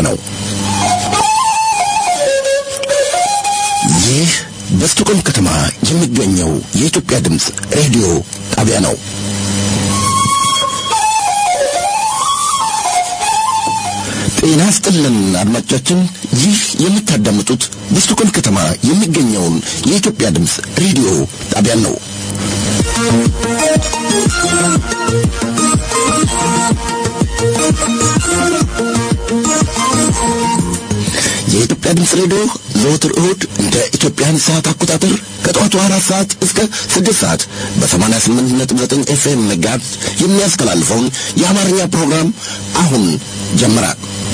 ነው። ይህ በስቶኮልም ከተማ የሚገኘው የኢትዮጵያ ድምፅ ሬዲዮ ጣቢያ ነው። ጤና ስጥልን አድማጮቻችን፣ ይህ የምታዳምጡት በስቶኮልም ከተማ የሚገኘውን የኢትዮጵያ ድምፅ ሬዲዮ ጣቢያን ነው። የኢትዮጵያ ድምፅ ሬዲዮ ዘወትር እሁድ እንደ ኢትዮጵያን ሰዓት አቆጣጠር ከጠዋቱ አራት ሰዓት እስከ ስድስት ሰዓት በሰማንያ ስምንት ነጥብ ዘጠኝ ኤፍኤም ጋር የሚያስተላልፈውን የአማርኛ ፕሮግራም አሁን ጀመረ።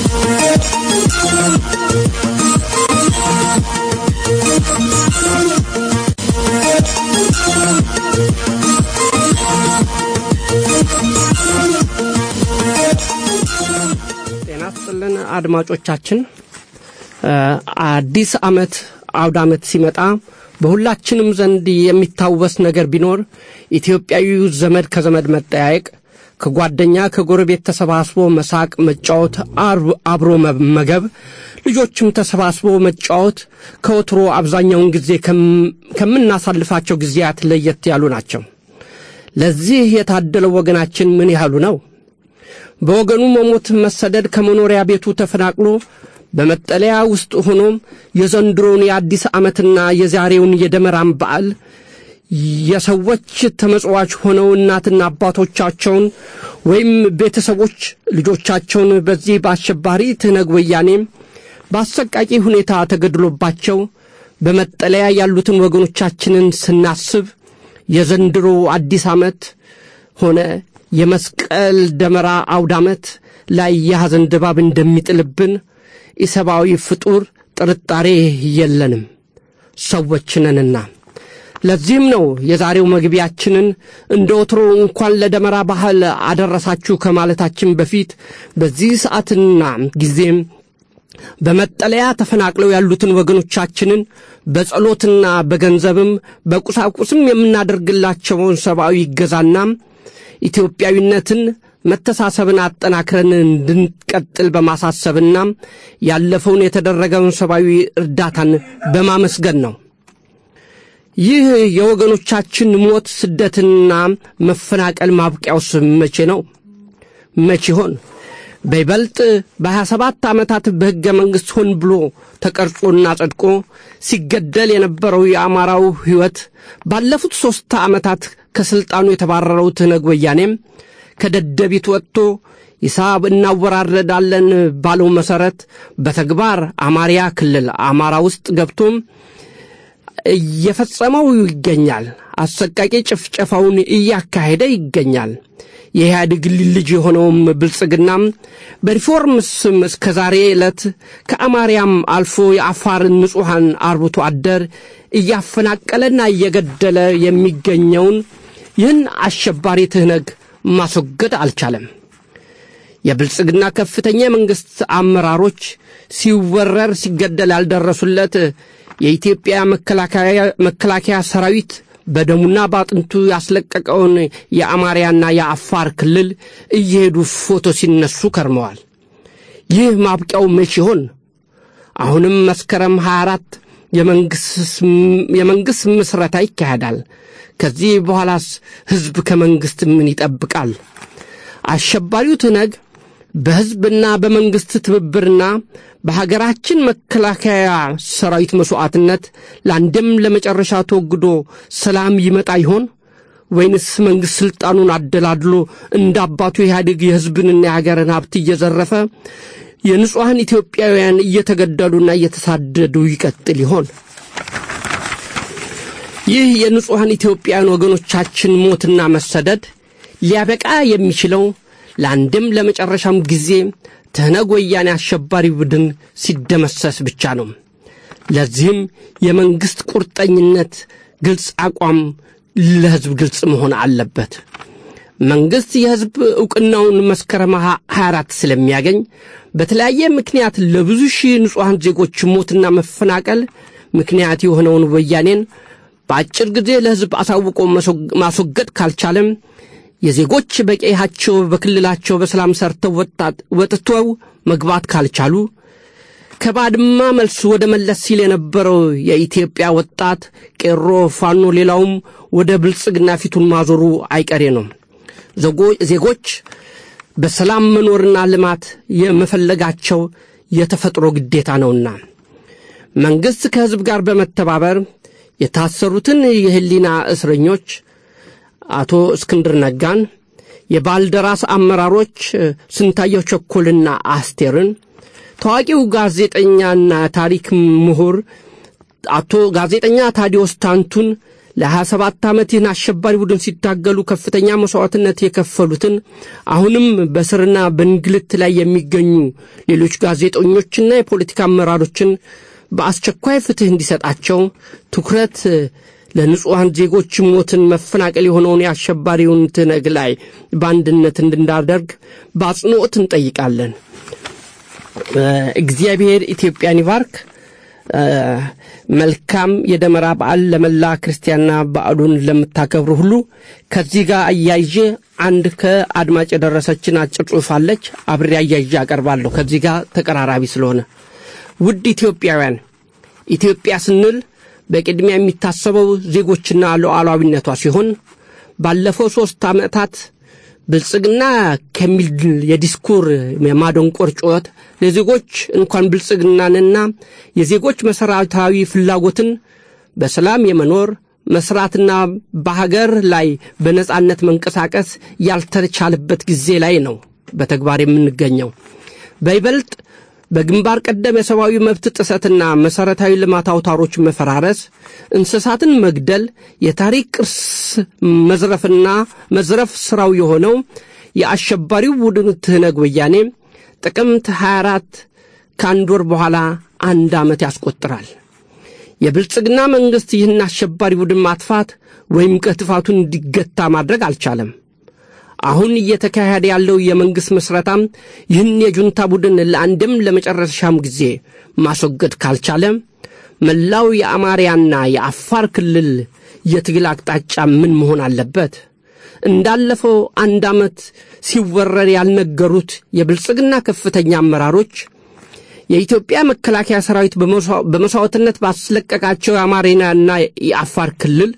ጤና ስጥልን አድማጮቻችን። አዲስ ዓመት አውድ ዓመት ሲመጣ በሁላችንም ዘንድ የሚታወስ ነገር ቢኖር ኢትዮጵያዊው ዘመድ ከዘመድ መጠያየቅ፣ ከጓደኛ ከጎረቤት ተሰባስቦ መሳቅ፣ መጫወት፣ አብሮ መመገብ፣ ልጆችም ተሰባስቦ መጫወት ከወትሮ አብዛኛውን ጊዜ ከምናሳልፋቸው ጊዜያት ለየት ያሉ ናቸው። ለዚህ የታደለው ወገናችን ምን ያህሉ ነው? በወገኑ መሞት መሰደድ ከመኖሪያ ቤቱ ተፈናቅሎ በመጠለያ ውስጥ ሆኖም የዘንድሮውን የአዲስ ዓመትና የዛሬውን የደመራን በዓል የሰዎች ተመጽዋች ሆነው እናትና አባቶቻቸውን ወይም ቤተሰቦች ልጆቻቸውን በዚህ በአሸባሪ ትነግ ወያኔም በአሰቃቂ ሁኔታ ተገድሎባቸው በመጠለያ ያሉትን ወገኖቻችንን ስናስብ የዘንድሮ አዲስ ዓመት ሆነ የመስቀል ደመራ አውድ ዓመት ላይ የሐዘን ድባብ እንደሚጥልብን ኢሰብአዊ ፍጡር ጥርጣሬ የለንም፣ ሰዎች ነንና። ለዚህም ነው የዛሬው መግቢያችንን እንደ ወትሮ እንኳን ለደመራ ባህል አደረሳችሁ ከማለታችን በፊት በዚህ ሰዓትና ጊዜም በመጠለያ ተፈናቅለው ያሉትን ወገኖቻችንን በጸሎትና በገንዘብም በቁሳቁስም የምናደርግላቸውን ሰብአዊ ይገዛና ኢትዮጵያዊነትን መተሳሰብን አጠናክረን እንድንቀጥል በማሳሰብና ያለፈውን የተደረገውን ሰብአዊ እርዳታን በማመስገን ነው። ይህ የወገኖቻችን ሞት፣ ስደትና መፈናቀል ማብቂያውስ መቼ ነው? መቼ ይሆን? በይበልጥ በሀያ ሰባት ዓመታት በሕገ መንግሥት ሆን ብሎ ተቀርጾና ጸድቆ ሲገደል የነበረው የአማራው ሕይወት ባለፉት ሦስት ዓመታት ከሥልጣኑ የተባረረው ትነግ ወያኔም ከደደቢት ወጥቶ ሂሳብ እናወራረዳለን ባለው መሠረት በተግባር አማርያ ክልል አማራ ውስጥ ገብቶም እየፈጸመው ይገኛል። አሰቃቂ ጭፍጨፋውን እያካሄደ ይገኛል። የኢህአዴግ ልጅ የሆነውም ብልጽግናም በሪፎርም ስም እስከ ዛሬ ዕለት ከአማርያም አልፎ የአፋርን ንጹሐን አርብቶ አደር እያፈናቀለና እየገደለ የሚገኘውን ይህን አሸባሪ ትህነግ ማስወገድ አልቻለም። የብልጽግና ከፍተኛ የመንግሥት አመራሮች ሲወረር ሲገደል ያልደረሱለት የኢትዮጵያ መከላከያ ሰራዊት በደሙና በአጥንቱ ያስለቀቀውን የአማርያና የአፋር ክልል እየሄዱ ፎቶ ሲነሱ ከርመዋል። ይህ ማብቂያው መቼ ይሆን? አሁንም መስከረም 24 የመንግሥት ምስረታ ይካሄዳል። ከዚህ በኋላስ ሕዝብ ከመንግሥት ምን ይጠብቃል? አሸባሪው ትነግ በሕዝብና በመንግሥት ትብብርና በሀገራችን መከላከያ ሰራዊት መሥዋዕትነት ለአንድም ለመጨረሻ ተወግዶ ሰላም ይመጣ ይሆን ወይንስ መንግሥት ሥልጣኑን አደላድሎ እንደ አባቱ ኢህአዴግ የሕዝብንና የሀገርን ሀብት እየዘረፈ የንጹሐን ኢትዮጵያውያን እየተገደሉና እየተሳደዱ ይቀጥል ይሆን? ይህ የንጹሐን ኢትዮጵያውያን ወገኖቻችን ሞትና መሰደድ ሊያበቃ የሚችለው ለአንድም ለመጨረሻም ጊዜ ትህነግ ወያኔ አሸባሪ ቡድን ሲደመሰስ ብቻ ነው። ለዚህም የመንግሥት ቁርጠኝነት፣ ግልጽ አቋም ለሕዝብ ግልጽ መሆን አለበት። መንግሥት የሕዝብ ዕውቅናውን መስከረም 24 ስለሚያገኝ በተለያየ ምክንያት ለብዙ ሺህ ንጹሐን ዜጎች ሞትና መፈናቀል ምክንያት የሆነውን ወያኔን በአጭር ጊዜ ለሕዝብ አሳውቆ ማስወገድ ካልቻለም የዜጎች በቀያቸው በክልላቸው በሰላም ሰርተው ወጥተው መግባት ካልቻሉ ከባድማ መልስ ወደ መለስ ሲል የነበረው የኢትዮጵያ ወጣት ቄሮ፣ ፋኖ፣ ሌላውም ወደ ብልጽግና ፊቱን ማዞሩ አይቀሬ ነው። ዜጎች በሰላም መኖርና ልማት የመፈለጋቸው የተፈጥሮ ግዴታ ነውና መንግሥት ከሕዝብ ጋር በመተባበር የታሰሩትን የህሊና እስረኞች አቶ እስክንድር ነጋን፣ የባልደራስ አመራሮች ስንታየው ቸኮልና አስቴርን፣ ታዋቂው ጋዜጠኛና ታሪክ ምሁር አቶ ጋዜጠኛ ታዲዮስ ታንቱን ለ27 ዓመት ይህን አሸባሪ ቡድን ሲታገሉ ከፍተኛ መሥዋዕትነት የከፈሉትን አሁንም በስርና በእንግልት ላይ የሚገኙ ሌሎች ጋዜጠኞችና የፖለቲካ አመራሮችን በአስቸኳይ ፍትሕ እንዲሰጣቸው ትኩረት ለንጹሐን ዜጎች ሞትን፣ መፈናቀል የሆነውን የአሸባሪውን ትነግ ላይ በአንድነት እንድናደርግ በአጽንኦት እንጠይቃለን። እግዚአብሔር ኢትዮጵያን ይባርክ። መልካም የደመራ በዓል ለመላ ክርስቲያንና በዓሉን ለምታከብሩ ሁሉ። ከዚህ ጋር አያይዤ አንድ ከአድማጭ የደረሰችን አጭር ጽሑፍ አለች። አብሬ አያይዤ አቀርባለሁ። ከዚህ ጋር ተቀራራቢ ስለሆነ ውድ ኢትዮጵያውያን፣ ኢትዮጵያ ስንል በቅድሚያ የሚታሰበው ዜጎችና ሉዓላዊነቷ ሲሆን ባለፈው ሦስት ዓመታት ብልጽግና ከሚል የዲስኩር የማደንቆር ጩኸት ለዜጎች እንኳን ብልጽግናንና የዜጎች መሠረታዊ ፍላጎትን በሰላም የመኖር መስራትና በሀገር ላይ በነጻነት መንቀሳቀስ ያልተቻለበት ጊዜ ላይ ነው በተግባር የምንገኘው። በይበልጥ በግንባር ቀደም የሰብአዊ መብት ጥሰትና መሠረታዊ ልማት አውታሮች መፈራረስ፣ እንስሳትን መግደል፣ የታሪክ ቅርስ መዝረፍና መዝረፍ ሥራው የሆነው የአሸባሪው ቡድን ትህነግ ወያኔ ጥቅምት 24 ከአንድ ወር በኋላ አንድ ዓመት ያስቆጥራል። የብልጽግና መንግሥት ይህን አሸባሪ ቡድን ማጥፋት ወይም ከጥፋቱን እንዲገታ ማድረግ አልቻለም። አሁን እየተካሄደ ያለው የመንግሥት ምስረታም ይህን የጁንታ ቡድን ለአንድም ለመጨረሻም ጊዜ ማስወገድ ካልቻለ መላው የአማርያና የአፋር ክልል የትግል አቅጣጫ ምን መሆን አለበት? እንዳለፈው አንድ ዓመት ሲወረር ያልነገሩት የብልጽግና ከፍተኛ አመራሮች የኢትዮጵያ መከላከያ ሰራዊት በመሥዋዕትነት ባስለቀቃቸው የአማርያና የአፋር ክልል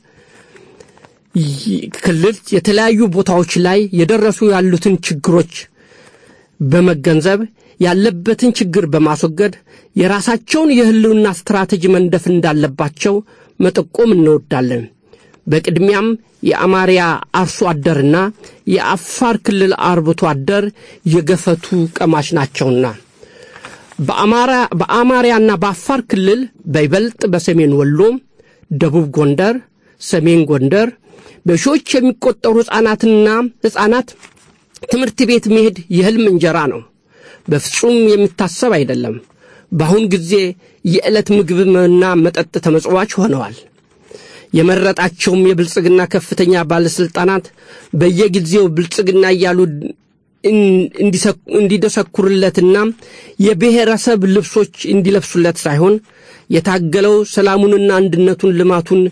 ክልል የተለያዩ ቦታዎች ላይ የደረሱ ያሉትን ችግሮች በመገንዘብ ያለበትን ችግር በማስወገድ የራሳቸውን የሕልውና ስትራቴጂ መንደፍ እንዳለባቸው መጠቆም እንወዳለን። በቅድሚያም የአማርያ አርሶ አደርና የአፋር ክልል አርብቶ አደር የገፈቱ ቀማሽ ናቸውና በአማርያና በአፋር ክልል በይበልጥ በሰሜን ወሎ፣ ደቡብ ጎንደር፣ ሰሜን ጎንደር በሺዎች የሚቆጠሩ ሕፃናትና ሕፃናት ትምህርት ቤት መሄድ የሕልም እንጀራ ነው። በፍጹም የሚታሰብ አይደለም። በአሁን ጊዜ የዕለት ምግብና መጠጥ ተመጽዋች ሆነዋል። የመረጣቸውም የብልጽግና ከፍተኛ ባለሥልጣናት በየጊዜው ብልጽግና እያሉ እንዲደሰኩርለትና የብሔረሰብ ልብሶች እንዲለብሱለት ሳይሆን የታገለው ሰላሙንና አንድነቱን ልማቱን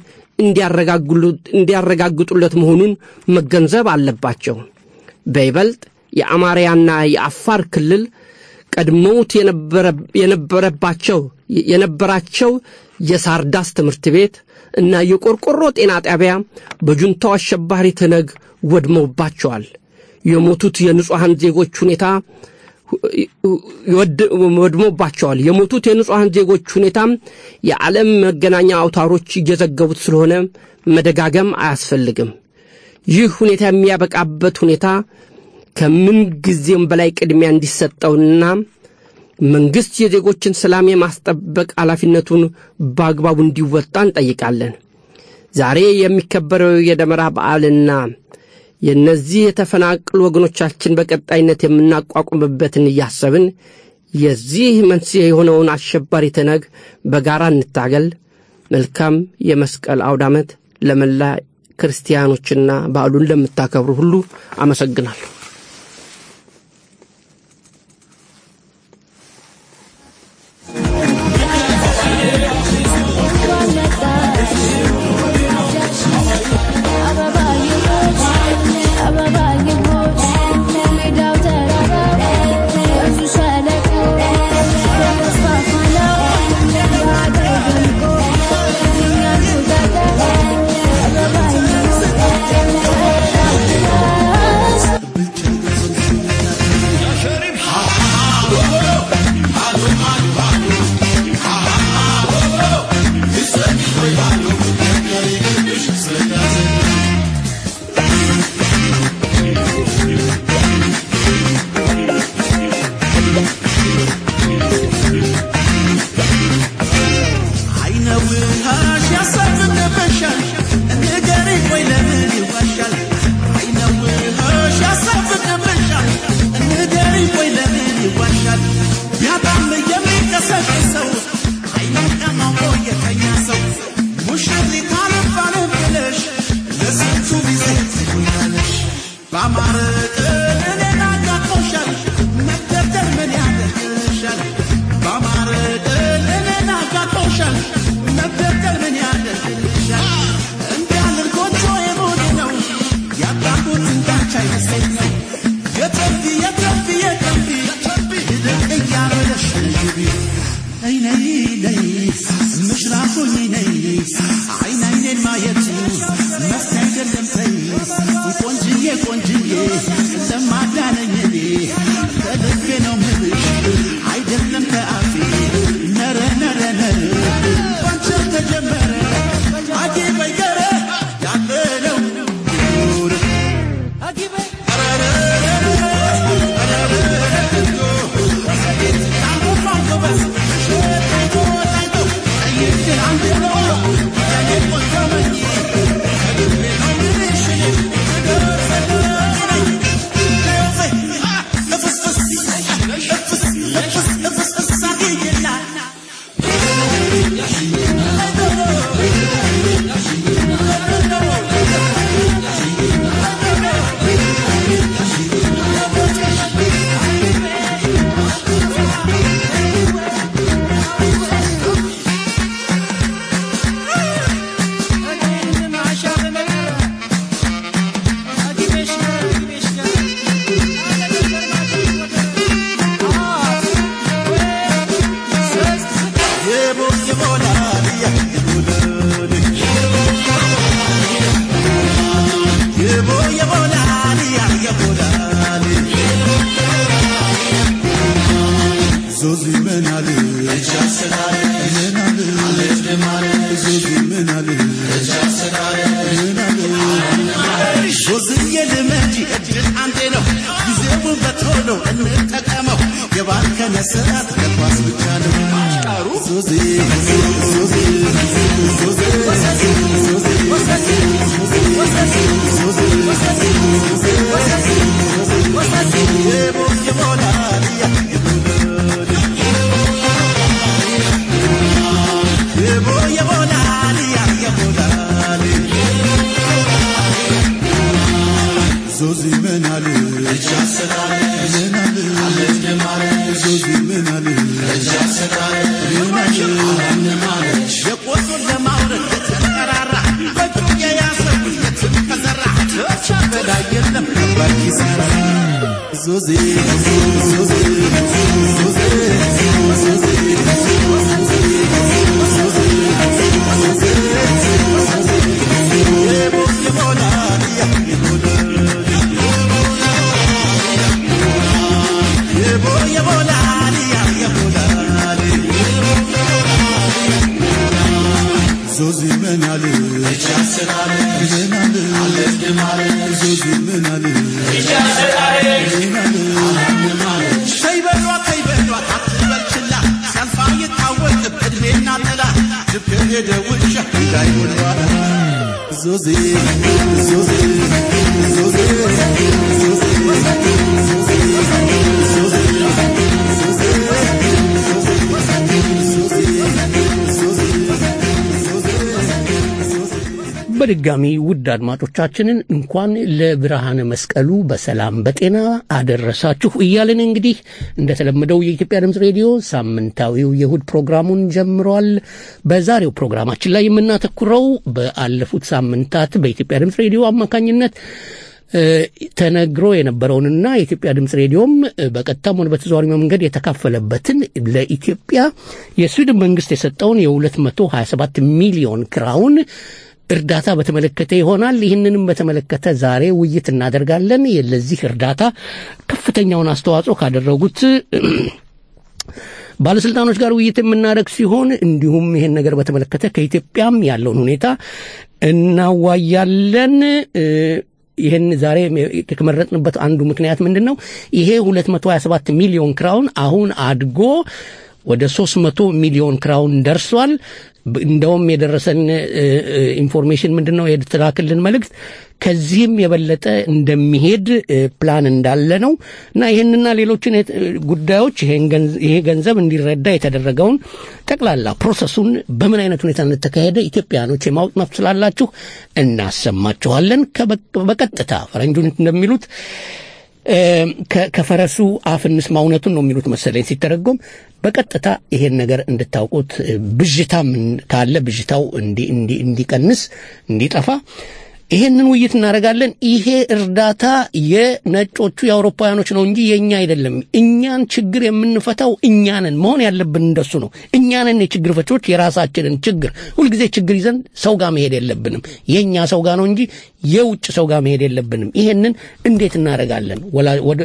እንዲያረጋግጡለት መሆኑን መገንዘብ አለባቸው። በይበልጥ የአማርያና የአፋር ክልል ቀድመውት የነበረባቸው የነበራቸው የሳርዳስ ትምህርት ቤት እና የቆርቆሮ ጤና ጣቢያ በጁንታው አሸባሪ ትነግ ወድመውባቸዋል። የሞቱት የንጹሐን ዜጎች ሁኔታ ወድሞባቸዋል። የሞቱት የንጹሐን ዜጎች ሁኔታም የዓለም መገናኛ አውታሮች እየዘገቡት ስለሆነ መደጋገም አያስፈልግም። ይህ ሁኔታ የሚያበቃበት ሁኔታ ከምን ጊዜም በላይ ቅድሚያ እንዲሰጠውና መንግሥት የዜጎችን ሰላም የማስጠበቅ ኃላፊነቱን በአግባቡ እንዲወጣ እንጠይቃለን። ዛሬ የሚከበረው የደመራ በዓልና የእነዚህ የተፈናቀሉ ወገኖቻችን በቀጣይነት የምናቋቁምበትን እያሰብን የዚህ መንስኤ የሆነውን አሸባሪ ትነግ በጋራ እንታገል። መልካም የመስቀል አውደ ዓመት ለመላ ክርስቲያኖችና በዓሉን ለምታከብሩ ሁሉ አመሰግናለሁ። Thank you. ውሃሽ ያሳብቅብሻል ንገሪኝ ወይ ለምን ይዋሻል አይነው ውሃሽ ያሳብቅብሻል ንገሪኝ ወይ ለምን ይዋሻል ቢያጣም የሚቀሰቅሰው አይነቀማሞ የተኛ ሰው ሙሽሪት አልባል ብለሽ ለስንቱ ጊዜ ትሆኛለሽ በአማረ ቀን እኔን አጋጥሞሻል መደርደር ምን ያደርግሻል በአማረ ቀን እኔን አጋጥሞሻል መደርደር ምን ያደርግሻል እንዲያልን ጎጆ የሞድ ነው ያጣሁት እንዳንቺ አይመስለኛል የተንቢ የተንቢ የተንቢ ይልቅ እያበለሽ ግቢ ነይ ነይ ነይ ምሽራኩኝ ነይ አይን አይኔን ማየቱ መፍትሄ አይደለም ተይ ቆንጅዬ ቆንጅዬ ለማዳነኝ እኔ ከልቤ ነው ምልሽ አይደለም ከአፌ ነረ ነረ ነረ ባንቺም ተጀመረ አጌ በይገረ ያለ ነው ኑር የቦ የቦላልያ የቦ የቦላልያ የቦላል ዞዚ ምናል ምናል ዞዚ ምናል ምናል ዞዝዬ ልመጂ እድል አንዴ ነው ጊዜውን በቶሎ እንጠቀመው የባከነ ሰዓት ለኳስ ብቻ ነው ዞዚ ዞዚ ዞዚ የቦ የቦላልያ የቦ የቦላልያ የቦላል ዞዚ ምናል ምናል ዞዚ ምናል ምናል የቆጡን ለማውረድ የተጠራራ በእጁ የያዘው የትም ከዘራ ብቻ በላይ የለም ከባድ ኪሳራ ዞዚ ዞዚ ዞዚ የቦ የቦላልያ የቦ የቦላልያ የቦላል ዞዚ ምናል ምናል ዞዚ ምናል ተይ በሏት ተይ በሏት አትበል ችላ ሲያልፋ ይታወቅም ዕድሜና ጥላ ልብ ከሄደ ውሻ እንዳይሆን ኋላ ዞዚ ዞዚ ዞዚ በድጋሚ ውድ አድማጮቻችንን እንኳን ለብርሃነ መስቀሉ በሰላም በጤና አደረሳችሁ እያልን እንግዲህ እንደተለመደው የኢትዮጵያ ድምፅ ሬዲዮ ሳምንታዊው የእሁድ ፕሮግራሙን ጀምሯል። በዛሬው ፕሮግራማችን ላይ የምናተኩረው በአለፉት ሳምንታት በኢትዮጵያ ድምፅ ሬዲዮ አማካኝነት እ፣ ተነግሮ የነበረውንና የኢትዮጵያ ድምፅ ሬዲዮም እ፣ በቀጥታም ሆነ በተዘዋዋሪ መንገድ የተካፈለበትን ለኢትዮጵያ የስዊድን መንግስት የሰጠውን የ227 ሚሊዮን ክራውን እርዳታ በተመለከተ ይሆናል። ይህንንም በተመለከተ ዛሬ ውይይት እናደርጋለን። ለዚህ እርዳታ ከፍተኛውን አስተዋጽኦ ካደረጉት ባለስልጣኖች ጋር ውይይት የምናደርግ ሲሆን እንዲሁም ይህን ነገር በተመለከተ ከኢትዮጵያም ያለውን ሁኔታ እናዋያለን። እ፣ ይህን ዛሬ የተመረጥንበት አንዱ ምክንያት ምንድን ነው? ይሄ 227 ሚሊዮን ክራውን አሁን አድጎ ወደ 300 ሚሊዮን ክራውን ደርሷል። ብ- እንደውም የደረሰን እ፣ እ፣ ኢንፎርሜሽን ምንድን ነው የተላክልን መልእክት ከዚህም የበለጠ እንደሚሄድ እ፣ ፕላን እንዳለ ነው እና ይህንና ሌሎችን የት- እ፣ ጉዳዮች ይሄን ገንዝ- ይሄ ገንዘብ እንዲረዳ የተደረገውን ጠቅላላ ፕሮሰሱን በምን አይነት ሁኔታ እንደተካሄደ ኢትዮጵያኖች የማወቅ መብት ስላላችሁ እናሰማችኋለን። ከበ- በቀጥታ ፈረንጆች እንደሚሉት እ፣ ከ- ከፈረሱ አፍ እንስማ እውነቱን ነው የሚሉት መሰለኝ ሲተረጎም በቀጥታ ይሄን ነገር እንድታውቁት እ፣ ብዥታም ካለ ብዥታው እንዲ- እንዲ- እንዲቀንስ እንዲጠፋ ይሄንን ውይይት እናደርጋለን። ይሄ እርዳታ የነጮቹ የአውሮፓውያኖች ነው እንጂ የእኛ አይደለም። እኛን ችግር የምንፈታው እኛንን መሆን ያለብን እንደሱ ነው። እኛንን የችግር ፈቾች የራሳችንን ችግር ሁልጊዜ ችግር ይዘን ሰው ጋር መሄድ የለብንም። የእኛ ሰው ጋር ነው እንጂ የውጭ ሰው ጋር መሄድ የለብንም። ይሄንን እንዴት እናደርጋለን? ወላ- ወደ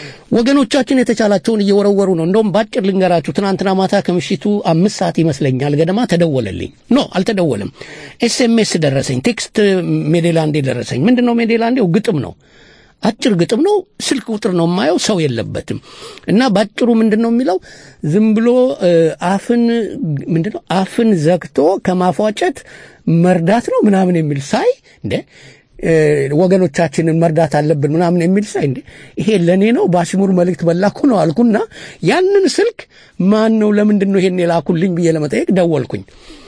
ወገኖቻችን የተቻላቸውን እየወረወሩ ነው። እንደውም ባጭር ልንገራችሁ። ትናንትና ማታ ከምሽቱ አምስት ሰዓት ይመስለኛል ገደማ ተደወለልኝ። ኖ አልተደወለም፣ ኤስኤምኤስ ደረሰኝ፣ ቴክስት ሜዴላንዴ ደረሰኝ። ምንድን ነው ሜዴላንዴው? ግጥም ነው አጭር ግጥም ነው። ስልክ ቁጥር ነው የማየው፣ ሰው የለበትም። እና ባጭሩ ምንድን ነው የሚለው ዝም ብሎ እ፣ አፍን ምንድን ነው አፍን ዘግቶ ከማፏጨት መርዳት ነው ምናምን የሚል ሳይ እንደ እ፣ ወገኖቻችንን መርዳት አለብን ምናምን የሚል ሳይ እንደ ይሄ ለእኔ ነው በአሽሙር መልእክት በላኩ ነው አልኩና ያንን ስልክ ማን ነው ለምንድን ነው ይሄን የላኩልኝ ብዬ ለመጠየቅ ደወልኩኝ።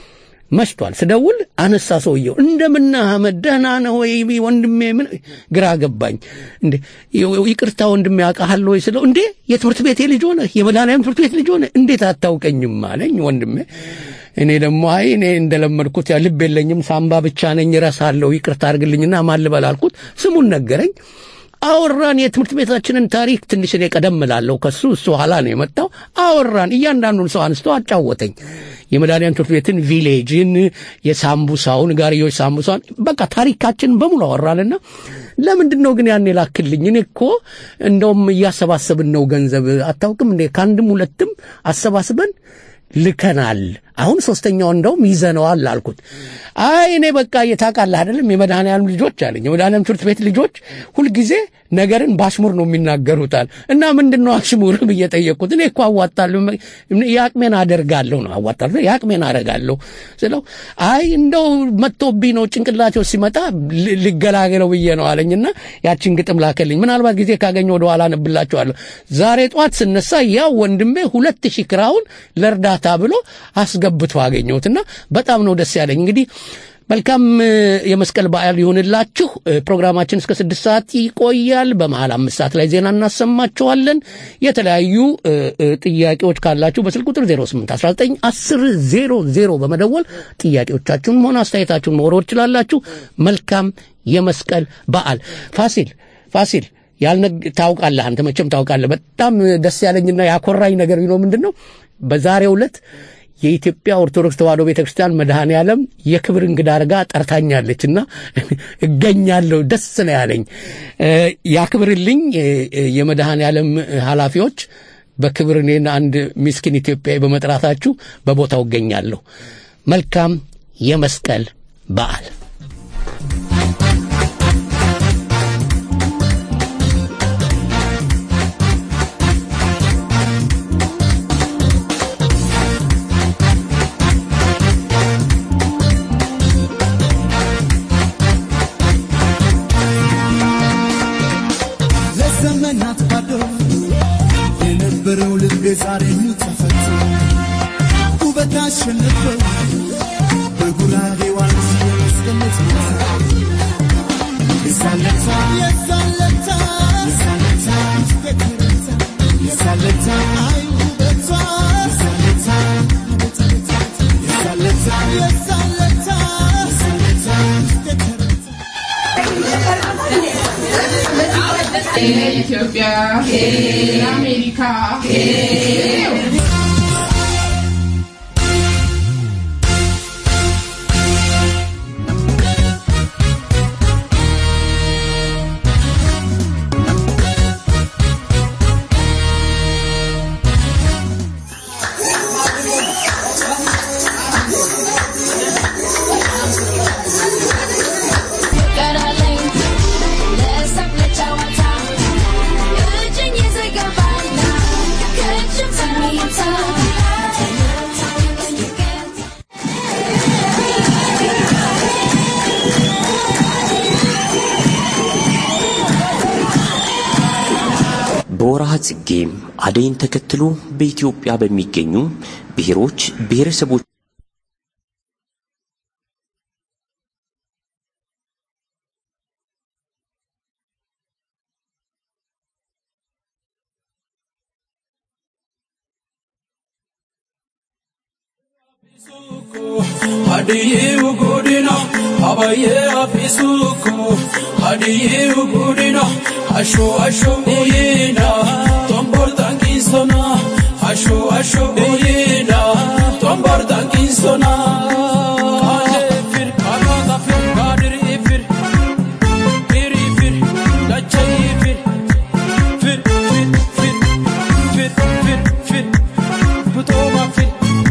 መሽቷል። ስደውል አነሳ ሰውየው። እንደምና አህመድ ደህና ነህ ወይ ወንድሜ? ምን ግራ ገባኝ። እንዴ ይቅርታ ወንድሜ ያውቃሃል ወይ ስለው፣ እንዴ የትምህርት ቤቴ ልጅ ሆነ የመድኃኒዓለም ትምህርት ቤት ልጅ ሆነ እንዴት አታውቀኝም አለኝ ወንድሜ። እኔ ደግሞ አይ እኔ እንደለመድኩት ያ ልብ የለኝም ሳምባ ብቻ ነኝ እረሳለሁ፣ ይቅርታ አድርግልኝና ማን ልበል አልኩት። ስሙን ነገረኝ። አወራን። የትምህርት ቤታችንን ታሪክ ትንሽ እኔ ቀደም እላለሁ ከሱ እሱ ኋላ ነው የመጣው። አወራን። እያንዳንዱን ሰው አንስቶ አጫወተኝ። የመድኃኒዓለም ትምህርት ቤትን፣ ቪሌጅን፣ የሳምቡሳውን ጋርዮች ሳምቡሳውን በቃ ታሪካችንን በሙሉ አወራንና ለምንድን ነው ግን ያን የላክልኝ? እኔ እኮ እንደውም እያሰባሰብን ነው ገንዘብ አታውቅም እንዴ? ከአንድም ሁለትም አሰባስበን ልከናል። አሁን ሶስተኛው እንደውም ይዘነዋል አልኩት። አይ እኔ በቃ እየታውቃለህ አይደለም የመድኃኒዓለም ልጆች አለኝ። የመድኃኒዓለም ትምህርት ቤት ልጆች ሁልጊዜ ነገርን በአሽሙር ነው የሚናገሩታል። እና ምንድን ነው አሽሙር ብዬ ጠየቅኩት። እኔ እኮ አዋጣለሁ፣ የአቅሜን አደርጋለሁ ነው አዋጣለሁ፣ የአቅሜን አደርጋለሁ ስለው አይ እንደው መጥቶብኝ ነው ጭንቅላቴው ሲመጣ ል- ልገላገለው ብዬ ነው አለኝና ያችን ግጥም ላከልኝ። ምናልባት ጊዜ ካገኘ ወደ ኋላ አነብላችኋለሁ። ዛሬ ጠዋት ስነሳ ያው ወንድሜ ሁለት ሺህ ክራውን ለእርዳታ ብሎ አስገብቶ አገኘሁትና በጣም ነው ደስ ያለኝ። እንግዲህ መልካም እ፣ የመስቀል በዓል ይሁንላችሁ። እ፣ ፕሮግራማችን እስከ ስድስት ሰዓት ይቆያል። በመሀል አምስት ሰዓት ላይ ዜና እናሰማችኋለን። የተለያዩ እ፣ እ፣ ጥያቄዎች ካላችሁ በስልክ ቁጥር 08 19 10 00 በመደወል ጥያቄዎቻችሁን ሆነ አስተያየታችሁን መወርወር ትችላላችሁ። መልካም የመስቀል በዓል ፋሲል ፋሲል ያልነግ ታውቃለህ፣ አንተ መቼም ታውቃለህ። በጣም ደስ ያለኝና ያኮራኝ ነገር ቢኖር ምንድን ነው በዛሬው ዕለት የኢትዮጵያ ኦርቶዶክስ ተዋሕዶ ቤተ ክርስቲያን መድኃኔ ዓለም የክብር እንግዳ አድርጋ ጠርታኛለች እና እገኛለሁ። ደስ ነው ያለኝ። እ፣ ያክብርልኝ እ፣ እ፣ የመድኃኔ ዓለም ኃላፊዎች በክብር እኔን አንድ ሚስኪን ኢትዮጵያዊ በመጥራታችሁ በቦታው እገኛለሁ። መልካም የመስቀል በዓል። ለዘመናት ባዶ የነበረው ልቤ ዛሬ ተፈቶ ውበት አሸነፈው በጉራጌ ዋንስ የመስቀለት የሳለታ የሳለታ የሳለታ የሳለታ አይ ውበቷ የሳለታ የሳለታ የሳለታ ኢትዮጵያ አሜሪካ ቀራለኝ ለሳቅ ለጨዋታ እጅኝ ዘገባና ከእጅም ሰሚታ በወርሃ ጽጌ አደይን ተከትሎ በኢትዮጵያ በሚገኙ ብሔሮች ብሔረሰቦች Hadiyu gudina, abaye afisuko. Hadiyu gudina, asho asho uyina. Tombor tankinsona, asho asho uyina. Tombor tankinsona. Kale fir, kalada fir, kadiri fir. Firi fir, dachai fir. Fir, fir, fir, fir, fir, fir. Putoma fir.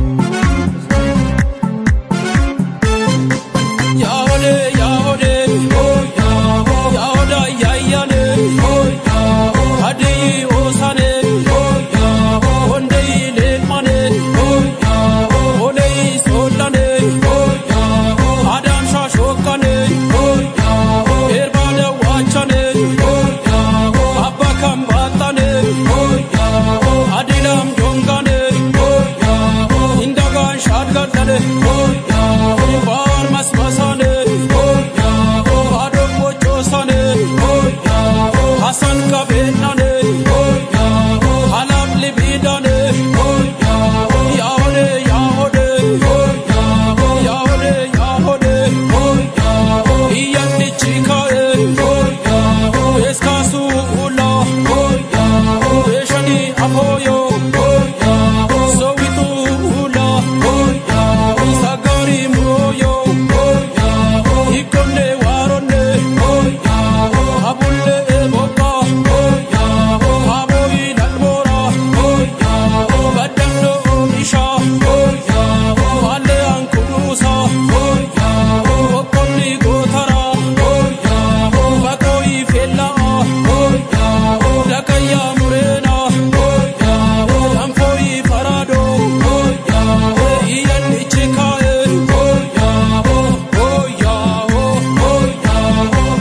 Yaode, yaode, oh yao, yaoda yayane, oh yao, hadi osane, oh yao, ondei lekmane, oh yao, olei solane, oh yao, adam shashokane, oh yao, erbada wachane, oh yao, abba kambatane, oh yao, adilam jongane, oh yao, indagan shadgatane, oh yao, bar masmasane, oh yao, adom bochosane, oh yao, hasan kabenane, oh yao, halam libidane, oh yao, yaode, yaode, oh yao, yaode, yaode, oh yao, iyandi chikae, oh yao, eskasu ula, oh yao, eshani apoyo, oh yao, sowitu ula, oh yao, sagari muroyo, oh yao, ikonne waronne, oh yao, abulle eboka, oh yao, aboyi dalbora, oh yao, badando isha, oh yao, alle ankurusa, oh yao, okonni gotara, oh yao, bakoi fella, oh yao, dakaya murena, oh yao, amfoi farado, oh yao, iyan ichikae, oh yao, oh yao, oh yao.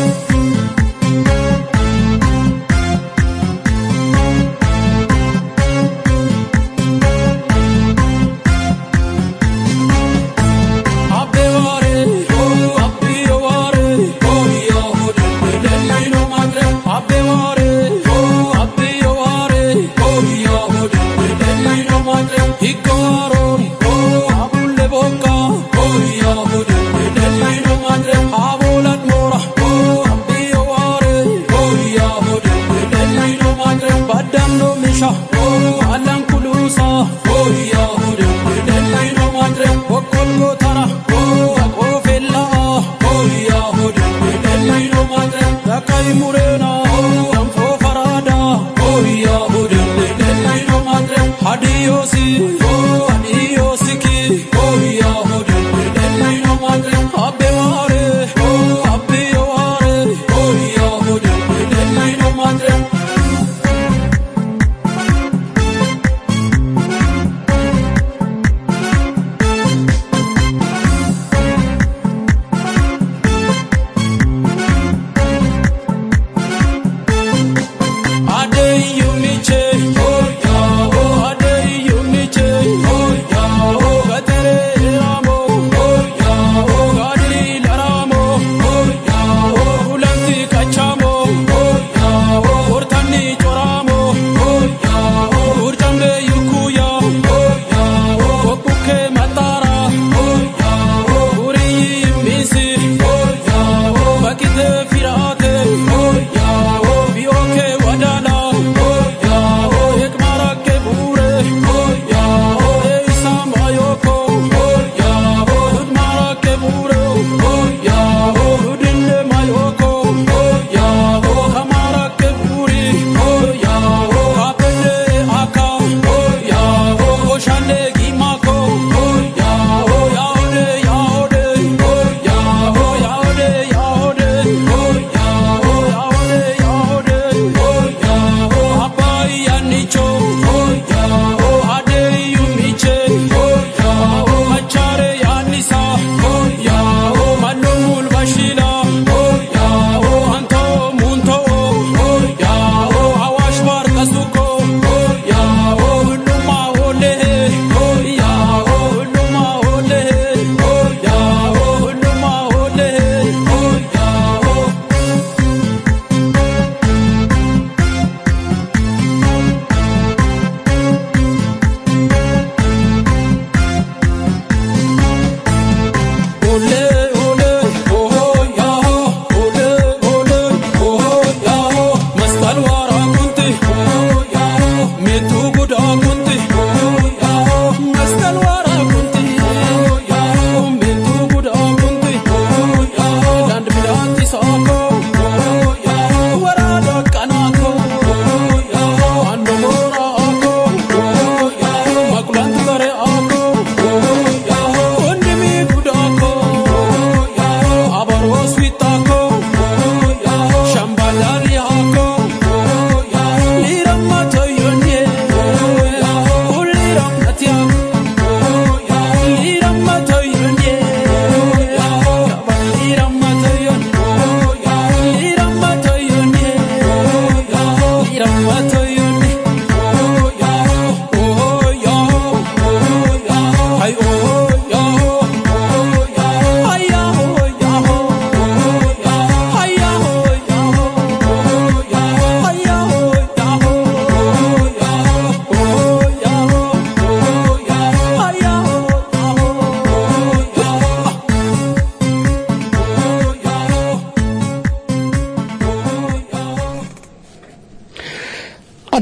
Abbeware, oh abbeware, oh yahude, delino madre. Abbeware, oh abbeware, oh yahude, delino madre. Hikaron, oh abulle boka, oh yahude, delino madre. Abulat mora, oh abbeware, oh yahude, delino madre. Badando misha, oh alan kulusa, oh yahude, delino madre. Okolgo tara, oh akofella, oh yahude, delino madre. Dakai murena, oh amfo farada, oh yahude, delino madre. Hadiosi, oh adiosiki, oh yahude, delino madre. Abbeware, oh abbeware, oh yahude, delino madre. Adeyumiche, oh yao, Adeyumiche,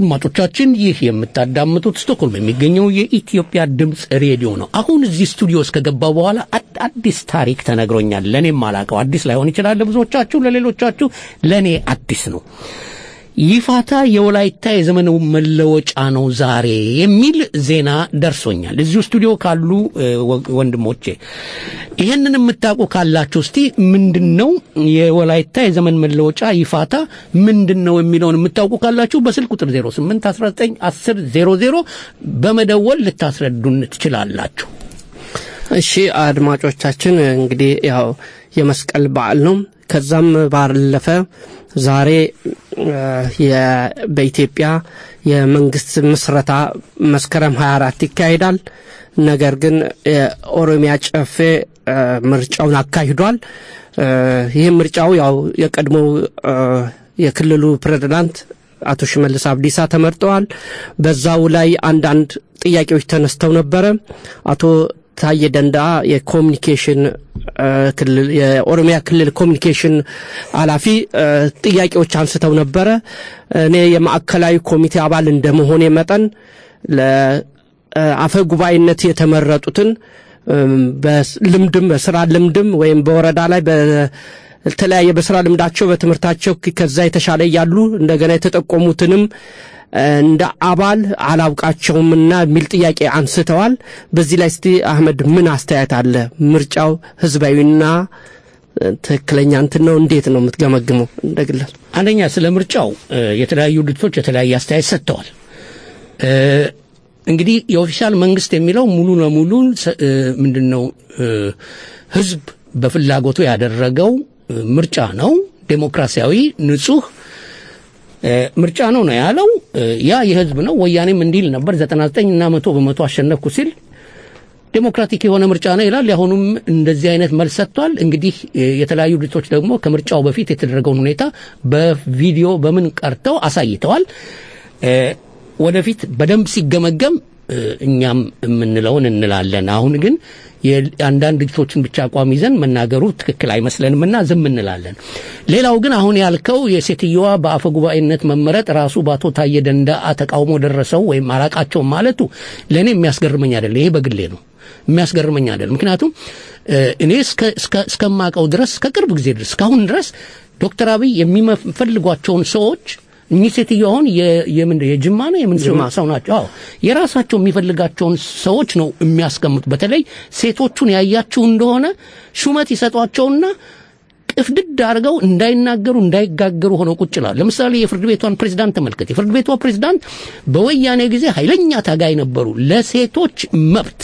አድማጮቻችን ይህ የምታዳምጡት ስቶክሆልም የሚገኘው የኢትዮጵያ ድምፅ ሬዲዮ ነው። አሁን እዚህ ስቱዲዮ እስከገባው በኋላ አድ- አዲስ ታሪክ ተነግሮኛል። ለእኔም አላቀው አዲስ ላይሆን ይችላል ለብዙዎቻችሁ፣ ለሌሎቻችሁ ለእኔ አዲስ ነው። ይፋታ የወላይታ የዘመን መለወጫ ነው ዛሬ የሚል ዜና ደርሶኛል። እዚሁ ስቱዲዮ ካሉ እ, ወ- ወንድሞቼ ይህንን የምታውቁ ካላችሁ እስቲ ምንድን ነው የወላይታ የዘመን መለወጫ ይፋታ ምንድን ነው የሚለውን የምታውቁ ካላችሁ በስልክ ቁጥር 08 19 10 00 በመደወል ልታስረዱን ትችላላችሁ። እሺ አድማጮቻችን እንግዲህ ያው የመስቀል በዓል ነው። ከዛም ባለፈ ዛሬ እ፣ የ- በኢትዮጵያ የመንግስት ምስረታ መስከረም 24 ይካሄዳል። ነገር ግን የኦሮሚያ ጨፌ እ፣ ምርጫውን አካሂዷል። እ፣ ይህ ምርጫው ያው የቀድሞው እ፣ የክልሉ ፕሬዝዳንት አቶ ሽመልስ አብዲሳ ተመርጠዋል። በዛው ላይ አንዳንድ ጥያቄዎች ተነስተው ነበረ። አቶ ታዬ ደንዳ የኮሚኒኬሽን እ፣ ክልል የኦሮሚያ ክልል ኮሚኒኬሽን ኃላፊ እ፣ ጥያቄዎች አንስተው ነበረ። እኔ የማዕከላዊ ኮሚቴ አባል እንደመሆኔ መጠን ለአፈ ጉባኤነት የተመረጡትን እም፣ በልምድም በስራ ልምድም ወይም በወረዳ ላይ በተለያየ በስራ ልምዳቸው በትምህርታቸው ከዛ የተሻለ እያሉ እንደገና የተጠቆሙትንም እንደ አባል አላውቃቸውምና የሚል ጥያቄ አንስተዋል። በዚህ ላይ እስቲ አህመድ ምን አስተያየት አለ? ምርጫው ህዝባዊና እ፣ ትክክለኛ እንትን ነው? እንዴት ነው የምትገመግመው እንደ ግለሰብ? አንደኛ ስለ ምርጫው እ፣ የተለያዩ ድርጅቶች የተለያየ አስተያየት ሰጥተዋል። እ፣ እንግዲህ የኦፊሻል መንግስት የሚለው ሙሉ ለሙሉ ሰ- እ፣ ምንድን ነው እ፣ ህዝብ በፍላጎቱ ያደረገው እ፣ ምርጫ ነው። ዴሞክራሲያዊ ንጹህ እ፣ ምርጫ ነው ነው ያለው። እ፣ ያ የህዝብ ነው። ወያኔም እንዲል ነበር 99 እና መቶ በመቶ አሸነፍኩ ሲል ዴሞክራቲክ የሆነ ምርጫ ነው ይላል። የአሁኑም እንደዚህ አይነት መልስ ሰጥቷል። እንግዲህ እ፣ የተለያዩ ድርጅቶች ደግሞ ከምርጫው በፊት የተደረገውን ሁኔታ በቪዲዮ በምን ቀርተው አሳይተዋል። እ፣ ወደፊት በደንብ ሲገመገም እ፣ እኛም የምንለውን እንላለን። አሁን ግን የአንዳንድ ድርጅቶችን ብቻ አቋም ይዘን መናገሩ ትክክል አይመስለንምና ዝም እንላለን። ሌላው ግን አሁን ያልከው የሴትየዋ በአፈ ጉባኤነት መመረጥ ራሱ በአቶ ታየ ደንዳአ ተቃውሞ ደረሰው ወይም አላቃቸውም ማለቱ ለእኔ የሚያስገርመኝ አይደለም። ይሄ በግሌ ነው የሚያስገርመኝ አይደለም። ምክንያቱም እ፣ እኔ እስከ- እስከ- እስከማውቀው ድረስ ከቅርብ ጊዜ ድረስ እስካሁን ድረስ ዶክተር አብይ የሚፈልጓቸውን ሰዎች እኚህ ሴትዮ አሁን የ- የምንድን የጅማ ነው የምን ሰው ሰው ናቸው? አዎ የራሳቸው የሚፈልጋቸውን ሰዎች ነው የሚያስቀምጡ። በተለይ ሴቶቹን ያያችሁ እንደሆነ ሹመት ይሰጧቸውና ቅፍድድ አድርገው እንዳይናገሩ እንዳይጋገሩ ሆነው ቁጭ ይላሉ። ለምሳሌ የፍርድ ቤቷን ፕሬዝዳንት ተመልከት። የፍርድ ቤቷ ፕሬዝዳንት በወያኔ ጊዜ ኃይለኛ ታጋይ ነበሩ። ለሴቶች መብት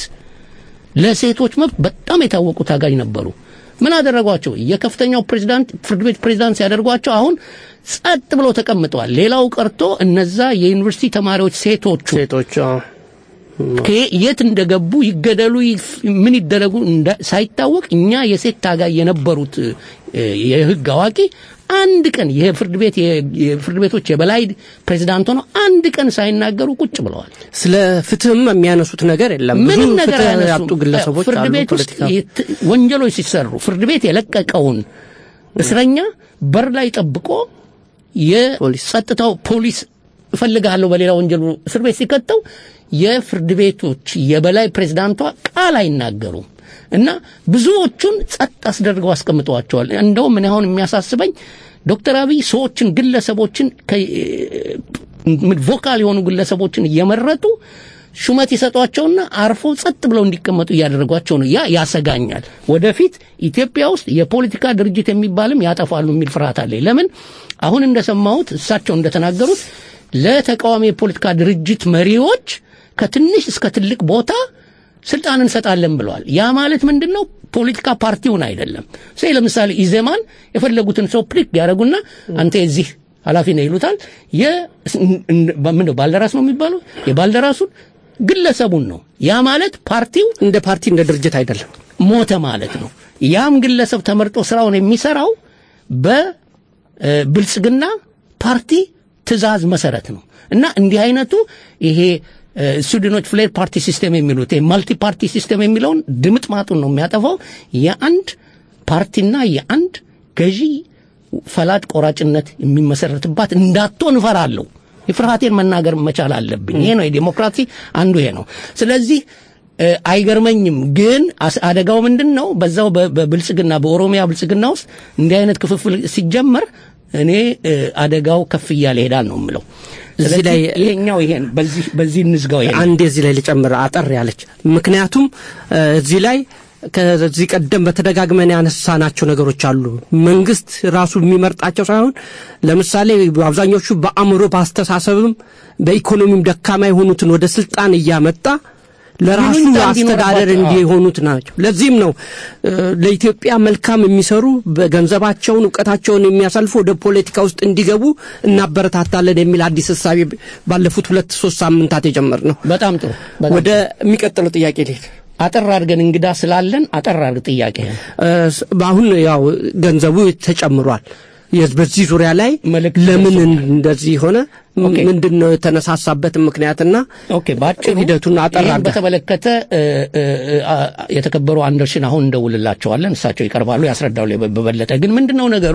ለሴቶች መብት በጣም የታወቁ ታጋጅ ነበሩ። ምን አደረጓቸው? የከፍተኛው ፕሬዝዳንት ፍርድ ቤት ፕሬዝዳንት ሲያደርጓቸው አሁን ጸጥ ብለው ተቀምጠዋል። ሌላው ቀርቶ እነዛ የዩኒቨርሲቲ ተማሪዎች ሴቶቹ ሴቶች አዎ። ከየ- የት እንደገቡ ይገደሉ ይፍ- ምን ይደረጉ እንዳ- ሳይታወቅ እኛ የሴት ታጋይ የነበሩት እ፣ የህግ አዋቂ አንድ ቀን የፍርድ ቤት የፍርድ ቤቶች የበላይ ፕሬዝዳንት ሆነው አንድ ቀን ሳይናገሩ ቁጭ ብለዋል። ስለ ፍትህም የሚያነሱት ነገር የለም። ብዙ ምንም ነገር ፍትህ አያነሱም። ያጡ ግለሰቦች ፍርድ አሉ። ቤት ውስጥ ፖለቲካ የት- ወንጀሎች ሲሰሩ ፍርድ ቤት የለቀቀውን እስረኛ በር ላይ ጠብቆ የጸጥታው ፖሊስ እፈልግሃለሁ በሌላ ወንጀሉ እስር ቤት ሲከተው የፍርድ ቤቶች የበላይ ፕሬዝዳንቷ ቃል አይናገሩም እና ብዙዎቹን ጸጥ አስደርገው አስቀምጠዋቸዋል። እንደውም እኔ አሁን የሚያሳስበኝ ዶክተር አብይ ሰዎችን ግለሰቦችን ከ- ቮካል የሆኑ ግለሰቦችን እየመረጡ ሹመት ይሰጧቸውና አርፎ ጸጥ ብለው እንዲቀመጡ እያደረጓቸው ነው። ያ ያሰጋኛል። ወደፊት ኢትዮጵያ ውስጥ የፖለቲካ ድርጅት የሚባልም ያጠፋሉ የሚል ፍርሃት አለኝ። ለምን አሁን እንደሰማሁት እሳቸው እንደተናገሩት ለተቃዋሚ የፖለቲካ ድርጅት መሪዎች ከትንሽ እስከ ትልቅ ቦታ ስልጣን እንሰጣለን ብለዋል። ያ ማለት ምንድን ነው? ፖለቲካ ፓርቲውን አይደለም። ሴ ለምሳሌ ኢዜማን የፈለጉትን ሰው ፕሊክ ያደረጉና አንተ የዚህ ኃላፊ ነው ይሉታል። ምንድነው ባልደራስ ነው የሚባለው የባልደራሱን ግለሰቡን ነው። ያ ማለት ፓርቲው እንደ ፓርቲ እንደ ድርጅት አይደለም። ሞተ ማለት ነው። ያም ግለሰብ ተመርጦ ስራውን የሚሰራው በብልጽግና ፓርቲ ትዕዛዝ መሰረት ነው እና እንዲህ አይነቱ ይሄ እ፣ ስዊድኖች ፍሌር ፓርቲ ሲስተም የሚሉት ማልቲ ፓርቲ ሲስተም የሚለውን ድምጥ ማጡን ነው የሚያጠፋው። የአንድ ፓርቲና የአንድ ገዢ ፈላጭ ቆራጭነት የሚመሰረትባት እንዳትሆን እፈራለሁ። ፍርሃቴን መናገር መቻል አለብኝ። ይሄ ነው የዴሞክራሲ አንዱ ይሄ ነው። ስለዚህ እ፣ አይገርመኝም። ግን አስ- አደጋው ምንድን ነው? በዛው በ- በብልጽግና በኦሮሚያ ብልጽግና ውስጥ እንዲህ አይነት ክፍፍል ሲጀመር እኔ እ፣ አደጋው ከፍ እያለ ይሄዳል ነው የምለው። እዚህ ስለዚህ ላይ ይሄኛው ይሄን በዚህ በዚህ እንዝጋው ይሄን አንዴ እዚህ ላይ ልጨምር አጠር ያለች ምክንያቱም እ፣ እዚህ ላይ ከዚህ ቀደም በተደጋግመን ያነሳናቸው ነገሮች አሉ። መንግስት ራሱ የሚመርጣቸው ሳይሆን ለምሳሌ አብዛኞቹ በአእምሮ በአስተሳሰብም በኢኮኖሚም ደካማ የሆኑትን ወደ ስልጣን እያመጣ ለራሱ ይሉኝታ አስተዳደር እንዲኖርባቸው፣ አዎ። እንዲሆኑት ናቸው። ለዚህም ነው እ፣ ለኢትዮጵያ መልካም የሚሰሩ በገንዘባቸውን እውቀታቸውን የሚያሳልፉ ወደ ፖለቲካ ውስጥ እንዲገቡ እናበረታታለን የሚል አዲስ እሳቤ ባለፉት ሁለት ሶስት ሳምንታት የጀመር ነው። በጣም ጥሩ። በጣም ወደ የሚቀጥለው ጥያቄ ልሄድ። አጠር አድርገን እንግዳ ስላለን አጠር አድርግ ጥያቄ እ፣ ስ- አሁን ያው ገንዘቡ ተጨምሯል። የዝ- በዚህ ዙሪያ ላይ መልእክት ለምን ደርሶናል። እንደዚህ ሆነ? ኦኬ። ምንድን ነው የተነሳሳበት ምክንያትና ኦኬ ባጭሩ ሂደቱን አጠር ይህን አድርገህ። በተመለከተ እ፣ እ፣ እ፣ አ- የተከበሩ አንደርሽን አሁን እንደውልላቸዋለን እሳቸው ይቀርባሉ ያስረዳሉ በበለጠ ግን ምንድን ነው ነገሩ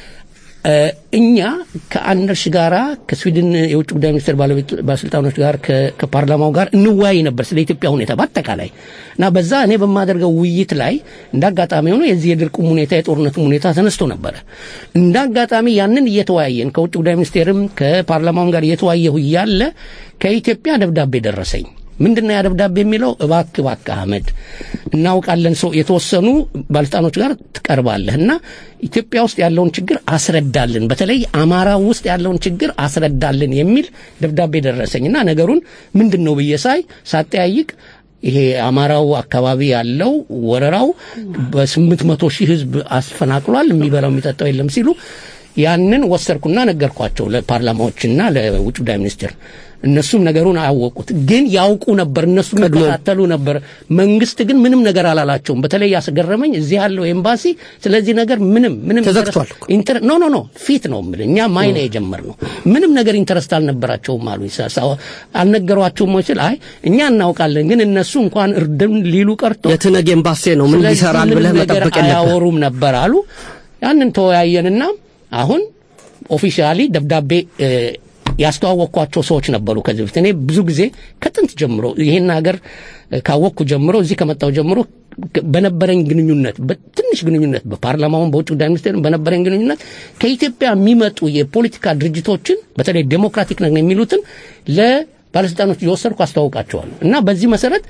እ፣ እኛ ከአንደርሽ ጋራ ከስዊድን የውጭ ጉዳይ ሚኒስቴር ባለቤት ባለስልጣኖች ጋር ከ- ከፓርላማው ጋር እንወያይ ነበር ስለ ኢትዮጵያ ሁኔታ በአጠቃላይ እና በዛ እኔ በማደርገው ውይይት ላይ እንደ አጋጣሚ ሆኖ የዚህ የድርቁም ሁኔታ የጦርነቱም ሁኔታ ተነስቶ ነበረ። እንደ አጋጣሚ ያንን እየተወያየን ከውጭ ጉዳይ ሚኒስቴርም ከፓርላማውም ጋር እየተወያየሁ እያለ ከኢትዮጵያ ደብዳቤ ደረሰኝ። ምንድነው ያ ደብዳቤ የሚለው? እባክ እባክ አህመድ እናውቃለን ሰው የተወሰኑ ባለስልጣኖች ጋር ትቀርባለህ እና ኢትዮጵያ ውስጥ ያለውን ችግር አስረዳልን፣ በተለይ አማራ ውስጥ ያለውን ችግር አስረዳልን የሚል ደብዳቤ ደረሰኝ እና ነገሩን ምንድን ነው ብዬ ሳይ ሳጠያይቅ ይሄ አማራው አካባቢ ያለው ወረራው በስምንት መቶ ሺህ ህዝብ አስፈናቅሏል፣ የሚበላው የሚጠጣው የለም ሲሉ ያንን ወሰድኩና ነገርኳቸው ለፓርላማዎችና ለውጭ ጉዳይ ሚኒስቴር። እነሱም ነገሩን አያወቁት፣ ግን ያውቁ ነበር፣ እነሱ ይከታተሉ ነበር። መንግስት ግን ምንም ነገር አላላቸውም። በተለይ ያስገረመኝ እዚህ ያለው ኤምባሲ ስለዚህ ነገር ምንም ምንም ተዘግቷል እኮ። ኢንተር ኖ ኖ ኖ ፊት ነው የምልህ። እኛ ማይ ነው የጀመርነው። ምንም ነገር ኢንተረስት አልነበራቸውም አሉኝ። ሳ- ሳ- አልነገሯቸውም ወይ ስል አይ እኛ እናውቃለን፣ ግን እነሱ እንኳን እርድም ሊሉ ቀርቶ የትነግ ኤምባሲ ነው ምን ስለዚህ ይሰራል ምንም ብለህ ነገር መጠበቅ የለብህ። አያወሩም ነበር አሉ። ያንን ተወያየንና አሁን ኦፊሻሊ ደብዳቤ እ፣ ያስተዋወቅኳቸው ሰዎች ነበሩ። ከዚህ በፊት እኔ ብዙ ጊዜ ከጥንት ጀምሮ ይሄን ሀገር እ፣ ካወቅኩ ጀምሮ እዚህ ከመጣው ጀምሮ ከ- በነበረኝ ግንኙነት በትንሽ ግንኙነት በፓርላማውን በውጭ ጉዳይ ሚኒስቴር በነበረኝ ግንኙነት ከኢትዮጵያ የሚመጡ የፖለቲካ ድርጅቶችን በተለይ ዴሞክራቲክ ነን የሚሉትን ለባለስልጣኖች እየወሰድኩ አስተዋውቃቸዋለሁ እና በዚህ መሰረት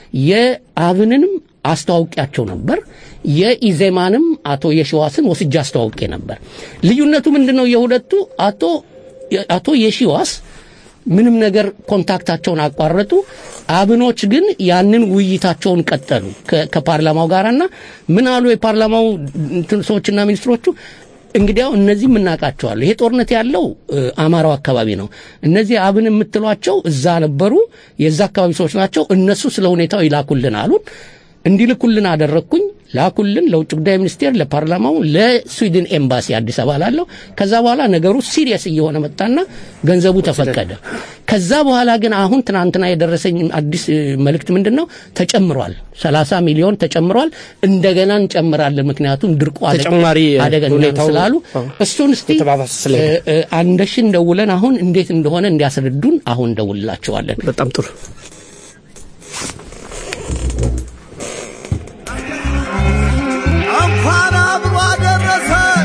የአብንንም አስተዋውቂያቸው ነበር። የኢዜማንም አቶ የሺዋስን ወስጃ አስተዋውቄ ነበር። ልዩነቱ ምንድን ነው? የሁለቱ አቶ አቶ የሺዋስ ምንም ነገር ኮንታክታቸውን አቋረጡ። አብኖች ግን ያንን ውይይታቸውን ቀጠሉ ከ- ከፓርላማው ጋርና ምን አሉ የፓርላማው እንትን ሰዎችና ሚኒስትሮቹ እንግዲያው እነዚህ የምናውቃቸዋለሁ። ይሄ ጦርነት ያለው እ፣ አማራው አካባቢ ነው። እነዚህ አብን የምትሏቸው እዛ ነበሩ፣ የዛ አካባቢ ሰዎች ናቸው። እነሱ ስለ ሁኔታው ይላኩልን አሉን። እንዲልኩልን አደረግኩኝ። ላኩልን ለውጭ ጉዳይ ሚኒስቴር፣ ለፓርላማው፣ ለስዊድን ኤምባሲ አዲስ አበባ ላለው። ከዛ በኋላ ነገሩ ሲሪየስ እየሆነ መጣና ገንዘቡ ተፈቀደ። ከዛ በኋላ ግን አሁን ትናንትና የደረሰኝ አዲስ እ፣ መልእክት ምንድን ነው? ተጨምሯል። 30 ሚሊዮን ተጨምሯል። እንደገና እንጨምራለን፣ ምክንያቱም ድርቁ አደ- ተጨማሪ አደገኛ ነው ሁኔታው ስላሉ አዎ፣ እሱን እስቲ የተባባሰ ስለሄደ። እ፣ እ፣ አንደሽን ደውለን አሁን እንዴት እንደሆነ እንዲያስረዱን አሁን ደውልላቸዋለን። በጣም ጥሩ እንኳን አብሮ አደረሰን።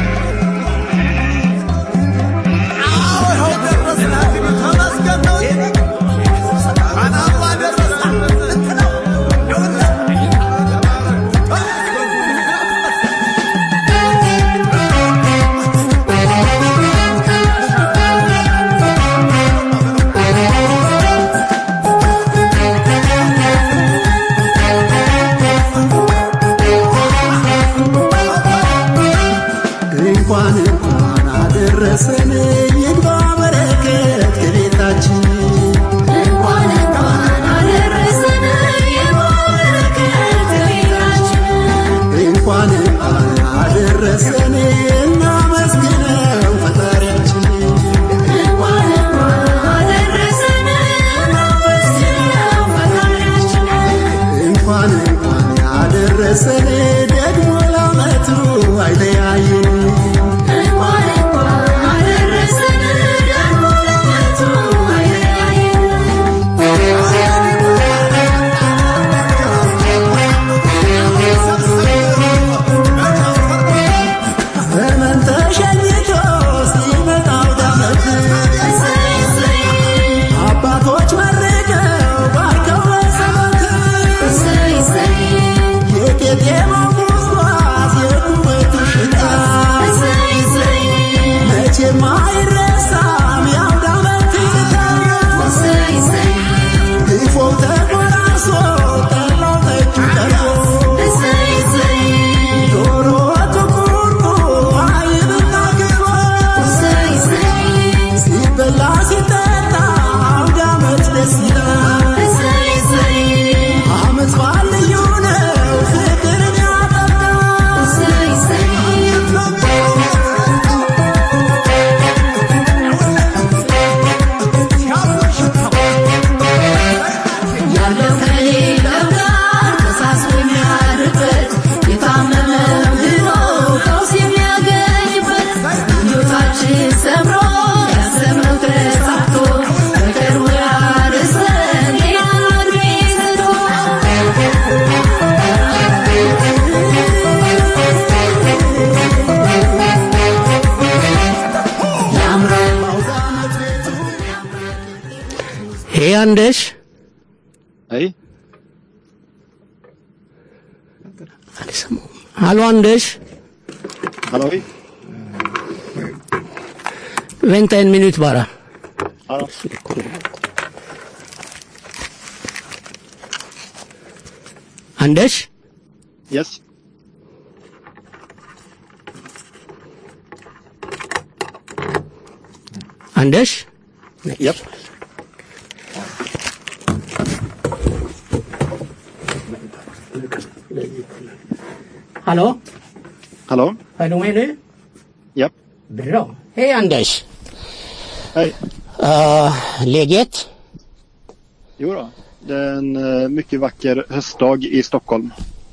አዎ ይኸው ደረስን። እንግዲህ ተመስገን ነው። እንኳን አብሮ አደረሰን። እንኳን እንኳን አደረሰን ይግባ በረከት ከቤታችን እንኳን እንኳን አደረሰን የበረከት ቤታችን እንኳን እንኳን አደረሰን እናመስግነው ፈጣሪያችን እንኳን እንኳን አደረሰን እናመስግነው ፈጣሪያችን እንኳን እንኳን አደረሰን ደግሞ ለዓመቱ አይለያየን እንኳን እንኳን አደረሰን ደግሞ ለዓመቱ Anders? Hej. Hallå Anders? Halloj. Vänta en minut bara. Hallå. Anders? Yes. Anders? Japp. Hallå? Hallå. Är du med nu? Japp. Bra. Hej Anders. Hej. Uh, läget? Jo då. Det är en eh, mycket vacker höstdag i Stockholm.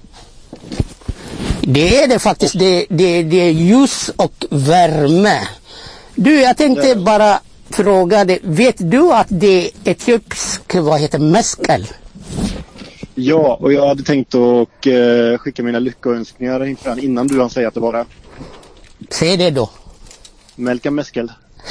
Det är det faktiskt. Det, det, det är ljus och värme. Du, jag tänkte bara fråga dig. Vet du att det är etiopisk, vad heter meskel? Ja, och jag hade tänkt att eh, skicka mina lyckönskningar inför den innan du hann säga att det var det. Säg det då. Melka Meskel.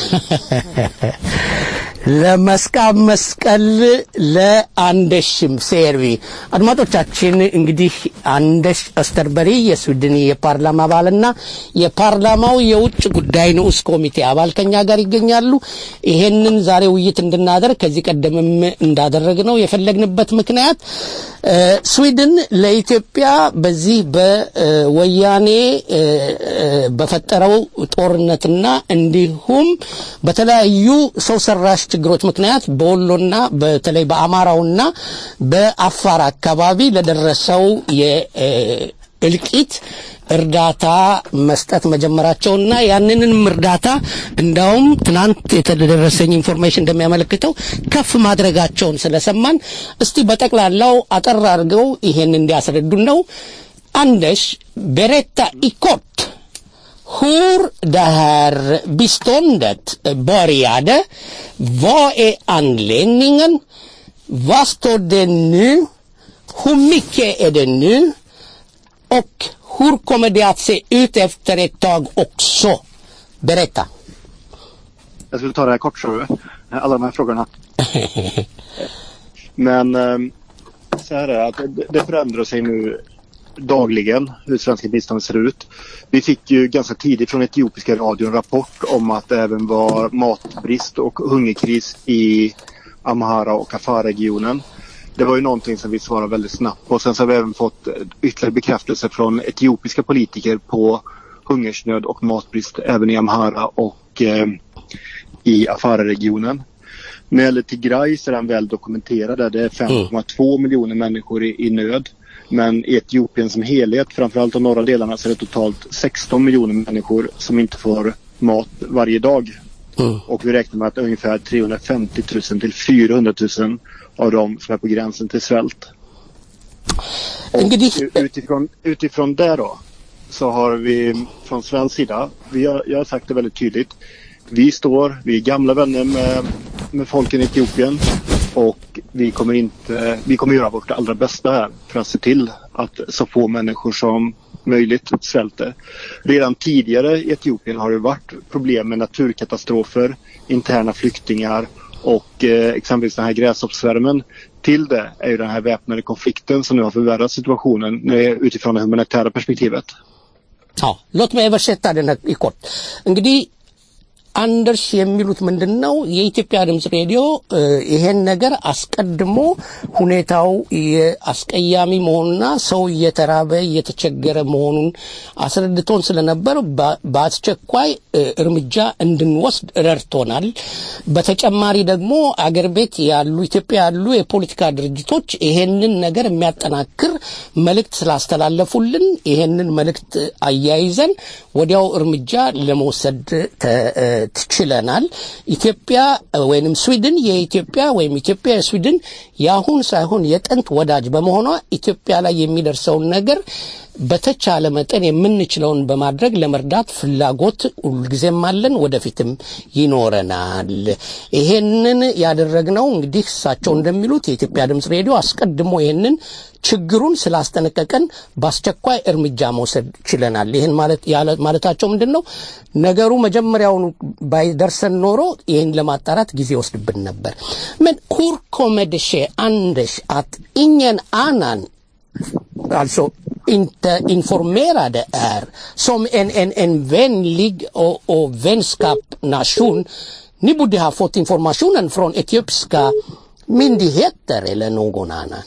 ለመስቃብ መስቀል ለአንደሽም ሴርቪ አድማጮቻችን እንግዲህ አንደሽ አስተርበሪ የስዊድን የፓርላማ አባልና የፓርላማው የውጭ ጉዳይ ንዑስ ኮሚቴ አባል ከኛ ጋር ይገኛሉ ይሄንን ዛሬ ውይይት እንድናደርግ ከዚህ ቀደምም እንዳደረግ ነው የፈለግንበት ምክንያት እ፣ ስዊድን ለኢትዮጵያ በዚህ በወያኔ እ፣ እ፣ በፈጠረው ጦርነትና እንዲሁም በተለያዩ ሰው ሰራሽ ችግሮች ምክንያት በወሎና በተለይ በአማራውና በአፋር አካባቢ ለደረሰው የእልቂት እርዳታ መስጠት መጀመራቸውና ያንንም እርዳታ እንዳውም ትናንት የተደረሰኝ ኢንፎርሜሽን እንደሚያመለክተው ከፍ ማድረጋቸውን ስለሰማን እስቲ በጠቅላላው አጠር አድርገው ይሄን እንዲያስረዱን ነው። አንደሽ ቤሬታ ኢኮት hur det här biståndet började. Vad är anledningen? Vad står det nu? Hur mycket är det nu? Och hur kommer det att se ut efter ett tag också? Berätta. Jag skulle ta det här kort så du. Alla de här frågorna. Men eh, så här är det att det- det förändrar sig nu dagligen hur svenska biståndet ser ut. Vi fick ju ganska tidigt från etiopiska radion en rapport om att det även var matbrist och hungerkris i Amhara och Afar-regionen. Det var ju någonting som vi svarade väldigt snabbt på. Sen så har vi även fått eh, ytterligare bekräftelse från etiopiska politiker på hungersnöd och matbrist även i Amhara och eh, i Afar-regionen. När det gäller Tigray så är den väl dokumenterad. där. Det är 5,2 miljoner människor i, i nöd. Men i Etiopien som helhet, framförallt de norra delarna, så är det totalt 16 miljoner människor som inte får mat varje dag. Och vi räknar med att ungefär 350 000 till 400 000 av dem som är på gränsen till svält. Och u- utifrån, utifrån det då så har vi från svensk sida, vi har, jag har sagt det väldigt tydligt. Vi står, vi är gamla vänner med, med folken i Etiopien och vi kommer inte, vi kommer göra vårt allra bästa här för att se till att så få människor som möjligt svälter. Redan tidigare i Etiopien har det varit problem med naturkatastrofer, interna flyktingar och eh, exempelvis den här gräshoppssvärmen. Till det är ju den här väpnade konflikten som nu har förvärrat situationen eh, utifrån det humanitära perspektivet. አዎ ሎት በሸታ ደነ ይኮት እንግዲህ አንደርስ የሚሉት ምንድን ነው የኢትዮጵያ ድምፅ ሬዲዮ እ፣ ይሄን ነገር አስቀድሞ ሁኔታው የአስቀያሚ መሆኑና ሰው እየተራበ እየተቸገረ መሆኑን አስረድቶን ስለነበር በ- በአስቸኳይ እ፣ እርምጃ እንድንወስድ ረድቶናል። በተጨማሪ ደግሞ አገር ቤት ያሉ ኢትዮጵያ ያሉ የፖለቲካ ድርጅቶች ይሄንን ነገር የሚያጠናክር መልእክት ስላስተላለፉልን ይሄንን መልእክት አያይዘን ወዲያው እርምጃ ለመውሰድ ተ- እ፣ ትችለናል። ኢትዮጵያ ወይንም ስዊድን የኢትዮጵያ ወይም ኢትዮጵያ የስዊድን የአሁን ሳይሆን የጥንት ወዳጅ በመሆኗ ኢትዮጵያ ላይ የሚደርሰውን ነገር በተቻለ መጠን የምንችለውን በማድረግ ለመርዳት ፍላጎት ሁልጊዜም አለን፣ ወደፊትም ይኖረናል። ይሄንን ያደረግነው እንግዲህ እሳቸው እንደሚሉት የኢትዮጵያ ድምፅ ሬዲዮ አስቀድሞ ይሄንን ችግሩን ስላስጠነቀቀን በአስቸኳይ እርምጃ መውሰድ ችለናል። ይህን ማለት ያለ- ማለታቸው ምንድን ነው? ነገሩ መጀመሪያውኑ ባይደርሰን ኖሮ ይህን ለማጣራት ጊዜ ወስድብን ነበር። men hur kommer det ske, Anders, att ingen annan alltså inte informerade är som en, en, en vänlig och, och vänskap nation. Ni borde ha fått informationen från etiopiska myndigheter eller någon annan.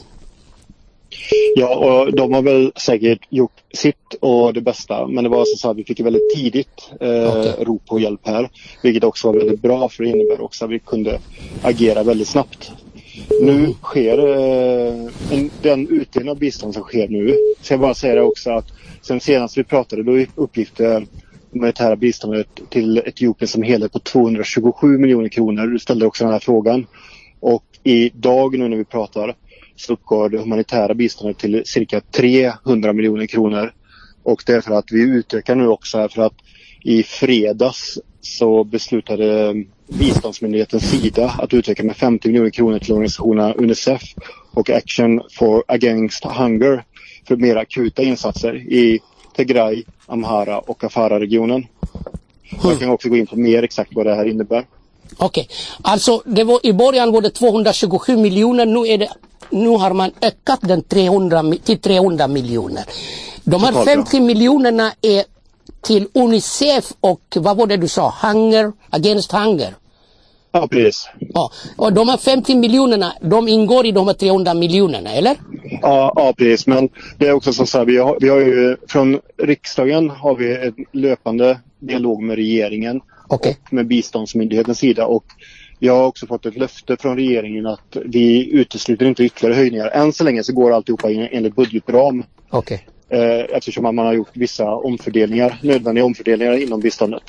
Ja, och de har väl säkert gjort sitt och det bästa. Men det var så att vi fick väldigt tidigt eh, rop på hjälp här. Vilket också var väldigt bra för det innebär också att vi kunde agera väldigt snabbt. Nu sker eh, en, den utdelning av bistånd som sker nu. Så jag bara säga det också att sen senast vi pratade då uppgick det humanitära biståndet till Etiopien som helhet på 227 miljoner kronor. Du ställde också den här frågan. Och idag nu när vi pratar så uppgår det humanitära biståndet till cirka 300 miljoner kronor. Och det är för att vi utökar nu också här för att i fredags så beslutade biståndsmyndigheten Sida att utöka med 50 miljoner kronor till organisationerna Unicef och Action for Against Hunger för mer akuta insatser i Tigray, Amhara och Afara-regionen. Jag kan också gå in på mer exakt vad det här innebär. Okej, alltså det var, i början var det 227 miljoner, nu, är det, nu har man ökat den 300, mi- till 300 miljoner. De här Totalt, ja. 50 miljonerna är till Unicef och vad var det du sa, Hunger, Against Hunger. Ja, precis. Ja, och de här 50 miljonerna, de ingår i de här 300 miljonerna, eller? Ja, ja, precis. Men det är också så här, vi har, vi har ju från riksdagen har vi en löpande dialog med regeringen och med biståndsmyndighetens sida. Och jag har också fått ett löfte från regeringen att vi utesluter inte ytterligare höjningar. Än så länge så går alltihopa in enligt budgetram. Okej. Eh, eftersom man har gjort vissa omfördelningar, nödvändiga omfördelningar inom biståndet.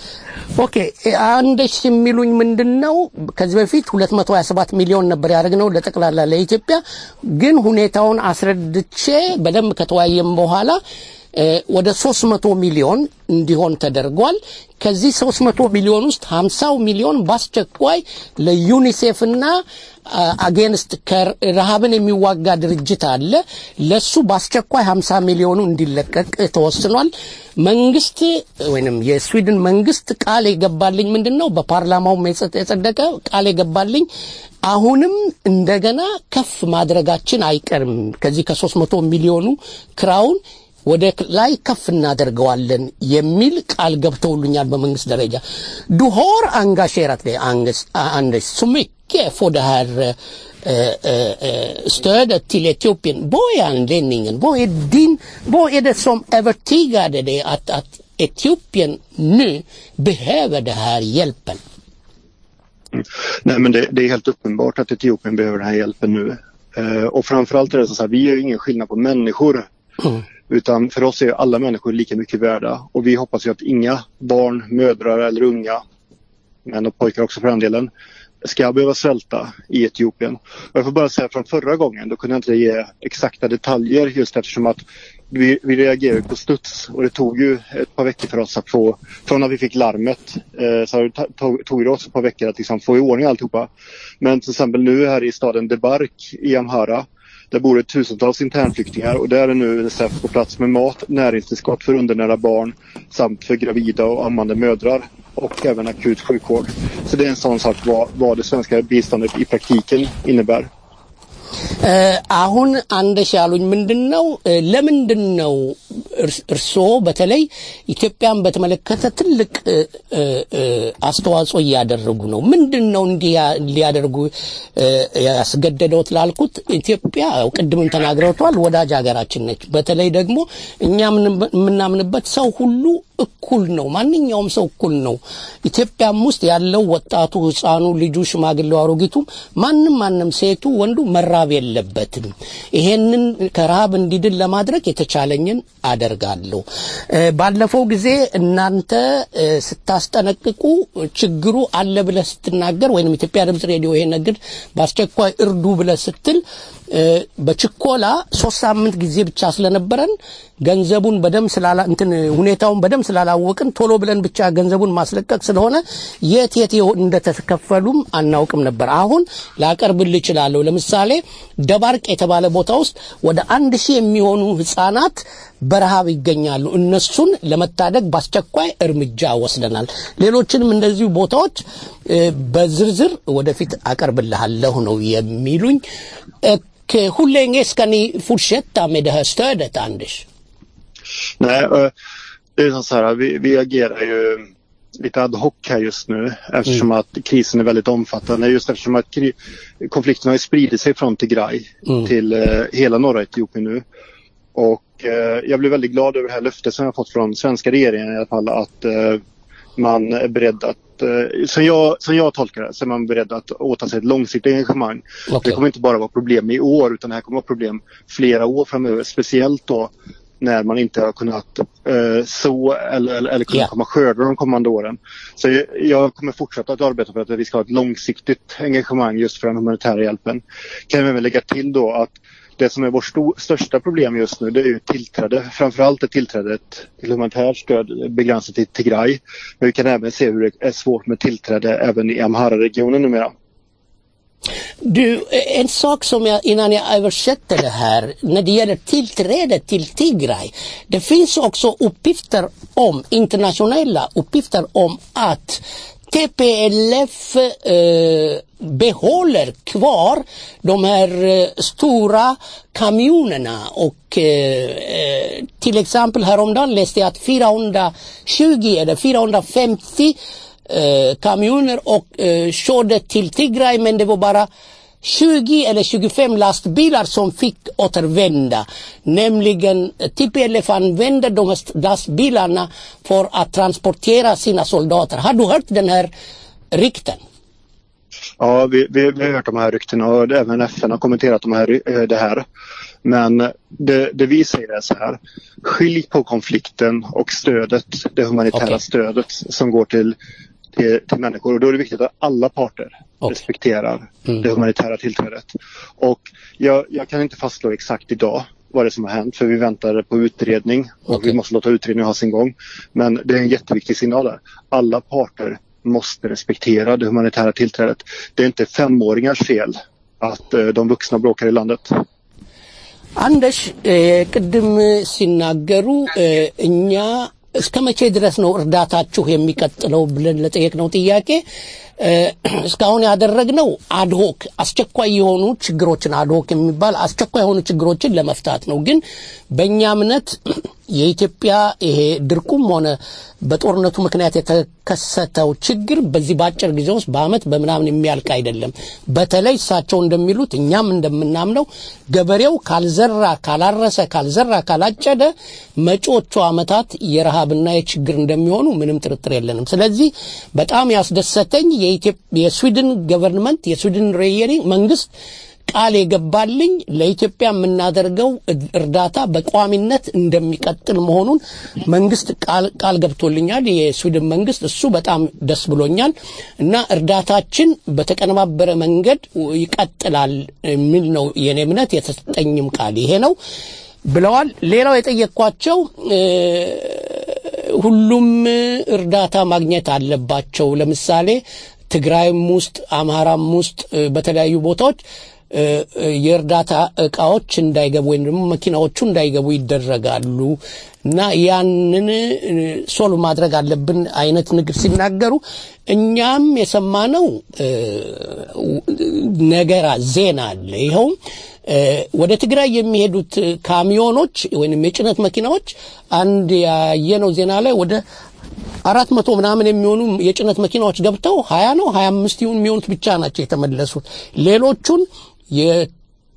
ኦኬ አንደሽ የሚሉኝ ምንድን ነው ከዚህ በፊት 227 ሚሊዮን ነበር ያደረግነው ለጠቅላላ ለኢትዮጵያ ግን ሁኔታውን አስረድቼ በደንብ ከተወያየም በኋላ እ፣ ወደ 300 ሚሊዮን እንዲሆን ተደርጓል ከዚህ 300 ሚሊዮን ውስጥ 50 ሚሊዮን በአስቸኳይ ለዩኒሴፍና አጌንስት ረሃብን የሚዋጋ ድርጅት አለ ለሱ በአስቸኳይ 50 ሚሊዮኑ እንዲለቀቅ ተወስኗል መንግስት ወይንም የስዊድን መንግስት ቃል የገባልኝ ምንድን ነው በፓርላማውም የጸ- የጸደቀ ቃል የገባልኝ አሁንም እንደገና ከፍ ማድረጋችን አይቀርም ከዚህ ከ300 ሚሊዮኑ ክራውን ወደ ላይ ከፍ እናደርገዋለን የሚል ቃል ገብተውልኛል በመንግስት ደረጃ du har engagerat dig Anders, Anders så mycket för det här eh, eh, eh, stödet till Etiopien. Vad är anledningen? Vad är, din, vad är det som övertygade dig att, att Etiopien nu behöver den här hjälpen? Nej men det, det är helt uppenbart att Etiopien behöver den här hjälpen nu. Eh, och framförallt är det så här, vi gör ju ingen skillnad på människor. Utan för oss är alla människor lika mycket värda. Och vi hoppas ju att inga barn, mödrar eller unga, män och pojkar också för den delen, ska behöva svälta i Etiopien. Och jag får bara säga från förra gången, då kunde jag inte ge exakta detaljer just eftersom att vi, vi reagerade på studs och det tog ju ett par veckor för oss att få, från att vi fick larmet, eh, så det ta- tog, tog det oss ett par veckor att liksom få i ordning alltihopa. Men till exempel nu här i staden Debark i Amhara, där bor det tusentals internflyktingar och där är nu Unicef på plats med mat, näringstillskott för undernärda barn samt för gravida och ammande mödrar och även akut sjukvård. Så det är en sån sak vad, vad det svenska biståndet i praktiken innebär. አሁን አንደሽ ያሉኝ ምንድን ነው እ፣ ለምንድን ነው እርስ- እርስዎ በተለይ ኢትዮጵያን በተመለከተ ትልቅ እ፣ እ፣ እ፣ አስተዋጽኦ እያደረጉ ነው ምንድን ነው እንዲህ ያ- ሊያደርጉ እ፣ ያስገደደውት ላልኩት ኢትዮጵያ ያው ቅድምም ተናግረውቷል ወዳጅ ሀገራችን ነች በተለይ ደግሞ እኛ የምን- የምናምንበት ሰው ሁሉ እኩል ነው ማንኛውም ሰው እኩል ነው ኢትዮጵያም ውስጥ ያለው ወጣቱ ህፃኑ ልጁ ሽማግሌው አሮጊቱም ማንም ማንም ሴቱ ወንዱ መራብ የለበትም ይሄንን ከረሃብ እንዲድን ለማድረግ የተቻለኝን አደርጋለሁ እ፣ ባለፈው ጊዜ እናንተ እ፣ ስታስጠነቅቁ ችግሩ አለ ብለህ ስትናገር ወይም ኢትዮጵያ ድምፅ ሬዲዮ ይሄ ነገር በአስቸኳይ እርዱ ብለህ ስትል እ፣ በችኮላ ሶስት ሳምንት ጊዜ ብቻ ስለነበረን ገንዘቡን በደም ስላላ እንትን ሁኔታውን በደም ስላላወቅን ቶሎ ብለን ብቻ ገንዘቡን ማስለቀቅ ስለሆነ የት የት የሆ- እንደተከፈሉም አናውቅም ነበር። አሁን ላቀርብልህ እችላለሁ። ለምሳሌ ደባርቅ የተባለ ቦታ ውስጥ ወደ አንድ ሺህ የሚሆኑ ህጻናት በረሃብ ይገኛሉ። እነሱን ለመታደግ በአስቸኳይ እርምጃ ወስደናል። ሌሎችንም እንደዚሁ ቦታዎች እ፣ በዝርዝር ወደፊት አቀርብልሃለሁ ነው የሚሉኝ። Och hur länge ska ni fortsätta med det här stödet, Anders? Nej, eh, det är så här, vi, vi agerar ju lite ad hoc här just nu eftersom att krisen är väldigt omfattande. Just eftersom att kri- konflikten har ju spridit sig från Tigray till eh, hela norra Etiopien nu. Och eh, jag blev väldigt glad över det här löftet som jag fått från svenska regeringen i alla fall att eh, man är beredd att, eh, som, jag, som jag tolkar det, så är man beredd att åta sig ett långsiktigt engagemang. Det kommer inte bara vara problem i år utan det här kommer vara problem flera år framöver. Speciellt då när man inte har kunnat eh, så eller, eller, eller kunnat komma skörda de kommande åren. Så jag, jag kommer fortsätta att arbeta för att vi ska ha ett långsiktigt engagemang just för den humanitära hjälpen. Kan jag även lägga till då att det som är vårt sto- största problem just nu det är ju tillträde. Framförallt är tillträdet till humanitärt stöd begränsat till Tigray. Men vi kan även se hur det är svårt med tillträde även i Amhara-regionen numera. Du, en sak som jag, innan jag översätter det här, när det gäller tillträde till Tigray. Det finns också uppgifter om, internationella uppgifter om att TPLF eh, behåller kvar de här eh, stora kamionerna och eh, eh, till exempel häromdagen läste jag att 420 eller 450 eh, kamioner och eh, körde till Tigray men det var bara 20 eller 25 lastbilar som fick återvända. Nämligen eh, TPLF använde de här lastbilarna för att transportera sina soldater. Har du hört den här rykten? Ja, vi, vi, vi har hört de här ryktena och även FN har kommenterat de här, eh, det här. Men det, det vi säger är så här. Skilj på konflikten och stödet, det humanitära Okej. stödet som går till, till, till människor. Och då är det viktigt att alla parter respekterar det humanitära tillträdet. Och jag, jag kan inte fastslå exakt idag vad det är som har hänt för vi väntar på utredning och vi måste låta utredningen ha sin gång. Men det är en jätteviktig signal där. Alla parter måste respektera det humanitära tillträdet. Det är inte femåringars fel att eh, de vuxna bråkar i landet. አንደሽ እ፣ ቅድም ሲናገሩ እ፣ እኛ እስከ መቼ ድረስ ነው እርዳታችሁ የሚቀጥለው ብለን ለጠየቅነው ጥያቄ እ፣ እስካሁን ያደረግነው አድሆክ አስቸኳይ የሆኑ ችግሮችን አድሆክ የሚባል አስቸኳይ የሆኑ ችግሮችን ለመፍታት ነው። ግን በእኛ እምነት የኢትዮጵያ ይሄ ድርቁም ሆነ በጦርነቱ ምክንያት የተከሰተው ችግር በዚህ በአጭር ጊዜ ውስጥ በአመት በምናምን የሚያልቅ አይደለም። በተለይ እሳቸው እንደሚሉት እኛም እንደምናምነው ገበሬው ካልዘራ፣ ካላረሰ፣ ካልዘራ፣ ካላጨደ መጪዎቹ አመታት የረሃብና የችግር እንደሚሆኑ ምንም ጥርጥር የለንም። ስለዚህ በጣም ያስደሰተኝ የኢትዮጵ- የስዊድን ገቨርንመንት የስዊድን ሬየሪንግ መንግስት ቃል የገባልኝ ለኢትዮጵያ የምናደርገው እርዳታ በቋሚነት እንደሚቀጥል መሆኑን መንግስት ቃል ቃል ገብቶልኛል። የስዊድን መንግስት እሱ በጣም ደስ ብሎኛል እና እርዳታችን በተቀነባበረ መንገድ ይቀጥላል የሚል ነው የኔ እምነት። የተሰጠኝም ቃል ይሄ ነው ብለዋል። ሌላው የጠየቅኳቸው እ፣ ሁሉም እርዳታ ማግኘት አለባቸው። ለምሳሌ ትግራይም ውስጥ አማራም ውስጥ እ፣ በተለያዩ ቦታዎች እ፣ እ፣ የእርዳታ እቃዎች እንዳይገቡ ወይም ደግሞ መኪናዎቹ እንዳይገቡ ይደረጋሉ እና ያንን እ፣ ሶልቭ ማድረግ አለብን አይነት ንግድ ሲናገሩ እኛም የሰማነው እ፣ ነገራ ዜና አለ። ይኸውም እ፣ ወደ ትግራይ የሚሄዱት ካሚዮኖች ወይም የጭነት መኪናዎች አንድ ያየነው ዜና ላይ ወደ አራት መቶ ምናምን የሚሆኑ የጭነት መኪናዎች ገብተው ሀያ ነው ሀያ አምስት ይሁን የሚሆኑት ብቻ ናቸው የተመለሱት። ሌሎቹን የ-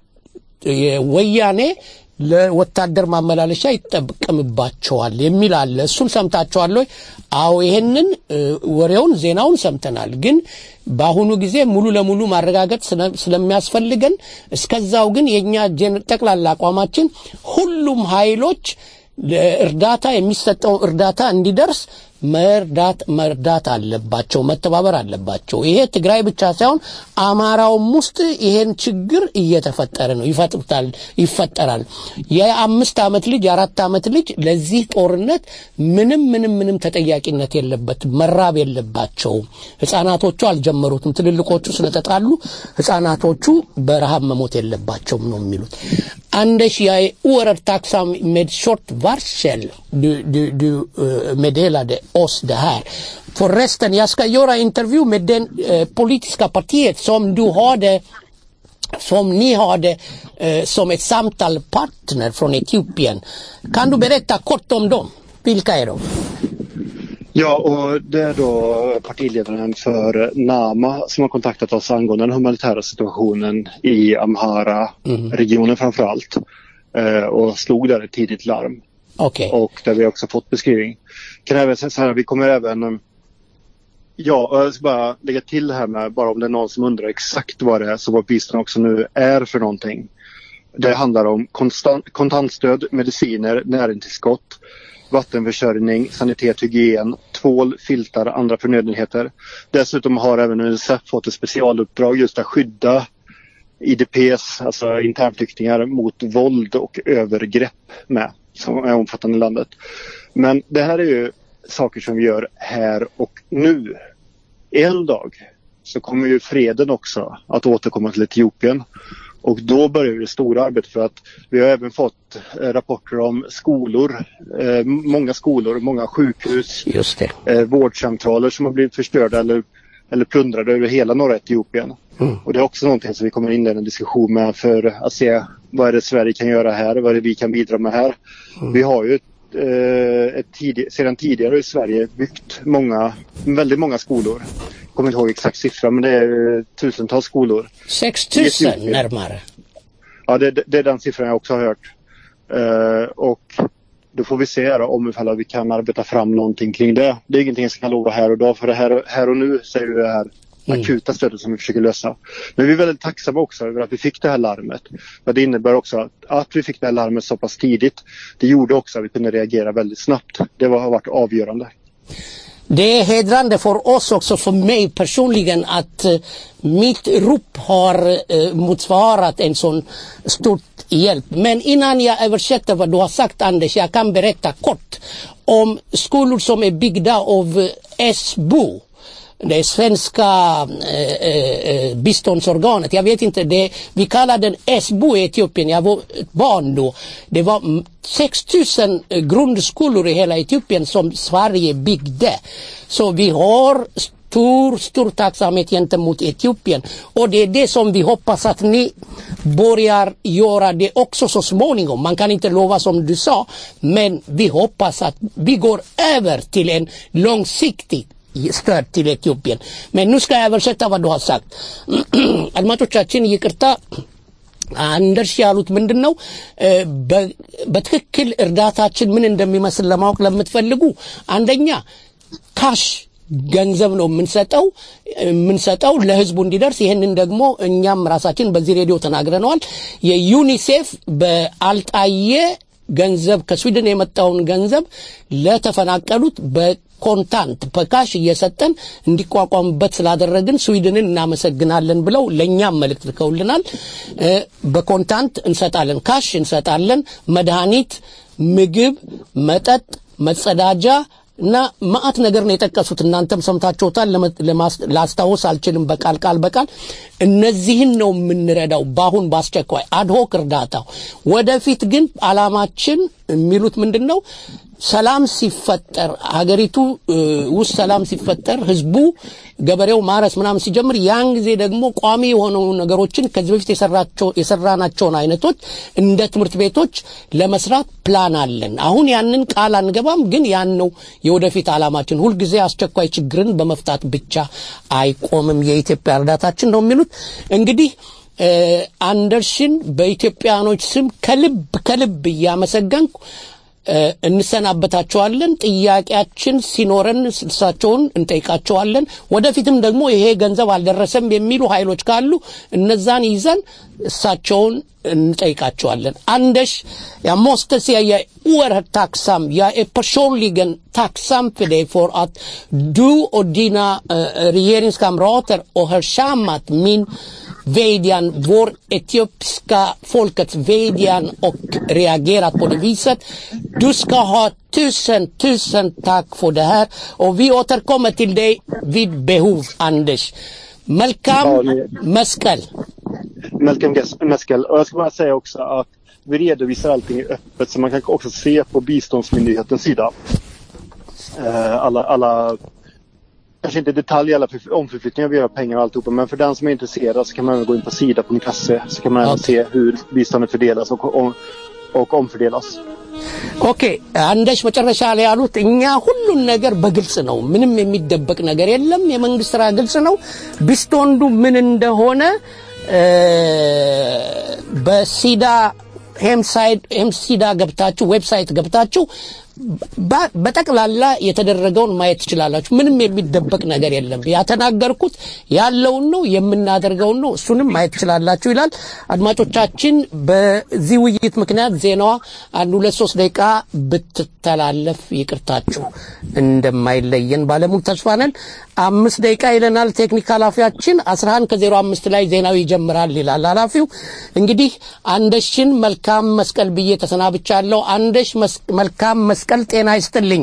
የወያኔ ለወታደር ማመላለሻ ይጠቀምባቸዋል የሚል አለ። እሱን ሰምታችኋል ወይ? አዎ፣ ይሄንን እ፣ ወሬውን ዜናውን ሰምተናል። ግን በአሁኑ ጊዜ ሙሉ ለሙሉ ማረጋገጥ ስለ- ስለሚያስፈልገን እስከዛው ግን የእኛ ጄን- ጠቅላላ አቋማችን ሁሉም ኃይሎች ለእርዳታ የሚሰጠው እርዳታ እንዲደርስ መርዳት መርዳት አለባቸው፣ መተባበር አለባቸው። ይሄ ትግራይ ብቻ ሳይሆን አማራውም ውስጥ ይሄን ችግር እየተፈጠረ ነው፣ ይፈጥሩታል ይፈጠራል። የአምስት ዓመት ልጅ የአራት ዓመት ልጅ ለዚህ ጦርነት ምንም ምንም ምንም ተጠያቂነት የለበትም፣ መራብ የለባቸውም። ህጻናቶቹ አልጀመሩትም። ትልልቆቹ ስለተጣሉ ህጻናቶቹ በረሃብ መሞት የለባቸውም ነው የሚሉት። Anders, jag är oerhört tacksam med kort varsel du, du, du eh, meddelade oss det här. Förresten, jag ska göra intervju med den eh, politiska partiet som du hade som ni hade eh, som ett samtalspartner från Etiopien. Kan du berätta kort om dem? Vilka är de? Ja, och det är då partiledaren för NAMA som har kontaktat oss angående den humanitära situationen i Amhara-regionen framför allt. Eh, och slog där ett tidigt larm. Okej. Och där vi också fått beskrivning. Kan även säga så här, vi kommer även eh, Ja, och jag ska bara lägga till här med bara om det är någon som undrar exakt vad det är som vårt bistånd också nu är för någonting. Det handlar om konstant, kontantstöd, mediciner, näringstillskott, vattenförsörjning, sanitet, hygien, tvål, filtar, andra förnödenheter. Dessutom har även Unicef fått ett specialuppdrag just att skydda IDPs, alltså internflyktingar, mot våld och övergrepp med, som är omfattande i landet. Men det här är ju saker som vi gör här och nu. En dag så kommer ju freden också att återkomma till Etiopien. Och då börjar det stora arbetet för att vi har även fått eh, rapporter om skolor, eh, många skolor, många sjukhus, Just det. eh, vårdcentraler som har blivit förstörda eller, eller plundrade över hela norra Etiopien. Och det är också någonting som vi kommer inleda en diskussion med för att se vad är det Sverige kan göra här, vad är det vi kan bidra med här. Vi har ju eh, ett tid, sedan tidigare i Sverige byggt många, väldigt många skolor. Jag kommer inte ihåg exakt siffra men det är eh, tusentals skolor. 6 000 Etiopien. närmare. Ja, det, det är den siffran jag också har hört. Eh, och då får vi se då, om ifall vi kan arbeta fram någonting kring det. Det är ingenting jag ska lova här och då för det här, här och nu så är det det här akuta stödet som vi försöker lösa. Men vi är väldigt tacksamma också över att vi fick det här larmet. Men det innebär också att, att vi fick det här larmet så pass tidigt. Det gjorde också att vi kunde reagera väldigt snabbt. Det var, har varit avgörande. Det är hedrande för oss också, för mig personligen, att eh, mitt rop har eh, motsvarat en sån stor hjälp. Men innan jag översätter vad du har sagt Anders, jag kan berätta kort om skolor som är byggda av eh, SBO. Det svenska eh, eh, biståndsorganet. Jag vet inte, det, vi kallar den SBO i Etiopien. Jag var ett barn då. Det var mm, 6 000 eh, grundskolor i hela Etiopien som Sverige byggde. Så vi har stor, stor tacksamhet gentemot Etiopien. Och det är det som vi hoppas att ni börjar göra det också så småningom. Man kan inte lova som du sa, men vi hoppas att vi går över till en långsiktig stöd till Etiopien. Men nu ska jag översätta vad du har sagt. አድማጮቻችን ይቅርታ አንደርስ ያሉት ምንድን ነው እ፣ በ- በትክክል እርዳታችን ምን እንደሚመስል ለማወቅ ለምትፈልጉ አንደኛ ካሽ ገንዘብ ነው የምንሰጠው የምንሰጠው ለህዝቡ እንዲደርስ ይህንን ደግሞ እኛም ራሳችን በዚህ ሬዲዮ ተናግረነዋል የዩኒሴፍ በአልጣየ ገንዘብ ከስዊድን የመጣውን ገንዘብ ለተፈናቀሉት በኮንታንት በካሽ እየሰጠን እንዲቋቋሙበት ስላደረግን ስዊድንን እናመሰግናለን ብለው ለእኛም መልእክት ልከውልናል እ፣ በኮንታንት እንሰጣለን ካሽ እንሰጣለን መድኃኒት ምግብ መጠጥ መጸዳጃ እና ማአት ነገር ነው የጠቀሱት እናንተም ሰምታችሁታል ለመ- ለማስ- ላስታውስ አልችልም በቃል ቃል በቃል እነዚህን ነው የምንረዳው በአሁን በአስቸኳይ አድሆክ እርዳታው ወደፊት ግን አላማችን የሚሉት ምንድን ነው ሰላም ሲፈጠር ሀገሪቱ እ, ውስጥ ሰላም ሲፈጠር ህዝቡ ገበሬው ማረስ ምናምን ሲጀምር ያን ጊዜ ደግሞ ቋሚ የሆኑ ነገሮችን ከዚህ በፊት የሰራቸው የሰራናቸውን አይነቶች እንደ ትምህርት ቤቶች ለመስራት ፕላን አለን። አሁን ያንን ቃል አንገባም፣ ግን ያን ነው የወደፊት ዓላማችን። ሁልጊዜ አስቸኳይ ችግርን በመፍታት ብቻ አይቆምም የኢትዮጵያ እርዳታችን ነው የሚሉት እንግዲህ እ፣ አንደርሽን በኢትዮጵያኖች ስም ከልብ ከልብ እያመሰገንኩ እ፣ እንሰናበታቸዋለን። ጥያቄያችን ሲኖረን እሳቸውን እንጠይቃቸዋለን። ወደፊትም ደግሞ ይሄ ገንዘብ አልደረሰም የሚሉ ኃይሎች ካሉ እነዛን ይዘን እሳቸውን እንጠይቃቸዋለን። Anders, jag måste säga jag är oerhört tacksam. Jag är personligen tacksam för dig för att du och dina eh, regeringskamrater har hörsammat min vädjan, vår etiopiska folkets vädjan och reagerat på det viset. Du ska ha tusen, tusen tack för det här och vi återkommer till dig vid behov, Anders. Malcolm Ja, ni- Meskel. Malcolm Ges- Meskel. Och jag ska bara säga också att vi redovisar allting öppet så man kan också se på biståndsmyndighetens sida. Eh, Alla, alla kanske inte i detalj alla förf- omförflyttningar vi gör av pengar och alltihopa men för den som är intresserad så kan man även gå in på sida.se så kan man även se hur biståndet fördelas och, och, och omfördelas. ኦኬ አንደሽ መጨረሻ ላይ ያሉት እኛ ሁሉን ነገር በግልጽ ነው፣ ምንም የሚደበቅ ነገር የለም። የመንግስት ስራ ግልጽ ነው። ቢስቶንዱ ምን እንደሆነ እ፣ በሲዳ ሄምሳይድ ሄምሲዳ ገብታችሁ ዌብሳይት ገብታችሁ በ- በጠቅላላ የተደረገውን ማየት ትችላላችሁ። ምንም የሚደበቅ ነገር የለም። ያተናገርኩት ያለውን ነው የምናደርገውን ነው። እሱንም ማየት ትችላላችሁ ይላል። አድማጮቻችን፣ በዚህ ውይይት ምክንያት ዜናዋ አንድ ሁለት ሶስት ደቂቃ ብትተላለፍ ይቅርታችሁ እንደማይለየን ባለሙሉ ተስፋ ነን። አምስት ደቂቃ ይለናል ቴክኒክ ኃላፊያችን። 11 ከዜሮ አምስት ላይ ዜናው ይጀምራል ይላል ኃላፊው። እንግዲህ አንደሽን መልካም መስቀል ብዬ ተሰናብቻለሁ። አንደሽ መስ- መልካም መስቀል ጤና ይስጥልኝ።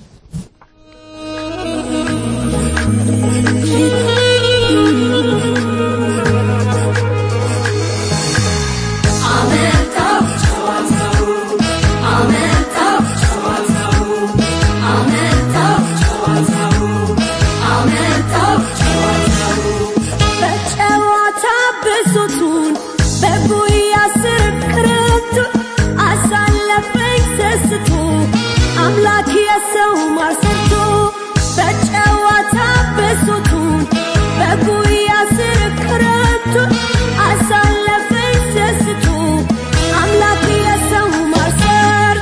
አመጣው ጨዋታው አመጣው ጨዋታው አመጣው ጨዋታው አመጣው ጨዋታው በጨዋታ ብሶቱን በጉያ ስር ክረምቱን አሳለፈኝ ሰስቶ አምላክ የሰው ማር ሰርቶ በጨዋታ ብሶቱን በጉያ ስር ክረምቱን አሳለፈኝ ሰስቶ አምላክ የሰው ማር ሰርቶ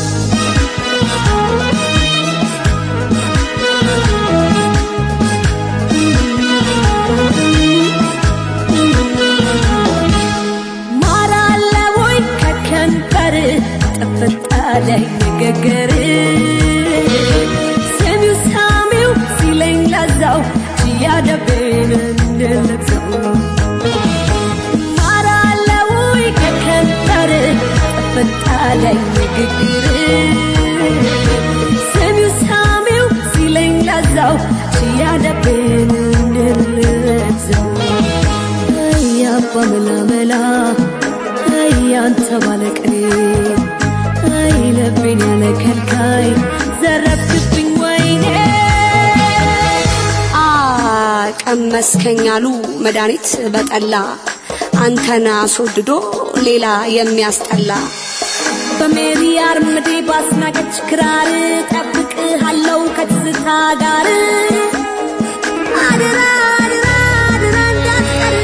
ማር አለ ወይ ከከንፈር ጥፍጥ አለ ንግግር ሰሚው ሳሚው ሲለኝ ለዛው ችያደቤን እንድልብሰው ማር አለ ወይ ከከንፈር ጥፍጥ አለ ንግግር ሰሚው ሳሚው ሲለኝ ለዛው ችያደቤን እንድልብሰው አያባ መላመላ አያንተ ባለቅኔ አይ ልቤን ያለ ከልካይ ዘረፍክብኝ ወይኔ አ ቀመስከኝ አሉ መድኃኒት በጠላ አንተን አስወድዶ ሌላ የሚያስጠላ በሜሪ አርምዴ ባስናቀች ክራር ጠብቅሃለው ከትዝታ ጋር አድራ አድራ አድራ እንዳትቀር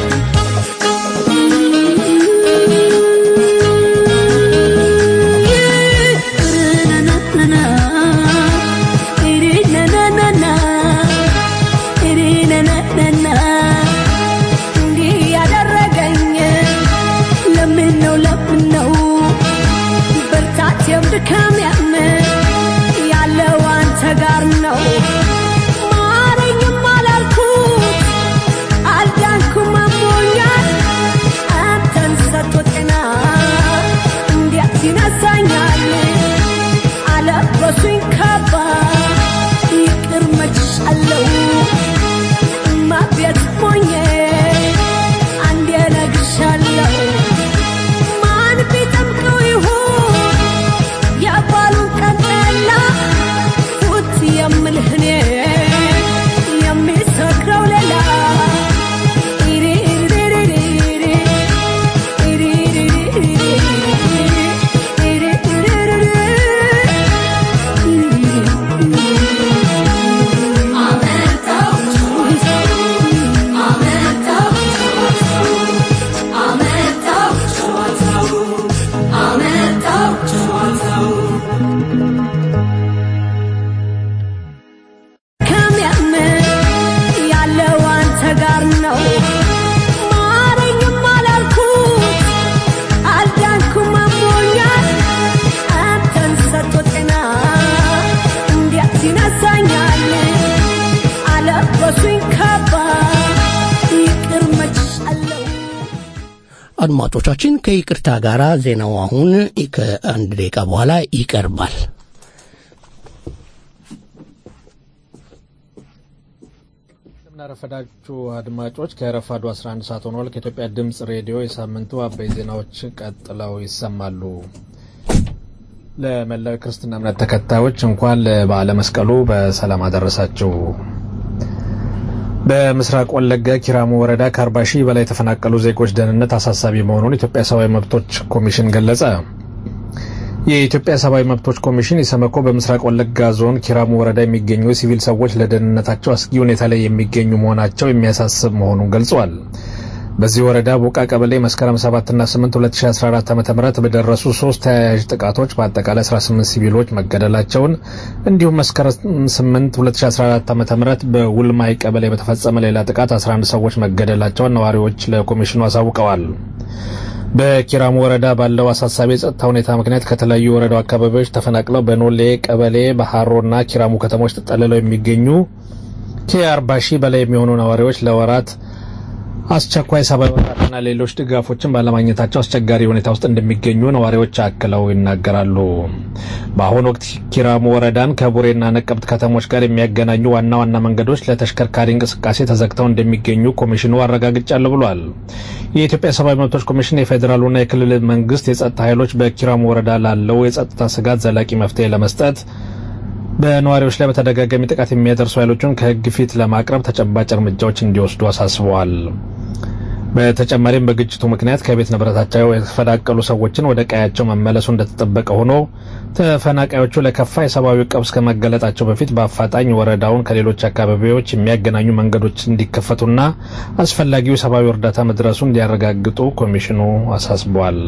እንዲህ ያደረገኝ ለምን ነው ለምን ነው ብርታቴም ድካሜም ያለው አንተ ጋር ነው ማረኝም አላልኩት አልዳንኩም አሞኛል አንተን ሰጥቶ ጤና እንዴት ይነሳኛል አለበሱኝ ካባ ይቅር መችሻለው ማቤት ሞኜ አንዴ ነግሻለው ማን ቢጠምቀው ይሁን የባሉን ቀን ጠላ ፉት የምልህ ያነሳኛል አለበሱኝ ካባ ይቅር መችሻለሁ አድማጮቻችን ከይቅርታ ጋር ዜናው አሁን ከአንድ ደቂቃ በኋላ ይቀርባል። እንደምናረፈዳችሁ አድማጮች ከረፋዱ 11 ሰዓት ሆኗል። ከኢትዮጵያ ድምፅ ሬዲዮ የሳምንቱ አበይ ዜናዎች ቀጥለው ይሰማሉ። ለመላው ክርስትና እምነት ተከታዮች እንኳን ለበዓለ መስቀሉ በሰላም አደረሳችሁ። በምስራቅ ወለጋ ኪራሙ ወረዳ ከ40 ሺህ በላይ የተፈናቀሉ ዜጎች ደህንነት አሳሳቢ መሆኑን የኢትዮጵያ ሰብአዊ መብቶች ኮሚሽን ገለጸ። የኢትዮጵያ ሰብአዊ መብቶች ኮሚሽን ኢሰመኮ በምስራቅ ወለጋ ዞን ኪራሙ ወረዳ የሚገኙ ሲቪል ሰዎች ለደህንነታቸው አስጊ ሁኔታ ላይ የሚገኙ መሆናቸው የሚያሳስብ መሆኑን ገልጿል። በዚህ ወረዳ ቦቃ ቀበሌ መስከረም 7ና 8 2014 ዓ ም በደረሱ ሶስት ተያያዥ ጥቃቶች በአጠቃላይ 18 ሲቪሎች መገደላቸውን እንዲሁም መስከረም 8 2014 ዓ ም በውልማይ ቀበሌ በተፈጸመ ሌላ ጥቃት 11 ሰዎች መገደላቸውን ነዋሪዎች ለኮሚሽኑ አሳውቀዋል። በኪራሙ ወረዳ ባለው አሳሳቢ የጸጥታ ሁኔታ ምክንያት ከተለያዩ የወረዳው አካባቢዎች ተፈናቅለው በኖሌ ቀበሌ በሃሮና ኪራሙ ከተሞች ተጠልለው የሚገኙ ከ40 ሺህ በላይ የሚሆኑ ነዋሪዎች ለወራት አስቸኳይ ሰብአዊ እርዳታና ሌሎች ድጋፎችን ባለማግኘታቸው አስቸጋሪ ሁኔታ ውስጥ እንደሚገኙ ነዋሪዎች አክለው ይናገራሉ። በአሁኑ ወቅት ኪራሙ ወረዳን ከቡሬና ነቀብት ከተሞች ጋር የሚያገናኙ ዋና ዋና መንገዶች ለተሽከርካሪ እንቅስቃሴ ተዘግተው እንደሚገኙ ኮሚሽኑ አረጋግጫለሁ ብሏል። የኢትዮጵያ ሰብአዊ መብቶች ኮሚሽን የፌዴራሉና የክልል መንግስት የጸጥታ ኃይሎች በኪራሙ ወረዳ ላለው የጸጥታ ስጋት ዘላቂ መፍትሄ ለመስጠት በነዋሪዎች ላይ በተደጋጋሚ ጥቃት የሚያደርሱ ኃይሎችን ከህግ ፊት ለማቅረብ ተጨባጭ እርምጃዎች እንዲወስዱ አሳስበዋል። በተጨማሪም በግጭቱ ምክንያት ከቤት ንብረታቸው የተፈናቀሉ ሰዎችን ወደ ቀያቸው መመለሱ እንደተጠበቀ ሆኖ ተፈናቃዮቹ ለከፋ የሰብአዊ ቀውስ ከመገለጣቸው በፊት በአፋጣኝ ወረዳውን ከሌሎች አካባቢዎች የሚያገናኙ መንገዶች እንዲከፈቱና አስፈላጊው የሰብአዊ እርዳታ መድረሱ እንዲያረጋግጡ ኮሚሽኑ አሳስቧል።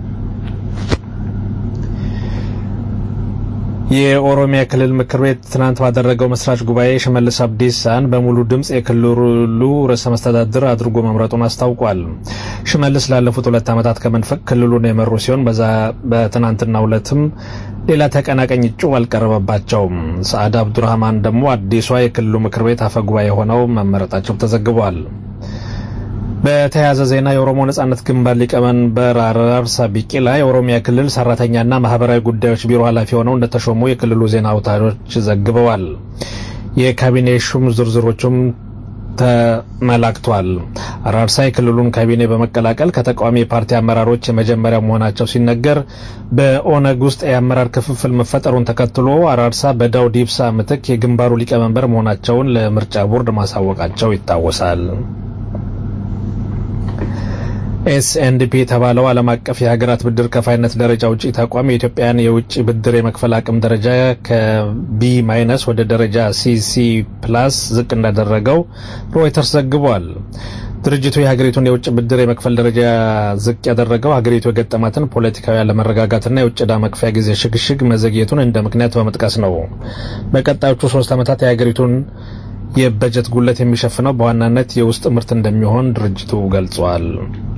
የኦሮሚያ ክልል ምክር ቤት ትናንት ባደረገው መስራች ጉባኤ ሽመልስ አብዲሳን በሙሉ ድምፅ የክልሉ ርዕሰ መስተዳድር አድርጎ መምረጡን አስታውቋል። ሽመልስ ላለፉት ሁለት ዓመታት ከመንፈቅ ክልሉን የመሩ ሲሆን በትናንትናው ዕለትም ሌላ ተቀናቃኝ እጩ አልቀረበባቸውም። ሰዓድ አብዱራህማን ደግሞ አዲሷ የክልሉ ምክር ቤት አፈ ጉባኤ ሆነው መመረጣቸው ተዘግቧል። በተያያዘ ዜና የኦሮሞ ነጻነት ግንባር ሊቀመንበር አራርሳ ቢቂላ የኦሮሚያ ክልል ሰራተኛና ማህበራዊ ጉዳዮች ቢሮ ኃላፊ ሆነው እንደተሾሙ የክልሉ ዜና አውታሮች ዘግበዋል። የካቢኔ ሹም ዝርዝሮቹም ተመላክቷል። አራርሳ የክልሉን ካቢኔ በመቀላቀል ከተቃዋሚ የፓርቲ አመራሮች የመጀመሪያ መሆናቸው ሲነገር በኦነግ ውስጥ የአመራር ክፍፍል መፈጠሩን ተከትሎ አራርሳ በዳውድ ኢብሳ ምትክ የግንባሩ ሊቀመንበር መሆናቸውን ለምርጫ ቦርድ ማሳወቃቸው ይታወሳል። ኤስኤንዲፒ የተባለው ዓለም አቀፍ የሀገራት ብድር ከፋይነት ደረጃ ውጪ ተቋም የኢትዮጵያን የውጭ ብድር የመክፈል አቅም ደረጃ ከቢ ማይነስ ወደ ደረጃ ሲሲ ፕላስ ዝቅ እንዳደረገው ሮይተርስ ዘግቧል። ድርጅቱ የሀገሪቱን የውጭ ብድር የመክፈል ደረጃ ዝቅ ያደረገው ሀገሪቱ የገጠማትን ፖለቲካዊ አለመረጋጋትና የውጭ ዕዳ መክፈያ ጊዜ ሽግሽግ መዘግየቱን እንደ ምክንያት በመጥቀስ ነው። በቀጣዮቹ ሶስት ዓመታት የሀገሪቱን የበጀት ጉለት የሚሸፍነው በዋናነት የውስጥ ምርት እንደሚሆን ድርጅቱ ገልጿል።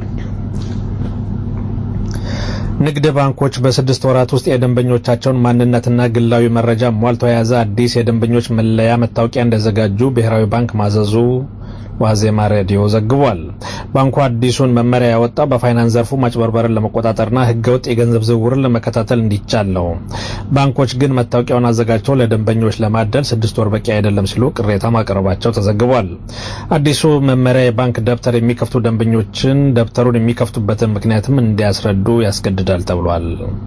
ንግድ ባንኮች በስድስት ወራት ውስጥ የደንበኞቻቸውን ማንነትና ግላዊ መረጃ ሟልቶ የያዘ አዲስ የደንበኞች መለያ መታወቂያ እንደዘጋጁ ብሔራዊ ባንክ ማዘዙ ዋዜማ ሬዲዮ ዘግቧል። ባንኩ አዲሱን መመሪያ ያወጣው በፋይናንስ ዘርፉ ማጭበርበርን ለመቆጣጠርና ሕገወጥ የገንዘብ ዝውውርን ለመከታተል እንዲቻል ነው። ባንኮች ግን መታወቂያውን አዘጋጅተው ለደንበኞች ለማደል ስድስት ወር በቂ አይደለም ሲሉ ቅሬታ ማቅረባቸው ተዘግቧል። አዲሱ መመሪያ የባንክ ደብተር የሚከፍቱ ደንበኞችን ደብተሩን የሚከፍቱበትን ምክንያትም እንዲያስረዱ ያስገድዳል ተብሏል።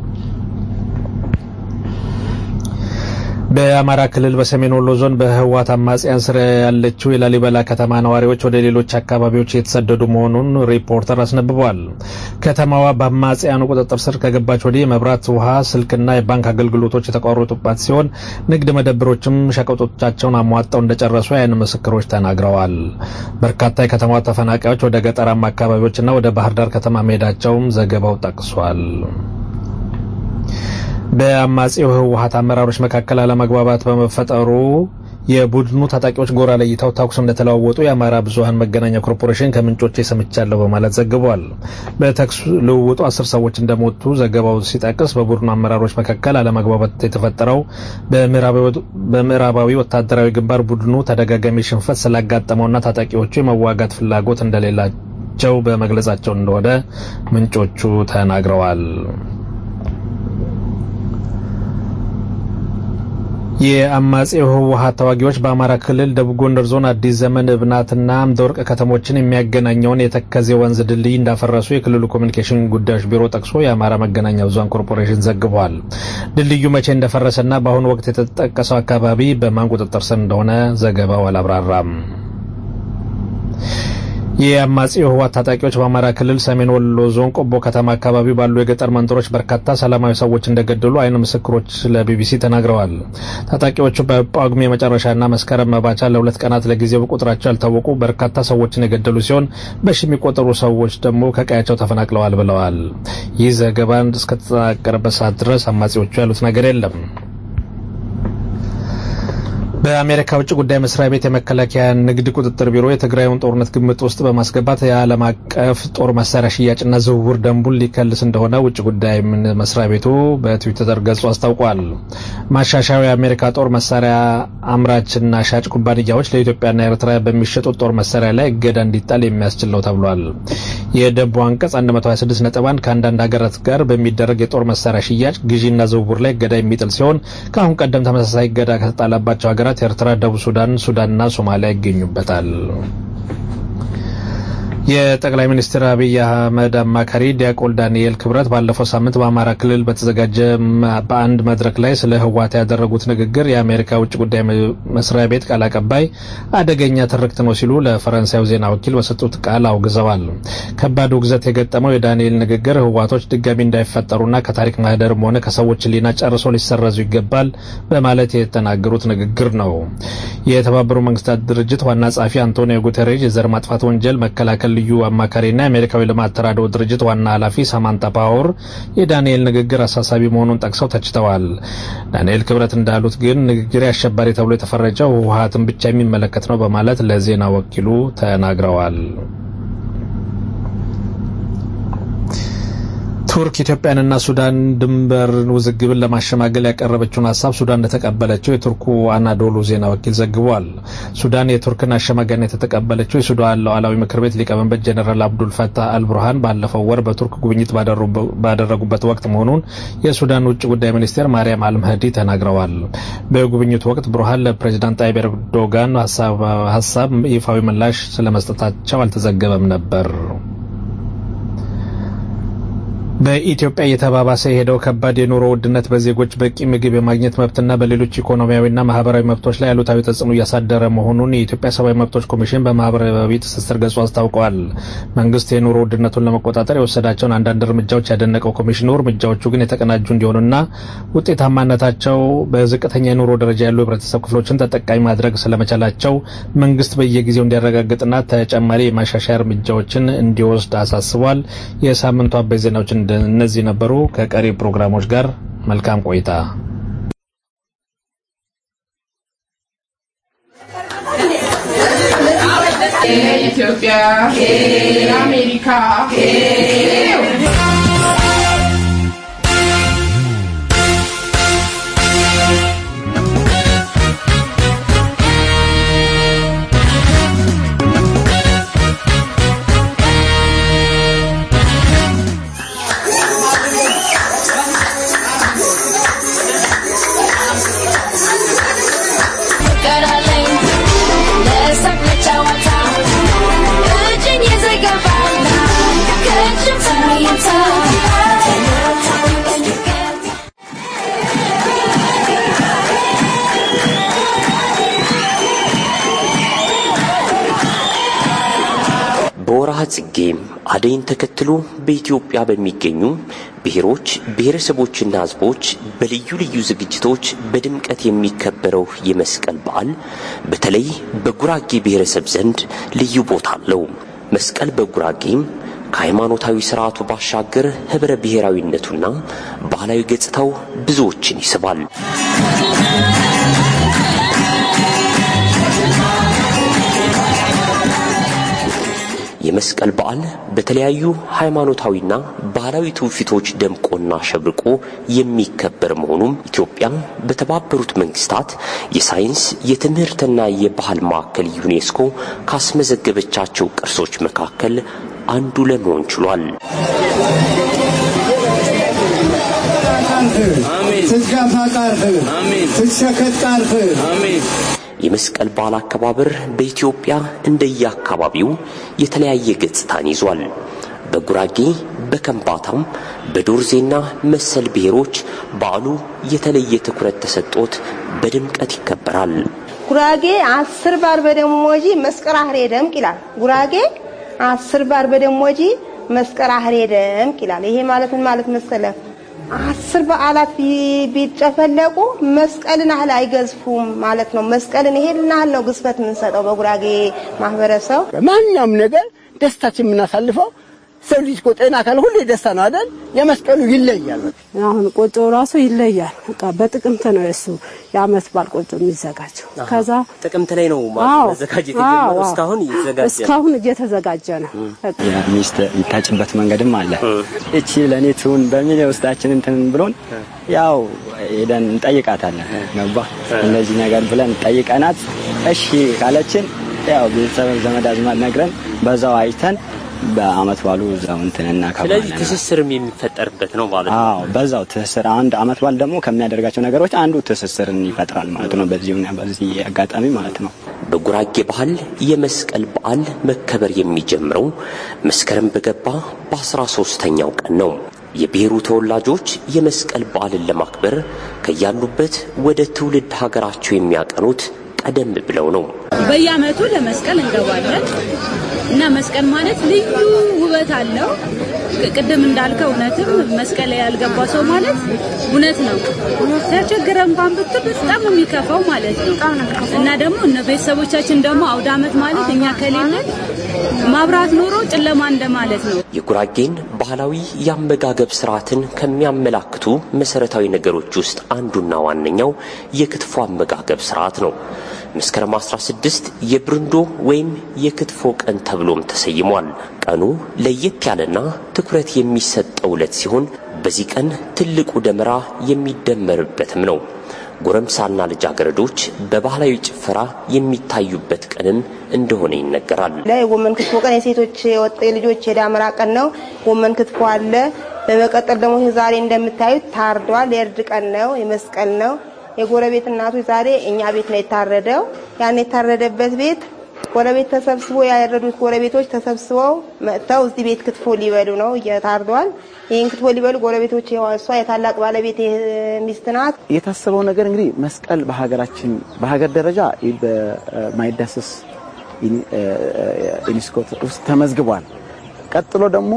በአማራ ክልል በሰሜን ወሎ ዞን በህወሓት አማጽያን ስር ያለችው የላሊበላ ከተማ ነዋሪዎች ወደ ሌሎች አካባቢዎች የተሰደዱ መሆኑን ሪፖርተር አስነብቧል። ከተማዋ በአማጽያኑ ቁጥጥር ስር ከገባች ወዲህ የመብራት፣ ውሃ፣ ስልክና የባንክ አገልግሎቶች የተቋረጡባት ሲሆን ንግድ መደብሮችም ሸቀጦቻቸውን አሟጠው እንደጨረሱ የዓይን ምስክሮች ተናግረዋል። በርካታ የከተማዋ ተፈናቃዮች ወደ ገጠራማ አካባቢዎችና ወደ ባህር ዳር ከተማ መሄዳቸውም ዘገባው ጠቅሷል። በአማጺው ህወሀት አመራሮች መካከል አለመግባባት በመፈጠሩ የቡድኑ ታጣቂዎች ጎራ ለይተው ተኩስ እንደተለዋወጡ የአማራ ብዙሀን መገናኛ ኮርፖሬሽን ከምንጮቼ ሰምቻለሁ በማለት ዘግቧል። በተኩስ ልውውጡ አስር ሰዎች እንደሞቱ ዘገባው ሲጠቅስ በቡድኑ አመራሮች መካከል አለመግባባት የተፈጠረው በምዕራባዊ ወታደራዊ ግንባር ቡድኑ ተደጋጋሚ ሽንፈት ስላጋጠመውና ታጣቂዎቹ የመዋጋት ፍላጎት እንደሌላቸው በመግለጻቸው እንደሆነ ምንጮቹ ተናግረዋል። የአማጺው ህወሀት ተዋጊዎች በአማራ ክልል ደቡብ ጎንደር ዞን አዲስ ዘመን እብናትና አምደወርቅ ከተሞችን የሚያገናኘውን የተከዜ ወንዝ ድልድይ እንዳፈረሱ የክልሉ ኮሚኒኬሽን ጉዳዮች ቢሮ ጠቅሶ የአማራ መገናኛ ብዙሃን ኮርፖሬሽን ዘግቧል። ድልድዩ መቼ እንደፈረሰና በአሁኑ ወቅት የተጠቀሰው አካባቢ በማን ቁጥጥር ስር እንደሆነ ዘገባው አላብራራም። የአማጺው ህወሓት ታጣቂዎች በአማራ ክልል ሰሜን ወሎ ዞን ቆቦ ከተማ አካባቢ ባሉ የገጠር መንደሮች በርካታ ሰላማዊ ሰዎች እንደገደሉ አይን ምስክሮች ለቢቢሲ ተናግረዋል። ታጣቂዎቹ በጳጉሜ መጨረሻና መስከረም መባቻ ለሁለት ቀናት ለጊዜው ቁጥራቸው ያልታወቁ በርካታ ሰዎችን የገደሉ ሲሆን በሺ የሚቆጠሩ ሰዎች ደግሞ ከቀያቸው ተፈናቅለዋል ብለዋል። ይህ ዘገባ እስከተጠናቀረበት ሰዓት ድረስ አማጺዎቹ ያሉት ነገር የለም። በአሜሪካ ውጭ ጉዳይ መስሪያ ቤት የመከላከያ ንግድ ቁጥጥር ቢሮ የትግራዩን ጦርነት ግምት ውስጥ በማስገባት የዓለም አቀፍ ጦር መሳሪያ ሽያጭና ዝውውር ደንቡን ሊከልስ እንደሆነ ውጭ ጉዳይ መስሪያ ቤቱ በትዊተር ገጹ አስታውቋል። ማሻሻያው የአሜሪካ ጦር መሳሪያ አምራችና ሻጭ ኩባንያዎች ለኢትዮጵያና ኤርትራ በሚሸጡት ጦር መሳሪያ ላይ እገዳ እንዲጣል የሚያስችል ነው ተብሏል። የደንቡ አንቀጽ 126 ነጥብ አንድ ከአንዳንድ ሀገራት ጋር በሚደረግ የጦር መሳሪያ ሽያጭ ግዢና ዝውውር ላይ እገዳ የሚጥል ሲሆን ከአሁን ቀደም ተመሳሳይ እገዳ ከተጣለባቸው ሀገራት ኤርትራ፣ ደቡብ ሱዳን፣ ሱዳንና ሶማሊያ ይገኙበታል። የጠቅላይ ሚኒስትር አብይ አህመድ አማካሪ ዲያቆን ዳንኤል ክብረት ባለፈው ሳምንት በአማራ ክልል በተዘጋጀ በአንድ መድረክ ላይ ስለ ህወሓት ያደረጉት ንግግር የአሜሪካ ውጭ ጉዳይ መስሪያ ቤት ቃል አቀባይ አደገኛ ትርክት ነው ሲሉ ለፈረንሳዩ ዜና ወኪል በሰጡት ቃል አውግዘዋል። ከባድ ውግዘት የገጠመው የዳንኤል ንግግር ህወሓቶች ድጋሚ እንዳይፈጠሩና ከታሪክ ማህደርም ሆነ ከሰዎች ህሊና ጨርሶ ሊሰረዙ ይገባል በማለት የተናገሩት ንግግር ነው። የተባበሩት መንግስታት ድርጅት ዋና ጸሐፊ አንቶኒዮ ጉተሬዥ የዘር ማጥፋት ወንጀል መከላከል ልዩ አማካሪና የአሜሪካዊ ልማት ተራድኦ ድርጅት ዋና ኃላፊ ሳማንታ ፓወር የዳንኤል ንግግር አሳሳቢ መሆኑን ጠቅሰው ተችተዋል። ዳንኤል ክብረት እንዳሉት ግን ንግግር አሸባሪ ተብሎ የተፈረጀው ህወሓትን ብቻ የሚመለከት ነው በማለት ለዜና ወኪሉ ተናግረዋል። ቱርክ ኢትዮጵያንና ሱዳን ድንበር ውዝግብን ለማሸማገል ያቀረበችውን ሀሳብ ሱዳን እንደተቀበለችው የቱርኩ አናዶሉ ዜና ወኪል ዘግቧል። ሱዳን የቱርክን አሸማጋይነት የተቀበለችው የሱዳን ሉዓላዊ ምክር ቤት ሊቀመንበር ጀኔራል አብዱል ፈታህ አልቡርሃን ባለፈው ወር በቱርክ ጉብኝት ባደረጉበት ወቅት መሆኑን የሱዳን ውጭ ጉዳይ ሚኒስቴር ማርያም አልመህዲ ተናግረዋል። በጉብኝቱ ወቅት ቡርሃን ለፕሬዚዳንት ጣይብ ኤርዶጋን ሀሳብ ይፋዊ ምላሽ ስለመስጠታቸው አልተዘገበም ነበር። በኢትዮጵያ እየተባባሰ የሄደው ከባድ የኑሮ ውድነት በዜጎች በቂ ምግብ የማግኘት መብትና በሌሎች ኢኮኖሚያዊና ማህበራዊ መብቶች ላይ አሉታዊ ተጽዕኖ እያሳደረ መሆኑን የኢትዮጵያ ሰብአዊ መብቶች ኮሚሽን በማህበራዊ ትስስር ገጹ አስታውቀዋል። መንግስት የኑሮ ውድነቱን ለመቆጣጠር የወሰዳቸውን አንዳንድ እርምጃዎች ያደነቀው ኮሚሽኑ እርምጃዎቹ ግን የተቀናጁ እንዲሆኑና ውጤታማነታቸው በዝቅተኛ የኑሮ ደረጃ ያሉ የህብረተሰብ ክፍሎችን ተጠቃሚ ማድረግ ስለመቻላቸው መንግስት በየጊዜው እንዲያረጋግጥና ተጨማሪ የማሻሻያ እርምጃዎችን እንዲወስድ አሳስቧል። የሳምንቱ አበይ ዜናዎች እነዚህ ነበሩ። ከቀሪ ፕሮግራሞች ጋር መልካም ቆይታ። ኢትዮጵያ አሜሪካ በወርሃ ጽጌም አደይን ተከትሎ በኢትዮጵያ በሚገኙ ብሔሮች ብሔረሰቦችና ሕዝቦች በልዩ ልዩ ዝግጅቶች በድምቀት የሚከበረው የመስቀል በዓል በተለይ በጉራጌ ብሔረሰብ ዘንድ ልዩ ቦታ አለው። መስቀል በጉራጌም ከሃይማኖታዊ ስርዓቱ ባሻገር ህብረ ብሔራዊነቱና ባህላዊ ገጽታው ብዙዎችን ይስባል። የመስቀል በዓል በተለያዩ ሃይማኖታዊና ባህላዊ ትውፊቶች ደምቆና ሸብርቆ የሚከበር መሆኑም ኢትዮጵያ በተባበሩት መንግስታት የሳይንስ የትምህርትና የባህል ማዕከል ዩኔስኮ ካስመዘገበቻቸው ቅርሶች መካከል አንዱ ለመሆን ችሏል። ስትገፋ ቃርህ ስትሸከት ቃርህ የመስቀል በዓል አከባበር በኢትዮጵያ እንደየአካባቢው የተለያየ ገጽታን ይዟል። በጉራጌ፣ በከምባታም፣ በዶርዜና መሰል ብሔሮች በዓሉ የተለየ ትኩረት ተሰጥቶት በድምቀት ይከበራል። ጉራጌ አስር ባር በደሞጂ መስቀል አህሬ ደምቅ ይላል። ጉራጌ አስር ባር በደሞጂ መስቀል አህሬ ደምቅ ይላል። ይሄ ማለት ምን ማለት መሰለ? አስር በዓላት ቢ- ቢጨፈለቁ መስቀልን ያህል አይገዝፉም ማለት ነው። መስቀልን ይሄን ያህል ነው ግዝፈት የምንሰጠው በጉራጌ ማህበረሰብ። ማንኛውም ነገር ደስታችን የምናሳልፈው ሰው ልጅ እኮ ጤና ካለ ሁሌ ደስታ ነው አይደል? የመስቀሉ ይለያል። በቃ አሁን ቆጮ ራሱ ይለያል። በቃ በጥቅምት ነው የሱ የአመት በዓል ቆጮ የሚዘጋጀው። ከዛ ጥቅምት ላይ ነው አዎ፣ መዘጋጀት አዎ፣ የጀመረው። አዎ። እስካሁን እየተዘጋጀ ነው። እስካሁን እየተዘጋጀ ነው። በቃ የሚስት የምታጭበት መንገድም አለ። እቺ ለእኔ ትሁን በሚል ውስጣችን እንትን ብሎን ያው ሄደን እንጠይቃታለን። ገባ እንደዚህ ነገር ብለን ጠይቀናት እሺ ካለችን ያው ቤተሰብ ዘመድ አዝማድ ነግረን በዛው አይተን በአመት ባሉ እዛው እንትን ስለዚህ እናከብራለን። ትስስርም የሚፈጠርበት ነው ማለት ነው። አዎ በዛው ትስስር አንድ አመት በዓል ደግሞ ከሚያደርጋቸው ነገሮች አንዱ ትስስርን ይፈጥራል ማለት ነው። በዚህ በዚህ አጋጣሚ ማለት ነው። በጉራጌ ባህል የመስቀል በዓል መከበር የሚጀምረው መስከረም በገባ በአስራ ሶስተኛው ቀን ነው። የብሔሩ ተወላጆች የመስቀል በዓልን ለማክበር ከያሉበት ወደ ትውልድ ሀገራቸው የሚያቀኑት ቀደም ብለው ነው። በየአመቱ ለመስቀል እንገባለን እና መስቀል ማለት ልዩ ውበት አለው። ቅድም እንዳልከው እውነትም መስቀል ላይ ያልገባ ሰው ማለት እውነት ነው ተቸግረ እንኳን ብትል በጣም ነው የሚከፋው ማለት ነው። እና ደግሞ እነ ቤተሰቦቻችን ደግሞ አውደ አመት ማለት እኛ ከሌለን ማብራት ኖሮ ጨለማ እንደማለት ነው። የጉራጌን ባህላዊ የአመጋገብ ስርዓትን ከሚያመላክቱ መሰረታዊ ነገሮች ውስጥ አንዱና ዋነኛው የክትፎ አመጋገብ ስርዓት ነው። መስከረም 16 የብርንዶ ወይም የክትፎ ቀን ተብሎም ተሰይሟል። ቀኑ ለየት ያለና ትኩረት የሚሰጠው ዕለት ሲሆን በዚህ ቀን ትልቁ ደመራ የሚደመርበትም ነው። ጎረምሳና ልጃገረዶች በባህላዊ ጭፈራ የሚታዩበት ቀንም እንደሆነ ይነገራል። ለጎመን ክትፎ ቀን የሴቶች የወጣ የልጆች የዳመራ ቀን ነው። ጎመን ክትፎ አለ። በመቀጠል ደግሞ ዛሬ እንደምታዩት ታርዷል። የእርድ ቀን ነው። የመስቀል ነው። የጎረቤት እናቶች ዛሬ እኛ ቤት ነው የታረደው። ያን የታረደበት ቤት ጎረቤት ተሰብስቦ ያረዱት ጎረቤቶች ተሰብስበው መጥተው እዚህ ቤት ክትፎ ሊበሉ ነው። እየታርዷል። ይህን ክትፎ ሊበሉ ጎረቤቶች እሷ የታላቅ ባለቤት ሚስት ናት። የታሰበው ነገር እንግዲህ መስቀል በሀገራችን በሀገር ደረጃ በማይዳሰስ ዩኔስኮ ውስጥ ተመዝግቧል። ቀጥሎ ደግሞ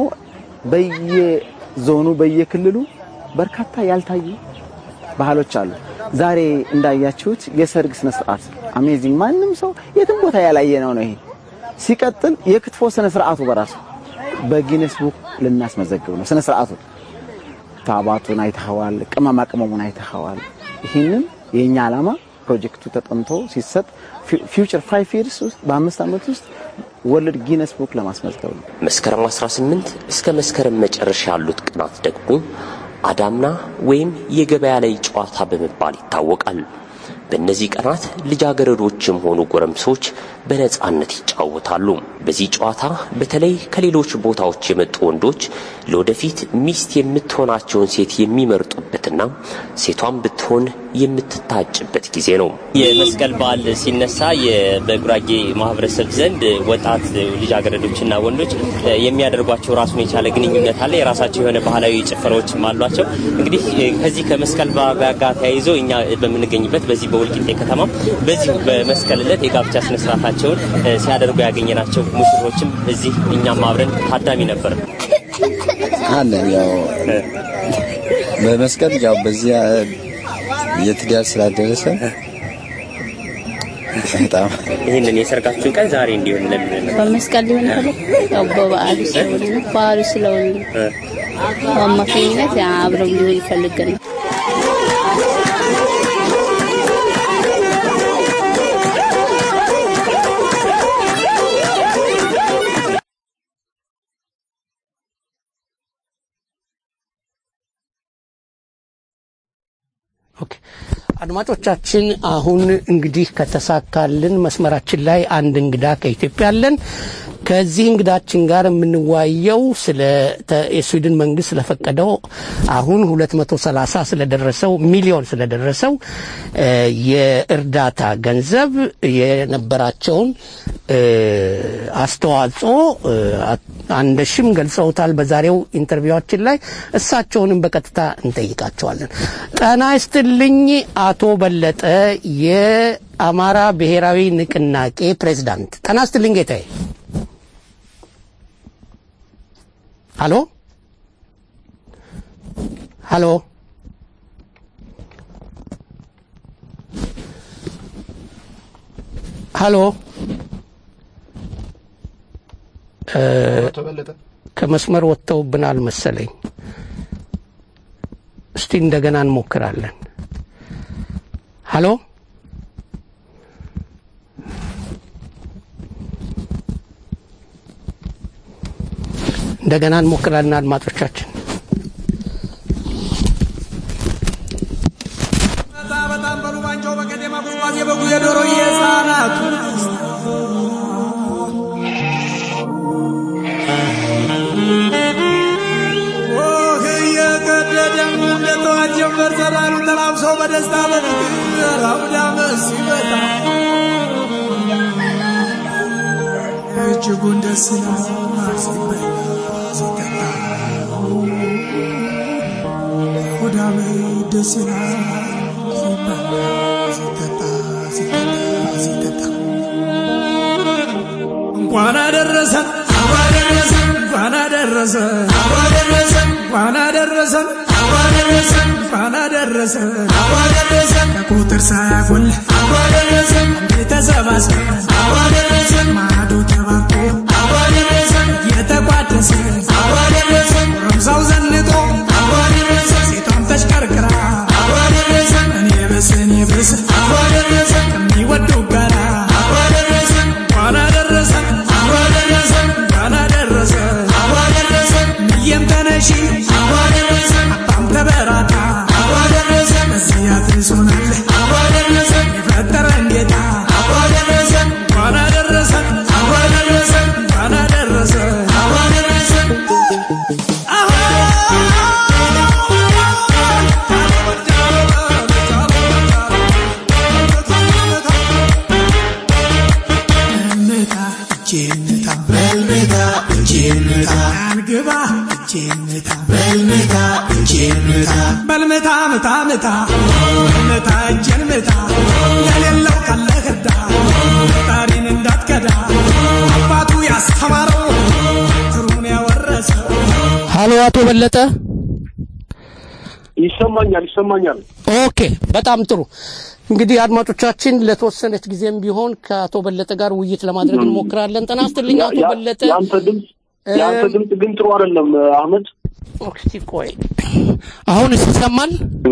በየዞኑ በየክልሉ በርካታ ያልታዩ ባህሎች አሉ። ዛሬ እንዳያችሁት የሰርግ ስነ ስርዓት አሜዚንግ፣ ማንም ሰው የትም ቦታ ያላየ ነው ነው ይሄ። ሲቀጥል የክትፎ ስነ ስርዓቱ በራሱ በጊነስ ቡክ ልናስመዘግብ ነው ስነ ስርዓቱ። ታባቱን አይተኸዋል፣ ቅመማ ቅመሙን አይተኸዋል። ይህንን የእኛ ዓላማ ፕሮጀክቱ ተጠንቶ ሲሰጥ ፊውቸር ፋይቭ ይርስ ውስጥ በአምስት ዓመት ውስጥ ወርልድ ጊነስ ቡክ ለማስመዝገብ ነው። መስከረም 18 እስከ መስከረም መጨረሻ ያሉት ቀናት ደግሞ አዳምና ወይም የገበያ ላይ ጨዋታ በመባል ይታወቃል። በእነዚህ ቀናት ልጃገረዶችም ሆኑ ጎረምሶች በነጻነት ይጫወታሉ። በዚህ ጨዋታ በተለይ ከሌሎች ቦታዎች የመጡ ወንዶች ለወደፊት ሚስት የምትሆናቸውን ሴት የሚመርጡበትና ሴቷን ብትሆን የምትታጭበት ጊዜ ነው። የመስቀል በዓል ሲነሳ የ- በጉራጌ ማህበረሰብ ዘንድ ወጣት ልጃገረዶችና ወንዶች እ፣ የሚያደርጓቸው ራሱን የቻለ ግንኙነት አለ። የራሳቸው የሆነ ባህላዊ ጭፈራዎችም አሏቸው። እንግዲህ እ፣ ከዚህ ከመስቀል በዓል ጋር ተያይዞ እኛ በምንገኝበት በዚህ በወልቂጤ ከተማ በዚህ በመስቀል ዕለት የጋብቻ ስነስርዓታቸውን እ፣ ሲያደርጉ ያገኘናቸው ሙሽሮችም እዚህ እኛም አብረን ታዳሚ ነበር። አለ ያው በመስቀል ያው በዚያ የትዳር ስላደረሰ በጣም ይህንን የሰርጋችሁን ቀን ዛሬ እንዲሆን ለምን ነው? በመስቀል ሊሆን ይችላል። ያው በበዓሉ ስለሆነ ነው። በዓሉ ስለሆነ ነው። በአማካኝነት አብረው ሊሆን ይፈልጋል። አድማጮቻችን አሁን እንግዲህ ከተሳካልን መስመራችን ላይ አንድ እንግዳ ከኢትዮጵያ አለን። ከዚህ እንግዳችን ጋር የምንወያየው ስለ ተ- የስዊድን መንግስት ስለፈቀደው አሁን 230 ስለደረሰው ሚሊዮን ስለደረሰው እ፣ የእርዳታ ገንዘብ የነበራቸውን እ፣ አስተዋጽኦ እ፣ አ- አንደሽም ገልጸውታል በዛሬው ኢንተርቪዋችን ላይ። እሳቸውንም በቀጥታ እንጠይቃቸዋለን። ጤና ይስጥልኝ አቶ በለጠ የአማራ ብሔራዊ ንቅናቄ ፕሬዝዳንት። ጤና ይስጥልኝ ጌታዬ። ሀሎ ሀሎ ሀሎ እ፣ ከመስመር ወጥተውብናል መሰለኝ። እስቲ እንደገና እንሞክራለን። ሀሎ እንደገና እንሞክራለን አድማጮቻችን። በጣም በሉ ባንቸው በቀደማ ጉዝጓዝ የበጉ የዶሮ የህፃናቱ ኦህ እየቀደደም እንደተዋት ጀንበር ዘራሩ ተላብሰው በደስታ በፍቅር አውዳመ ሲመጣ እጅጉን ደስ ይላል ሲበላ ሲጠጣ ሆዳም ደስ ይላል ሲበላ ሲጠጣ ሲጠጣ ሲጠጣ እንኳን አደረሰን እንኳን አደረሰን እንኳን አደረሰን እንኳን አደረሰን ከቁጥር ሳያጎል ተሰባስበን ማዶ ተባቆ የተቋደሰ ጎረምሳው ዘንጦ ሴቷም ተሽቀርቅራ እኔ ብስ እኔ ብስ ከሚወዱ ጋራ እንኳን አደረሰን እንኳን አደረሰን ምየም ተነሺ አባም ተበራታ በዚህ አድርሶናል የፈጠረን ጌታ እንኳን አደረሰን እንኳን አደረሰን እንታ እጄንታ በልምታ እጄንታ አንግባ እጄንታ በልምታ እጄንታ በልምታ ምታ ምታ በልምታ እጄን ምታ የሌለው ካለ ህዳ ፈጣሪን እንዳትከዳ አባቱ ያስተማረው ትሩን ያወረሰው ሀሎ አቶ በለጠ ይሰማኛል ይሰማኛል። ኦኬ፣ በጣም ጥሩ። እንግዲህ አድማጮቻችን ለተወሰነች ጊዜም ቢሆን ከአቶ በለጠ ጋር ውይይት ለማድረግ እንሞክራለን። ጤና ይስጥልኝ አቶ ያ- በለጠ። የአንተ ድምፅ የአንተ ድምፅ ግን ጥሩ አይደለም አህመድ። እስቲ ቆይ አሁን ይሰማል?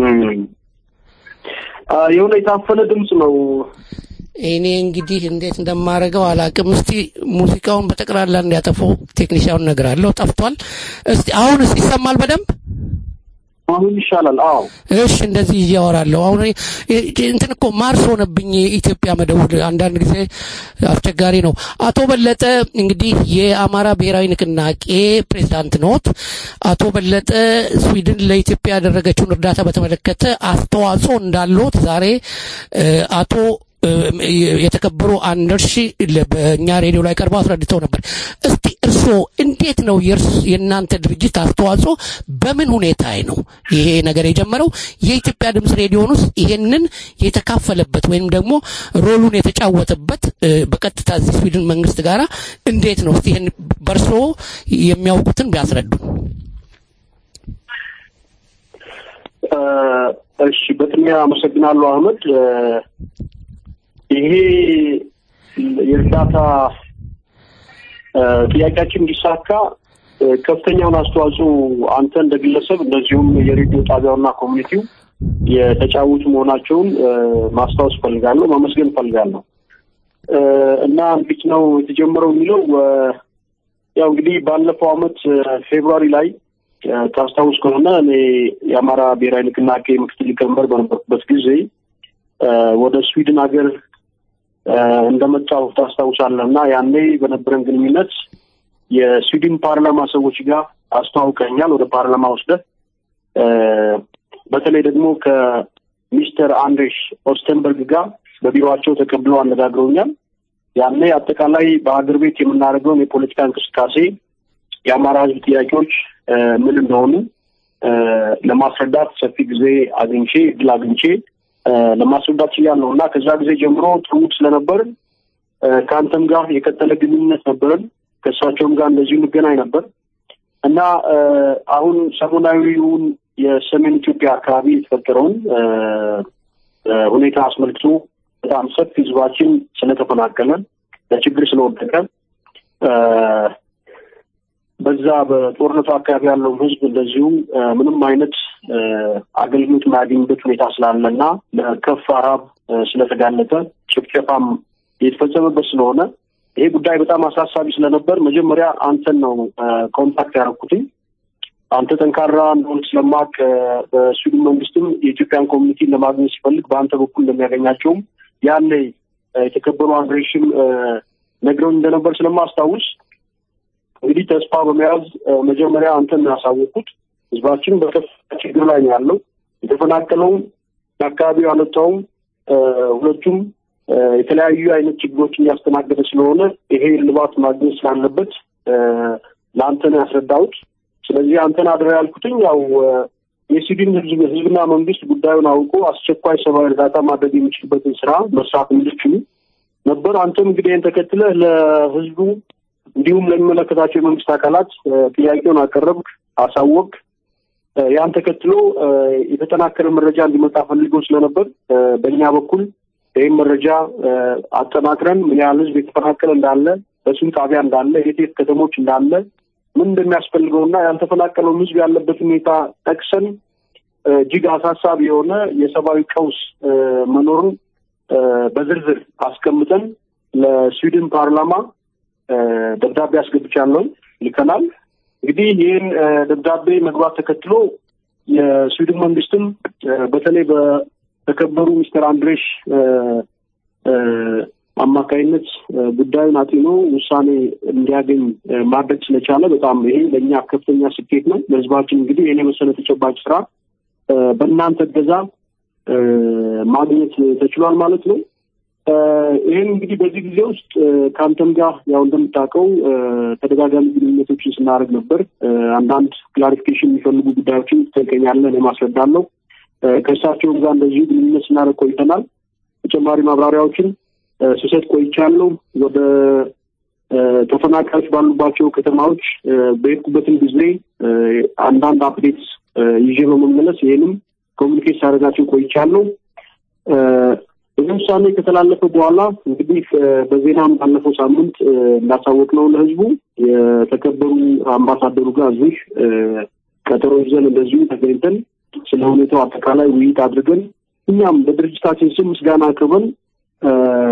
አ፣ የሆነ የታፈነ ድምፅ ነው። እኔ እንግዲህ እንዴት እንደማደርገው አላቅም። እስቲ ሙዚቃውን በጠቅላላ እንዲያጠፋው ቴክኒሻውን እነግራለሁ። ጠፍቷል። እስቲ አሁን እስቲ ይሰማል በደንብ? አሁን ይሻላል። አዎ እሺ እንደዚህ እያወራለሁ። አሁን እ- እ- እንትን እኮ ማርስ ሆነብኝ የኢትዮጵያ መደውል አንዳንድ ጊዜ አስቸጋሪ ነው። አቶ በለጠ እንግዲህ የአማራ ብሔራዊ ንቅናቄ ፕሬዝዳንት ኖት። አቶ በለጠ ስዊድን ለኢትዮጵያ ያደረገችውን እርዳታ በተመለከተ አስተዋጽኦ እንዳለዎት ዛሬ እ፣ አቶ እ፣ የተከበሩ አንደርሺ ለ- በእኛ ሬዲዮ ላይ ቀርበው አስረድተው ነበር። እስቲ እርስዎ እንዴት ነው የእርስ- የእናንተ ድርጅት አስተዋጽኦ በምን ሁኔታ ነው ይሄ ነገር የጀመረው? የኢትዮጵያ ድምፅ ሬዲዮን ውስጥ ይሄንን የተካፈለበት ወይም ደግሞ ሮሉን የተጫወተበት እ፣ በቀጥታ እዚህ ስዊድን መንግስት ጋራ እንዴት ነው? እስቲ ይሄን በእርስዎ የሚያውቁትን ቢያስረዱ። እ፣ እሺ በቅድሚያ አመሰግናለሁ አህመድ። እ፣ ይሄ የእርዳታ እ፣ ጥያቄያችን እንዲሳካ እ፣ ከፍተኛውን አስተዋጽኦ አንተ እንደ ግለሰብ እንደዚሁም የሬዲዮ ጣቢያውና ኮሚኒቲው የተጫወቱ መሆናቸውን እ፣ ማስታወስ ፈልጋለሁ፣ ማመስገን ፈልጋለሁ። እ፣ እና እንዴት ነው የተጀመረው የሚለው እ፣ ያው እንግዲህ ባለፈው አመት እ፣ ፌብሩዋሪ ላይ እ፣ ታስታውስ ከሆነ እኔ የአማራ ብሔራዊ ንቅናቄ ምክትል ሊቀመንበር በነበርኩበት ጊዜ እ፣ ወደ ስዊድን ሀገር እ፣ እንደመጣሁ ታስታውሳለህ እና ያኔ በነበረን ግንኙነት የስዊድን ፓርላማ ሰዎች ጋር አስተዋውቀኛል። ወደ ፓርላማ ወስደህ እ፣ በተለይ ደግሞ ከሚስተር አንድሬሽ ኦስተንበርግ ጋር በቢሮቸው ተቀብለው አነጋግረውኛል። ያኔ አጠቃላይ በሀገር ቤት የምናደርገውን የፖለቲካ እንቅስቃሴ የአማራ ሕዝብ ጥያቄዎች እ፣ ምን እንደሆኑ እ፣ ለማስረዳት ሰፊ ጊዜ አግኝቼ እድል አግኝቼ እ፣ ለማስረዳት ችያለሁ እና ከዛ ጊዜ ጀምሮ ትውውቅ ስለነበር እ፣ ከአንተም ጋር የቀጠለ ግንኙነት ነበረን። ከእሳቸውም ጋር እንደዚሁ እንገናኝ ነበር እና እ፣ አሁን ሰሞናዊውን የሰሜን ኢትዮጵያ አካባቢ የተፈጠረውን እ፣ እ፣ ሁኔታ አስመልክቶ በጣም ሰፊ ህዝባችን ስለተፈናቀለ ለችግር ስለወደቀ እ፣ በዛ በጦርነቱ አካባቢ ያለውን ህዝብ እንደዚሁ እ፣ ምንም አይነት እ፣ አገልግሎት የማያገኝበት ሁኔታ ስላለ እና ለከፋ ረሃብ እ፣ ስለተጋለጠ ጭፍጨፋም የተፈጸመበት ስለሆነ ይሄ ጉዳይ በጣም አሳሳቢ ስለነበር መጀመሪያ አንተን ነው እ፣ ኮንታክት ያደረኩትኝ። አንተ ጠንካራ እንደሆን ስለማቅ በስዊድን መንግስትም የኢትዮጵያን ኮሚኒቲ ለማግኘት ሲፈልግ በአንተ በኩል እንደሚያገኛቸውም ያኔ እ፣ የተከበሩ አንድሬሽም እ፣ ነግረውኝ እንደነበር ስለማስታውስ እንግዲህ ተስፋ በመያዝ እ፣ መጀመሪያ አንተን ያሳወቅኩት ህዝባችን በከፍተኛ ችግር ላይ ነው ያለው። የተፈናቀለውም አካባቢው ያለታውም እ፣ ሁለቱም እ፣ የተለያዩ አይነት ችግሮችን እያስተናገደ ስለሆነ ይሄ እልባት ማግኘት ስላለበት እ፣ ለአንተ ነው ያስረዳሁት። ስለዚህ አንተን አድራ ያልኩትኝ ያው እ፣ የስዊድን ህዝብ ህዝብና መንግስት ጉዳዩን አውቆ አስቸኳይ ሰብአዊ እርዳታ ማድረግ የሚችልበትን ስራ መስራት እንዲችሉ ነበር። አንተም እንግዲህ ይህን ተከትለህ ለህዝቡ እንዲሁም ለሚመለከታቸው የመንግስት አካላት እ፣ ጥያቄውን አቀረብክ፣ አሳወቅ። ያን ተከትሎ እ፣ የተጠናከረ መረጃ እንዲመጣ ፈልገው ስለነበር እ፣ በእኛ በኩል ይህም መረጃ እ፣ አጠናክረን ምን ያህል ህዝብ የተፈናቀለ እንዳለ፣ በስንት ጣቢያ እንዳለ፣ የት የት ከተሞች እንዳለ ምን እንደሚያስፈልገውና ያልተፈናቀለውን ህዝብ ያለበት ሁኔታ ጠቅሰን እ፣ እጅግ አሳሳቢ የሆነ የሰብአዊ ቀውስ እ፣ መኖሩን እ፣ በዝርዝር አስቀምጠን ለስዊድን ፓርላማ እ፣ ደብዳቤ አስገብቻለሁ፣ ልከናል። እንግዲህ ይህን እ፣ ደብዳቤ መግባት ተከትሎ የስዊድን መንግስትም እ፣ በተለይ በተከበሩ ሚስተር አንድሬሽ እ፣ እ፣ አማካይነት እ፣ ጉዳዩን አጢኖ ውሳኔ እንዲያገኝ እ፣ ማድረግ ስለቻለ በጣም ይሄ ለእኛ ከፍተኛ ስኬት ነው። ለህዝባችን እንግዲህ ይህን የመሰለ ተጨባጭ ስራ እ፣ በእናንተ እገዛ እ፣ ማግኘት ተችሏል ማለት ነው። እ፣ ይህን እንግዲህ በዚህ ጊዜ ውስጥ እ፣ ከአንተም ጋር ያው እንደምታውቀው እ፣ ተደጋጋሚ ግንኙነቶችን ስናደርግ ነበር። እ፣ አንዳንድ ክላሪፊኬሽን የሚፈልጉ ጉዳዮችን ትጠይቀኛለህ፣ እኔ ማስረዳለሁ። እ፣ ከእሳቸውም ጋር እንደዚሁ ግንኙነት ስናደርግ ቆይተናል። ተጨማሪ ማብራሪያዎችን እ፣ ስሰጥ ቆይቻለሁ። ወደ እ፣ ተፈናቃዮች ባሉባቸው ከተማዎች እ፣ በሄድኩበትም ጊዜ እ፣ አንዳንድ አፕዴት ይዤ በመመለስ ይህንም ኮሚኒኬት ሳደርጋቸው ቆይቻለሁ። እ፣ ይህ ውሳኔ ከተላለፈ በኋላ እንግዲህ እ፣ በዜናም ባለፈው ሳምንት እ፣ እንዳሳወቅነው ለህዝቡ የተከበሩ አምባሳደሩ ጋር እዚህ እ፣ ቀጠሮ ይዘን እንደዚሁ ተገኝተን ስለ ሁኔታው አጠቃላይ ውይይት አድርገን እኛም በድርጅታችን ስም ምስጋና አቅርበን እ፣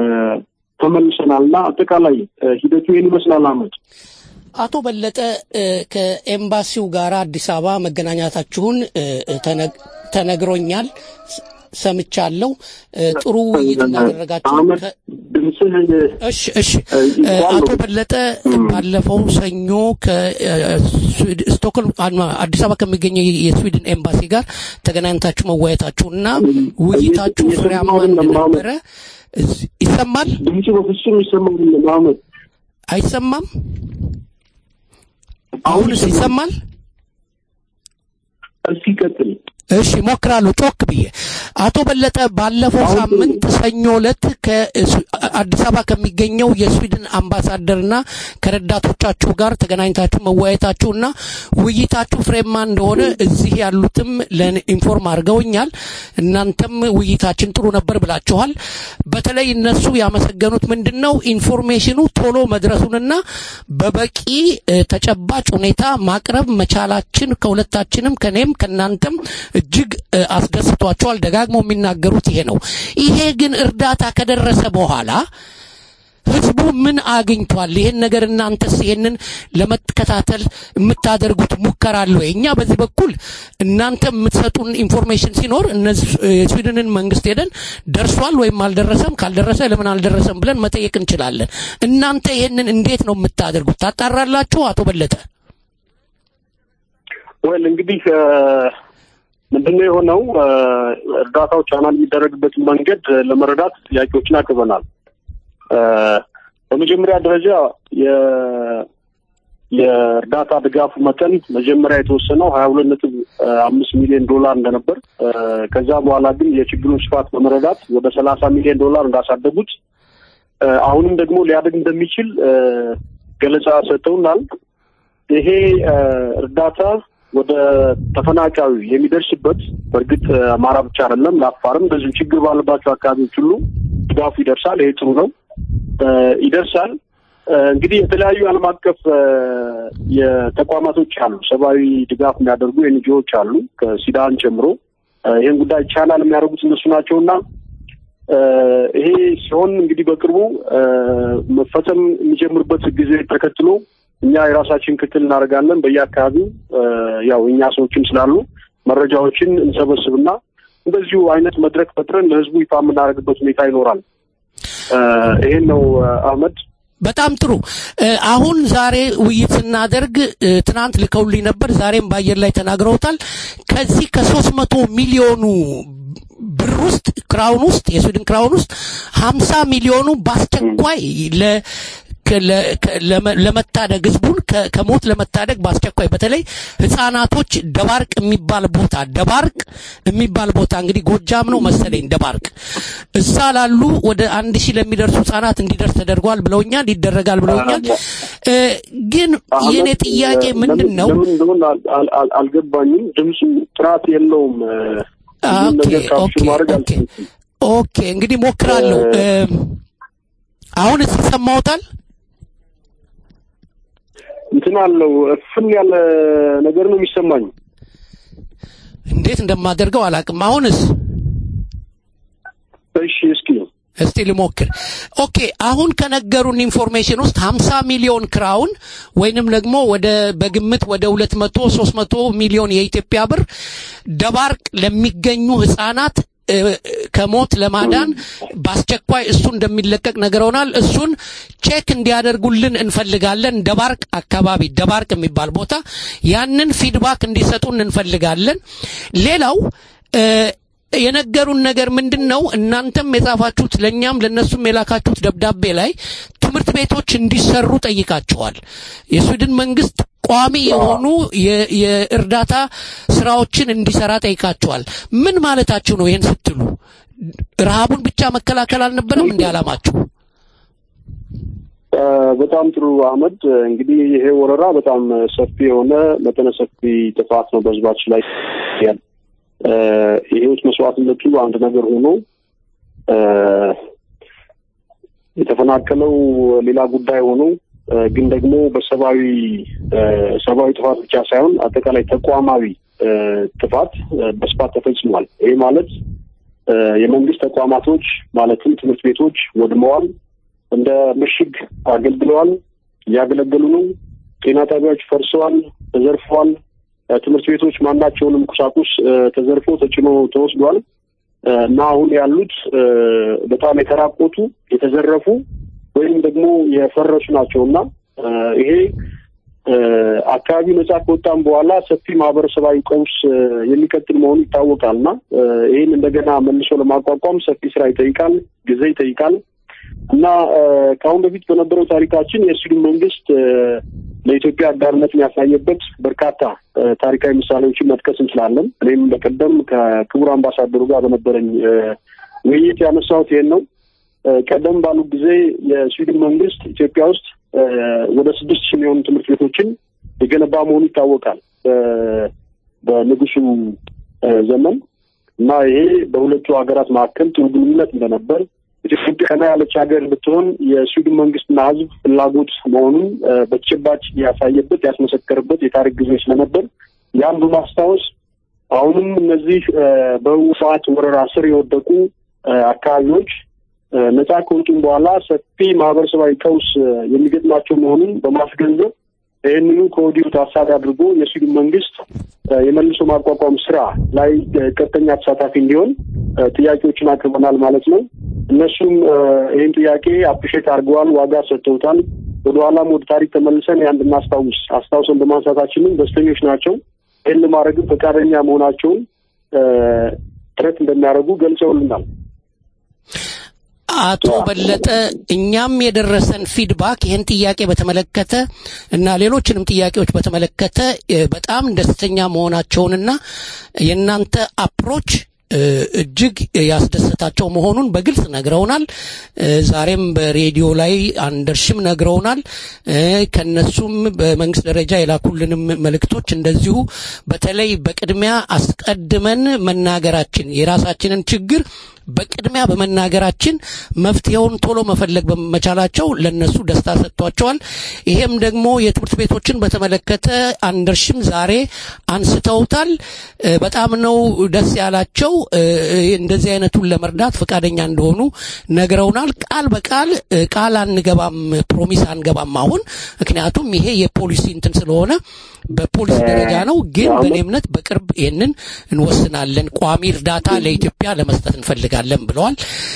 ተመልሰናል እና አጠቃላይ እ፣ ሂደቱ ይህን ይመስላል። አመት አቶ በለጠ እ፣ ከኤምባሲው ጋር አዲስ አበባ መገናኛታችሁን እ፣ እ፣ ተነግ- ተነግሮኛል፣ ስ- ሰምቻለሁ። እ፣ ጥሩ ውይይት እንዳደረጋችሁ ከ- ድምፅህ እሺ እሺ እ፣ አቶ በለጠ ባለፈው ሰኞ ከስቶክሆልም አዲስ አበባ ከሚገኘው የስዊድን ኤምባሲ ጋር ተገናኝታችሁ መወያየታችሁና ውይይታችሁ ፍሬያማ እንደነበረ እዝ- ይሰማል? ድምፁ በፍጹም ይሰማል። ማመድ አይሰማም? አሁንስ ይሰማል? እስኪ ቀጥል። እሺ ሞክራለሁ ጮክ ብዬ። አቶ በለጠ ባለፈው ሳምንት ሰኞ ዕለት ከ- ከአዲስ አበባ ከሚገኘው የስዊድን አምባሳደርና ከረዳቶቻችሁ ጋር ተገናኝታችሁ መወያየታችሁና ውይይታችሁ ፍሬማ እንደሆነ እዚህ ያሉትም ለኢንፎርም አድርገውኛል። እናንተም ውይይታችን ጥሩ ነበር ብላችኋል። በተለይ እነሱ ያመሰገኑት ምንድን ነው ኢንፎርሜሽኑ ቶሎ መድረሱንና በበቂ እ፣ ተጨባጭ ሁኔታ ማቅረብ መቻላችን ከሁለታችንም ከኔም ከእናንተም እጅግ እ፣ አስደስቷቸዋል። ደጋግሞ የሚናገሩት ይሄ ነው። ይሄ ግን እርዳታ ከደረሰ በኋላ ህዝቡ ምን አግኝቷል? ይሄን ነገር እናንተስ ይሄንን ለመከታተል የምታደርጉት ሙከራ አለ ወይ? እኛ በዚህ በኩል እናንተ የምትሰጡን ኢንፎርሜሽን ሲኖር እነዚህ የስዊድንን መንግስት ሄደን ደርሷል ወይም አልደረሰም፣ ካልደረሰ ለምን አልደረሰም ብለን መጠየቅ እንችላለን። እናንተ ይሄንን እንዴት ነው የምታደርጉት? ታጣራላችሁ? አቶ በለጠ ወል እንግዲህ ምንድነው የሆነው እ፣ እርዳታው ቻናል የሚደረግበትን መንገድ እ፣ ለመረዳት ጥያቄዎችን አቅርበናል። እ፣ በመጀመሪያ ደረጃ የ- የእርዳታ ድጋፉ መጠን መጀመሪያ የተወሰነው ሀያ ሁለት ነጥብ አምስት ሚሊዮን ዶላር እንደነበር እ፣ ከዛ በኋላ ግን የችግሩን ስፋት በመረዳት ወደ ሰላሳ ሚሊዮን ዶላር እንዳሳደጉት እ፣ አሁንም ደግሞ ሊያድግ እንደሚችል እ፣ ገለጻ ሰጥተውናል። ይሄ እ፣ እርዳታ ወደ ተፈናቃዩ የሚደርስበት በእርግጥ እ፣ አማራ ብቻ አይደለም፣ ለአፋርም እንደዚሁ ችግር ባለባቸው አካባቢዎች ሁሉ ድጋፉ ይደርሳል። ይሄ ጥሩ ነው፣ እ፣ ይደርሳል። እ፣ እንግዲህ የተለያዩ ዓለም አቀፍ እ፣ የተቋማቶች አሉ፣ ሰብአዊ ድጋፍ የሚያደርጉ ኤንጂኦዎች አሉ፣ ከሲዳን ጨምሮ እ፣ ይህን ጉዳይ ቻናል የሚያደርጉት እነሱ ናቸውና እ፣ ይሄ ሲሆን እንግዲህ በቅርቡ እ፣ መፈጸም የሚጀምርበት ጊዜ ተከትሎ እኛ የራሳችን ክትል እናደርጋለን። በየአካባቢው እ፣ ያው እኛ ሰዎችም ስላሉ መረጃዎችን እንሰበስብና እንደዚሁ አይነት መድረክ ፈጥረን ለህዝቡ ይፋ የምናደርግበት ሁኔታ ይኖራል። እ፣ ይሄን ነው እ፣ አህመድ። በጣም ጥሩ። እ፣ አሁን ዛሬ ውይይት ስናደርግ እ፣ ትናንት ልከውልኝ ነበር፣ ዛሬም በአየር ላይ ተናግረውታል። ከዚህ ከሶስት መቶ ሚሊዮኑ ብር ውስጥ ክራውን ውስጥ የስዊድን ክራውን ውስጥ ሀምሳ ሚሊዮኑ በአስቸኳይ ለ ከ- ለ- ከ- ለመ- ለመታደግ ህዝቡን ከ- ከሞት ለመታደግ በአስቸኳይ በተለይ ህፃናቶች ደባርቅ የሚባል ቦታ ደባርቅ የሚባል ቦታ እንግዲህ ጎጃም ነው መሰለኝ ደባርቅ እዛ ላሉ ወደ አንድ ሺህ ለሚደርሱ ህጻናት እንዲደርስ ተደርጓል ብለውኛል ይደረጋል ብለውኛል እ፣ ግን የኔ ጥያቄ ምንድን ነው ለምን እንደሆነ አል- አል- አል- አልገባኝም። ድምፁ ጥራት የለውም። እ፣ ሁሉም ኦኬ ነገር ካፕሽን ኦኬ ማድረግ ኦኬ ኦኬ እንግዲህ ሞክራለሁ እ፣ አሁን ይሰማዎታል እንትን አለው እፍን ያለ ነገር ነው የሚሰማኝ። እንዴት እንደማደርገው አላቅም አሁንስ እሺ እስኪ እስቲ ልሞክር። ኦኬ አሁን ከነገሩን ኢንፎርሜሽን ውስጥ 50 ሚሊዮን ክራውን ወይንም ደግሞ ወደ በግምት ወደ 200 300 ሚሊዮን የኢትዮጵያ ብር ደባርቅ ለሚገኙ ህጻናት እ፣ ከሞት ለማዳን በአስቸኳይ እሱ እንደሚለቀቅ ነግረውናል። እሱን ቼክ እንዲያደርጉልን እንፈልጋለን። ደባርቅ አካባቢ ደባርቅ የሚባል ቦታ ያንን ፊድባክ እንዲሰጡን እንፈልጋለን። ሌላው እ፣ የነገሩን ነገር ምንድን ነው? እናንተም የጻፋችሁት ለእኛም ለእነሱም የላካችሁት ደብዳቤ ላይ ትምህርት ቤቶች እንዲሰሩ ጠይቃችኋል። የስዊድን መንግስት ቋሚ የሆኑ የ- የእርዳታ ስራዎችን እንዲሰራ ጠይቃችኋል። ምን ማለታችሁ ነው? ይህን ስትሉ ረሃቡን ብቻ መከላከል አልነበረም እንዲ አላማችሁ? እ፣ በጣም ጥሩ አህመድ። እንግዲህ ይሄ ወረራ በጣም ሰፊ የሆነ መጠነ ሰፊ ጥፋት ነው በህዝባችን ላይ ያለ እ፣ የህይወት መስዋዕትነቱ አንድ ነገር ሆኖ እ፣ የተፈናቀለው ሌላ ጉዳይ ሆኖ እ፣ ግን ደግሞ በሰብአዊ እ፣ ሰብአዊ ጥፋት ብቻ ሳይሆን አጠቃላይ ተቋማዊ እ፣ ጥፋት እ፣ በስፋት ተፈጽሟል። ይሄ ማለት እ፣ የመንግስት ተቋማቶች ማለትም ትምህርት ቤቶች ወድመዋል፣ እንደ ምሽግ አገልግለዋል፣ እያገለገሉ ነው። ጤና ጣቢያዎች ፈርሰዋል፣ ተዘርፈዋል። እ፣ ትምህርት ቤቶች ማናቸውንም ቁሳቁስ እ፣ ተዘርፎ ተጭኖ ተወስዷል እ፣ እና አሁን ያሉት እ፣ በጣም የተራቆቱ የተዘረፉ ወይም ደግሞ የፈረሱ ናቸው እና እ፣ ይሄ እ፣ አካባቢው ነጻ ከወጣም በኋላ ሰፊ ማህበረሰባዊ ቀውስ እ፣ የሚቀጥል መሆኑ ይታወቃል እና እ፣ ይህን እንደገና መልሶ ለማቋቋም ሰፊ ስራ ይጠይቃል፣ ጊዜ ይጠይቃል እና እ፣ ከአሁን በፊት በነበረው ታሪካችን የስዊድን መንግስት እ፣ ለኢትዮጵያ አጋርነትን ያሳየበት በርካታ እ፣ ታሪካዊ ምሳሌዎችን መጥቀስ እንችላለን። እኔም በቀደም ከክቡር አምባሳደሩ ጋር በነበረኝ እ፣ ውይይት ያነሳሁት ይሄን ነው። ቀደም ባሉ ጊዜ የስዊድን መንግስት ኢትዮጵያ ውስጥ ወደ ስድስት ሺህ የሚሆኑ ትምህርት ቤቶችን የገነባ መሆኑ ይታወቃል በንጉሱ ዘመን እና ይሄ በሁለቱ ሀገራት መካከል ጥሩ ግንኙነት እንደነበር ኢትዮጵያ ቀና ያለች ሀገር እንድትሆን የስዊድን መንግስትና ሕዝብ ፍላጎት መሆኑን በተጨባጭ ያሳየበት ያስመሰከርበት የታሪክ ጊዜ ስለነበር ያን በማስታወስ አሁንም እነዚህ በህወሓት ወረራ ስር የወደቁ አካባቢዎች ነጻ ከወጡም በኋላ ሰፊ ማህበረሰባዊ ቀውስ የሚገጥማቸው መሆኑን በማስገንዘብ ይህንኑ ከወዲሁ ታሳቢ አድርጎ የስዊድን መንግስት የመልሶ ማቋቋም ስራ ላይ ቀጥተኛ ተሳታፊ እንዲሆን ጥያቄዎችን አቅርበናል ማለት ነው። እነሱም ይህን ጥያቄ አፕሪሼት አድርገዋል፣ ዋጋ ሰጥተውታል። ወደኋላም ወደ ታሪክ ተመልሰን ያን እንድናስታውስ አስታውሰን በማንሳታችንም ደስተኞች ናቸው። ይህን ለማድረግም ፈቃደኛ መሆናቸውን ጥረት እንደሚያደርጉ ገልጸውልናል። አቶ በለጠ እኛም የደረሰን ፊድባክ ይህን ጥያቄ በተመለከተ እና ሌሎችንም ጥያቄዎች በተመለከተ በጣም ደስተኛ መሆናቸውንና የእናንተ አፕሮች እጅግ ያስደሰታቸው መሆኑን በግልጽ ነግረውናል። ዛሬም በሬዲዮ ላይ አንደርሽም ነግረውናል። ከነሱም በመንግስት ደረጃ የላኩልንም መልእክቶች እንደዚሁ በተለይ በቅድሚያ አስቀድመን መናገራችን የራሳችንን ችግር በቅድሚያ በመናገራችን መፍትሄውን ቶሎ መፈለግ በመቻላቸው ለነሱ ደስታ ሰጥቷቸዋል። ይሄም ደግሞ የትምህርት ቤቶችን በተመለከተ አንደርሽም ዛሬ አንስተውታል። በጣም ነው ደስ ያላቸው። እንደዚህ አይነቱን ለመርዳት ፈቃደኛ እንደሆኑ ነግረውናል። ቃል በቃል ቃል አንገባም፣ ፕሮሚስ አንገባም አሁን ምክንያቱም ይሄ የፖሊሲ እንትን ስለሆነ በፖሊሲ ደረጃ ነው። ግን በእኔ እምነት በቅርብ ይህንን እንወስናለን። ቋሚ እርዳታ ለኢትዮጵያ ለመስጠት እንፈልጋለን ብለዋል።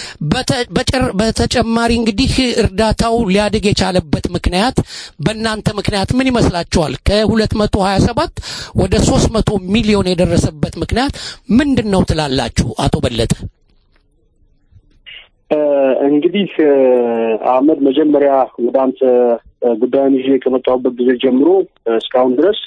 በተጨማሪ እንግዲህ እርዳታው ሊያድግ የቻለበት ምክንያት በእናንተ ምክንያት ምን ይመስላችኋል? ከ227 ወደ 300 ሚሊዮን የደረሰበት ምክንያት ምንድን ነው ትላላችሁ? አቶ በለጠ እንግዲህ አህመድ መጀመሪያ ወደ አንተ ጉዳዩን ይዤ ከመጣሁበት ጊዜ ጀምሮ እስካሁን ድረስ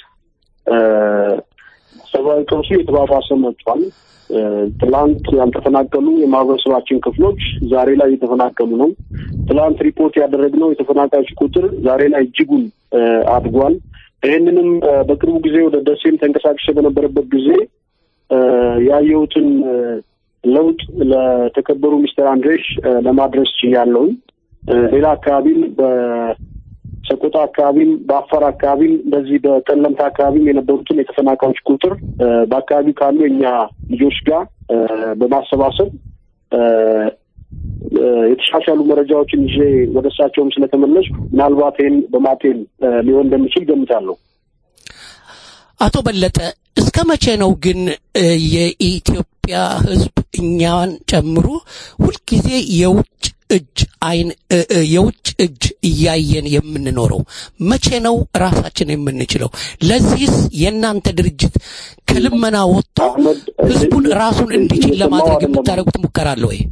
ሰብአዊ ቀውሱ የተባባሰ መጥቷል። ትላንት ያልተፈናቀሉ የማህበረሰባችን ክፍሎች ዛሬ ላይ እየተፈናቀሉ ነው። ትላንት ሪፖርት ያደረግነው የተፈናቃዮች ቁጥር ዛሬ ላይ እጅጉን አድጓል። ይህንንም በቅርቡ ጊዜ ወደ ደሴም ተንቀሳቅሼ በነበረበት ጊዜ ያየሁትን ለውጥ ለተከበሩ ሚስተር አንድሬሽ ለማድረስ ችያለሁኝ። ሌላ አካባቢም በሰቆጣ አካባቢም በአፋር አካባቢም በዚህ በጠለምት አካባቢም የነበሩትን የተፈናቃዮች ቁጥር በአካባቢው ካሉ የኛ ልጆች ጋር በማሰባሰብ የተሻሻሉ መረጃዎችን ይዤ ወደ እሳቸውም ስለተመለስኩ ምናልባት ይህን በማጤን ሊሆን እንደሚችል ገምታለሁ። አቶ በለጠ እስከ መቼ ነው ግን የኢትዮጵያ ሕዝብ እኛን ጨምሮ ሁልጊዜ የውጭ እጅ አይን የውጭ እጅ እያየን የምንኖረው? መቼ ነው ራሳችን የምንችለው? ለዚህስ የእናንተ ድርጅት ከልመና ወጥቶ ሕዝቡን ራሱን እንዲችል ለማድረግ የምታደርጉት ሙከራ አለ ወይ?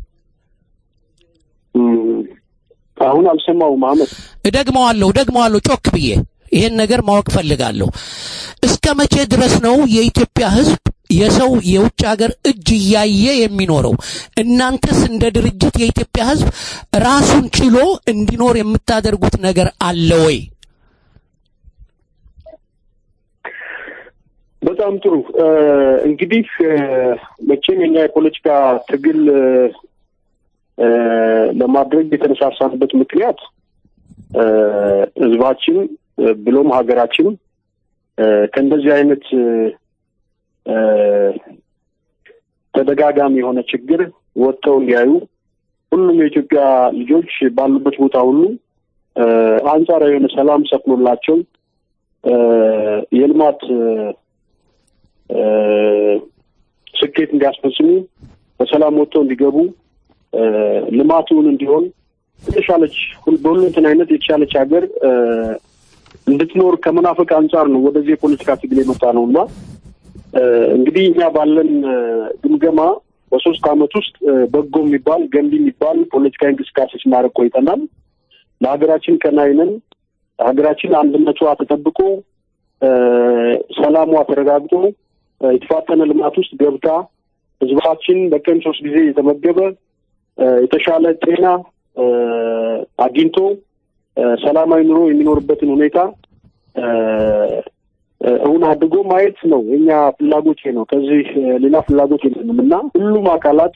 አሁን አልሰማውም አህመድ። እደግመዋለሁ እደግመዋለሁ ጮክ ብዬ ይሄን ነገር ማወቅ ፈልጋለሁ። እስከ መቼ ድረስ ነው የኢትዮጵያ ህዝብ የሰው የውጭ ሀገር እጅ እያየ የሚኖረው? እናንተስ እንደ ድርጅት የኢትዮጵያ ህዝብ ራሱን ችሎ እንዲኖር የምታደርጉት ነገር አለ ወይ? በጣም ጥሩ። እንግዲህ መቼም የኛ የፖለቲካ ትግል ለማድረግ የተነሳሳንበት ምክንያት ህዝባችን ብሎም ሀገራችን ከእንደዚህ አይነት ተደጋጋሚ የሆነ ችግር ወጥተው እንዲያዩ ሁሉም የኢትዮጵያ ልጆች ባሉበት ቦታ ሁሉ አንጻራዊ የሆነ ሰላም ሰፍኖላቸው የልማት ስኬት እንዲያስፈጽሙ በሰላም ወጥተው እንዲገቡ ልማቱን እንዲሆን የተሻለች በሁለንተና አይነት የተሻለች ሀገር እንድትኖር ከመናፈቅ አንጻር ነው ወደዚህ የፖለቲካ ትግል የመጣ ነው እና እንግዲህ እኛ ባለን ግምገማ በሶስት አመት ውስጥ በጎ የሚባል ገንቢ የሚባል ፖለቲካዊ እንቅስቃሴ ስናደርግ ቆይተናል። ለሀገራችን ቀናኢ ነን። ሀገራችን አንድነቷ ተጠብቆ ሰላሟ ተረጋግጦ የተፋጠነ ልማት ውስጥ ገብታ ህዝባችን በቀን ሶስት ጊዜ የተመገበ የተሻለ ጤና፣ አግኝቶ ሰላማዊ ኑሮ የሚኖርበትን ሁኔታ እውን አድርጎ ማየት ነው የኛ ፍላጎት ነው። ከዚህ ሌላ ፍላጎት የለንም እና ሁሉም አካላት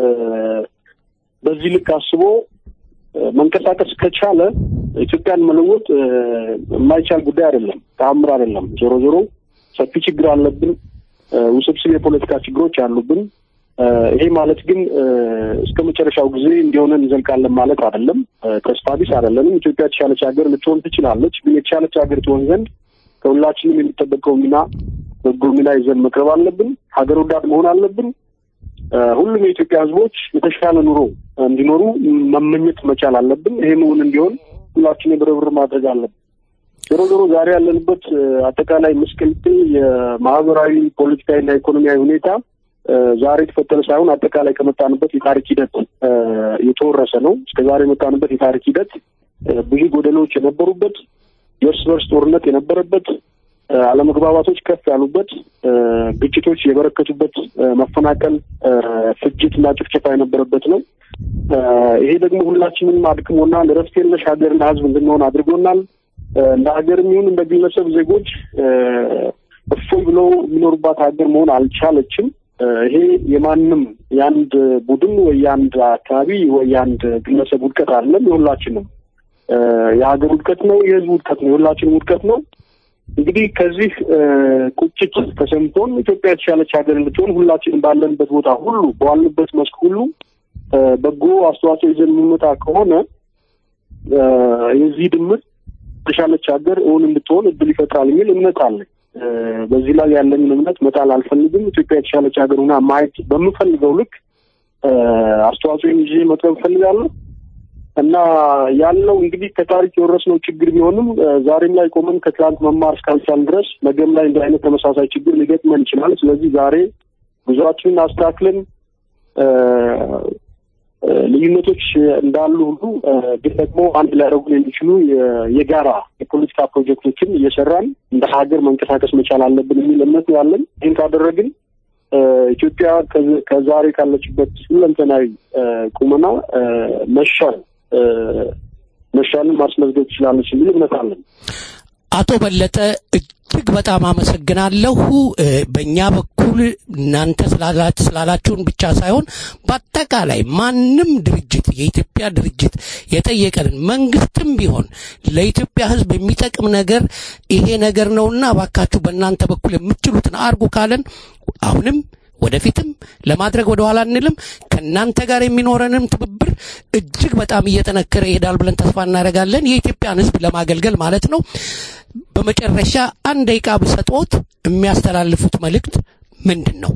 በዚህ ልክ አስቦ መንቀሳቀስ ከቻለ ኢትዮጵያን መለወጥ የማይቻል ጉዳይ አይደለም፣ ተአምር አይደለም። ዞሮ ዞሮ ሰፊ ችግር አለብን፣ ውስብስብ የፖለቲካ ችግሮች አሉብን። ይሄ ማለት ግን እስከ መጨረሻው ጊዜ እንዲሆነን እንዘልቃለን ማለት አይደለም። ተስፋ ቢስ አይደለንም። ኢትዮጵያ የተሻለች ሀገር ልትሆን ትችላለች። ግን የተሻለች ሀገር ትሆን ዘንድ ከሁላችንም የሚጠበቀው ሚና በጎ ሚና ይዘን መቅረብ አለብን። ሀገር ወዳድ መሆን አለብን። ሁሉም የኢትዮጵያ ሕዝቦች የተሻለ ኑሮ እንዲኖሩ መመኘት መቻል አለብን። ይሄ መሆን እንዲሆን ሁላችን በርብር ማድረግ አለብን። ዞሮ ዞሮ ዛሬ ያለንበት አጠቃላይ ምስቅልቅል የማህበራዊ ፖለቲካዊና ኢኮኖሚያዊ ሁኔታ ዛሬ የተፈጠረ ሳይሆን አጠቃላይ ከመጣንበት የታሪክ ሂደት የተወረሰ ነው። እስከ ዛሬ የመጣንበት የታሪክ ሂደት ብዙ ጎደሎች የነበሩበት፣ የእርስ በርስ ጦርነት የነበረበት፣ አለመግባባቶች ከፍ ያሉበት፣ ግጭቶች የበረከቱበት፣ መፈናቀል፣ ፍጅት እና ጭፍጨፋ የነበረበት ነው። ይሄ ደግሞ ሁላችንም አድክሞናል። እረፍት የለሽ ሀገርና ህዝብ እንድንሆን አድርጎናል። እንደ ሀገርም ይሁን እንደ ግለሰብ ዜጎች እፎይ ብለው የሚኖሩባት ሀገር መሆን አልቻለችም። ይሄ የማንም የአንድ ቡድን ወይ የአንድ አካባቢ ወይ የአንድ ግለሰብ ውድቀት አይደለም፣ የሁላችንም የሀገር ውድቀት ነው፣ የህዝብ ውድቀት ነው፣ የሁላችንም ውድቀት ነው። እንግዲህ ከዚህ ቁጭት ተሰምቶን ኢትዮጵያ የተሻለች ሀገር እንድትሆን ሁላችንም ባለንበት ቦታ ሁሉ በዋልንበት መስክ ሁሉ በጎ አስተዋጽኦ ይዘን የምንመጣ ከሆነ የዚህ ድምር የተሻለች ሀገር እውን እንድትሆን እድል ይፈጥራል የሚል እምነት አለኝ። በዚህ ላይ ያለኝን እምነት መጣል አልፈልግም። ኢትዮጵያ የተሻለች ሀገር ሆና ማየት በምፈልገው ልክ አስተዋጽኦን ይዤ መቅረብ እፈልጋለሁ እና ያለው እንግዲህ ከታሪክ የወረስነው ችግር ቢሆንም ዛሬም ላይ ቆመን ከትላንት መማር እስካልቻልን ድረስ ነገም ላይ እንደ አይነት ተመሳሳይ ችግር ሊገጥመን ይችላል። ስለዚህ ዛሬ ጉዞአችንን አስተካክለን ልዩነቶች እንዳሉ ሁሉ ግን ደግሞ አንድ ሊያደርጉን የሚችሉ የጋራ የፖለቲካ ፕሮጀክቶችን እየሰራን እንደ ሀገር መንቀሳቀስ መቻል አለብን የሚል እምነት ነው ያለን። ይህን ካደረግን ኢትዮጵያ ከዛሬ ካለችበት ሁለንተናዊ ቁመና መሻል መሻልን ማስመዝገብ ትችላለች የሚል እምነት አለን። አቶ በለጠ እጅግ በጣም አመሰግናለሁ። በእኛ በኩል እናንተ ስላላችሁን ብቻ ሳይሆን በአጠቃላይ ማንም ድርጅት የኢትዮጵያ ድርጅት የጠየቀንን መንግስትም ቢሆን ለኢትዮጵያ ሕዝብ የሚጠቅም ነገር ይሄ ነገር ነውና እባካችሁ በእናንተ በኩል የምትችሉትን አርጉ ካለን አሁንም ወደፊትም ለማድረግ ወደ ኋላ አንልም። ከእናንተ ጋር የሚኖረንም ትብብር እጅግ በጣም እየጠነከረ ይሄዳል ብለን ተስፋ እናደርጋለን። የኢትዮጵያን ሕዝብ ለማገልገል ማለት ነው። በመጨረሻ አንድ ደቂቃ ብሰጥዎት የሚያስተላልፉት መልእክት ምንድን ነው?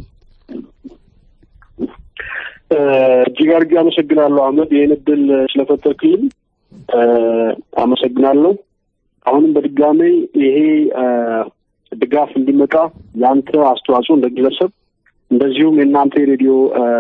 እጅግ አድርጌ አመሰግናለሁ አህመድ፣ ይህን እድል ስለፈጠርክልኝ አመሰግናለሁ። አሁንም በድጋሜ ይሄ ድጋፍ እንዲመጣ የአንተ አስተዋጽኦ እንደ ግለሰብ እንደዚሁም የእናንተ የሬዲዮ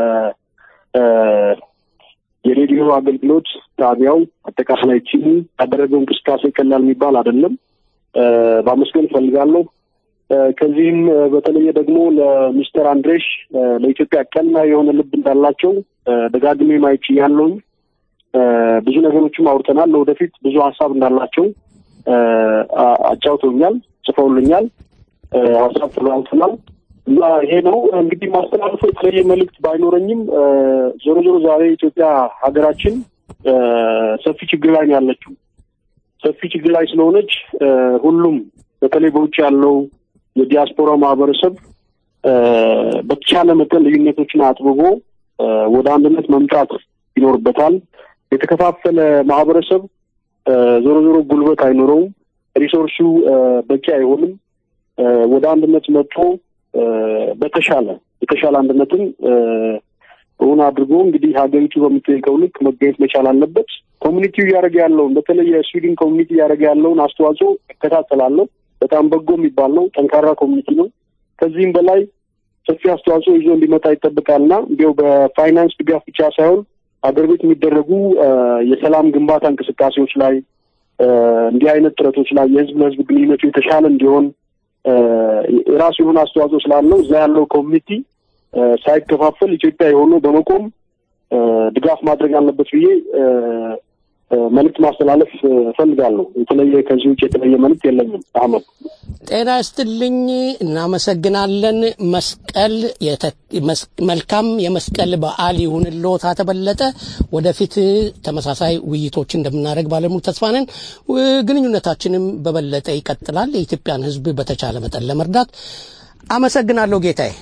የሬዲዮ አገልግሎት ጣቢያው አጠቃላይ ቲሙ ያደረገው እንቅስቃሴ ቀላል የሚባል አይደለም። በአመስገን እፈልጋለሁ። ከዚህም በተለየ ደግሞ ለሚስተር አንድሬሽ ለኢትዮጵያ ቀና የሆነ ልብ እንዳላቸው ደጋግሜ ማየት ችያለሁኝ። ብዙ ነገሮችም አውርተናል። ለወደፊት ብዙ ሀሳብ እንዳላቸው አጫውተውኛል፣ ጽፈውልኛል፣ ሀሳብ ተለዋውጠናል። እና ይሄ ነው እንግዲህ ማስተላለፈው የተለየ መልእክት ባይኖረኝም ዞሮ ዞሮ ዛሬ ኢትዮጵያ ሀገራችን ሰፊ ችግር ላይ ነው ያለችው። ሰፊ ችግር ላይ ስለሆነች ሁሉም በተለይ በውጭ ያለው የዲያስፖራ ማህበረሰብ በተቻለ መጠን ልዩነቶችን አጥብቦ ወደ አንድነት መምጣት ይኖርበታል። የተከፋፈለ ማህበረሰብ ዞሮ ዞሮ ጉልበት አይኖረውም፣ ሪሶርሱ በቂ አይሆንም። ወደ አንድነት መጥቶ በተሻለ የተሻለ አንድነትን እውን አድርጎ እንግዲህ ሀገሪቱ በምትጠይቀው ልክ መገኘት መቻል አለበት። ኮሚኒቲው እያደረገ ያለውን በተለይ የስዊድን ኮሚኒቲ እያደረገ ያለውን አስተዋጽኦ እከታተላለሁ። በጣም በጎ የሚባል ነው። ጠንካራ ኮሚኒቲ ነው። ከዚህም በላይ ሰፊ አስተዋጽኦ ይዞ እንዲመጣ ይጠብቃልና እንዲያው በፋይናንስ ድጋፍ ብቻ ሳይሆን ሀገር ቤት የሚደረጉ የሰላም ግንባታ እንቅስቃሴዎች ላይ እንዲህ አይነት ጥረቶች ላይ የህዝብ ለህዝብ ግንኙነቱ የተሻለ እንዲሆን የራሱ የሆነ አስተዋጽኦ ስላለው እዛ ያለው ኮሚኒቲ ሳይከፋፈል ኢትዮጵያ የሆነው በመቆም ድጋፍ ማድረግ አለበት ብዬ መልእክት ማስተላለፍ እፈልጋለሁ። የተለየ ከዚህ ውጭ የተለየ መልእክት የለኝም። አህመድ ጤና ይስጥልኝ። እናመሰግናለን። መስቀል የተ- መስ- መልካም የመስቀል በዓል ይሁንልዎት አቶ በለጠ። ወደፊት ተመሳሳይ ውይይቶች እንደምናደርግ ባለሙሉ ተስፋ ነን። ው- ግንኙነታችንም በበለጠ ይቀጥላል። የኢትዮጵያን ሕዝብ በተቻለ መጠን ለመርዳት አመሰግናለሁ ጌታዬ።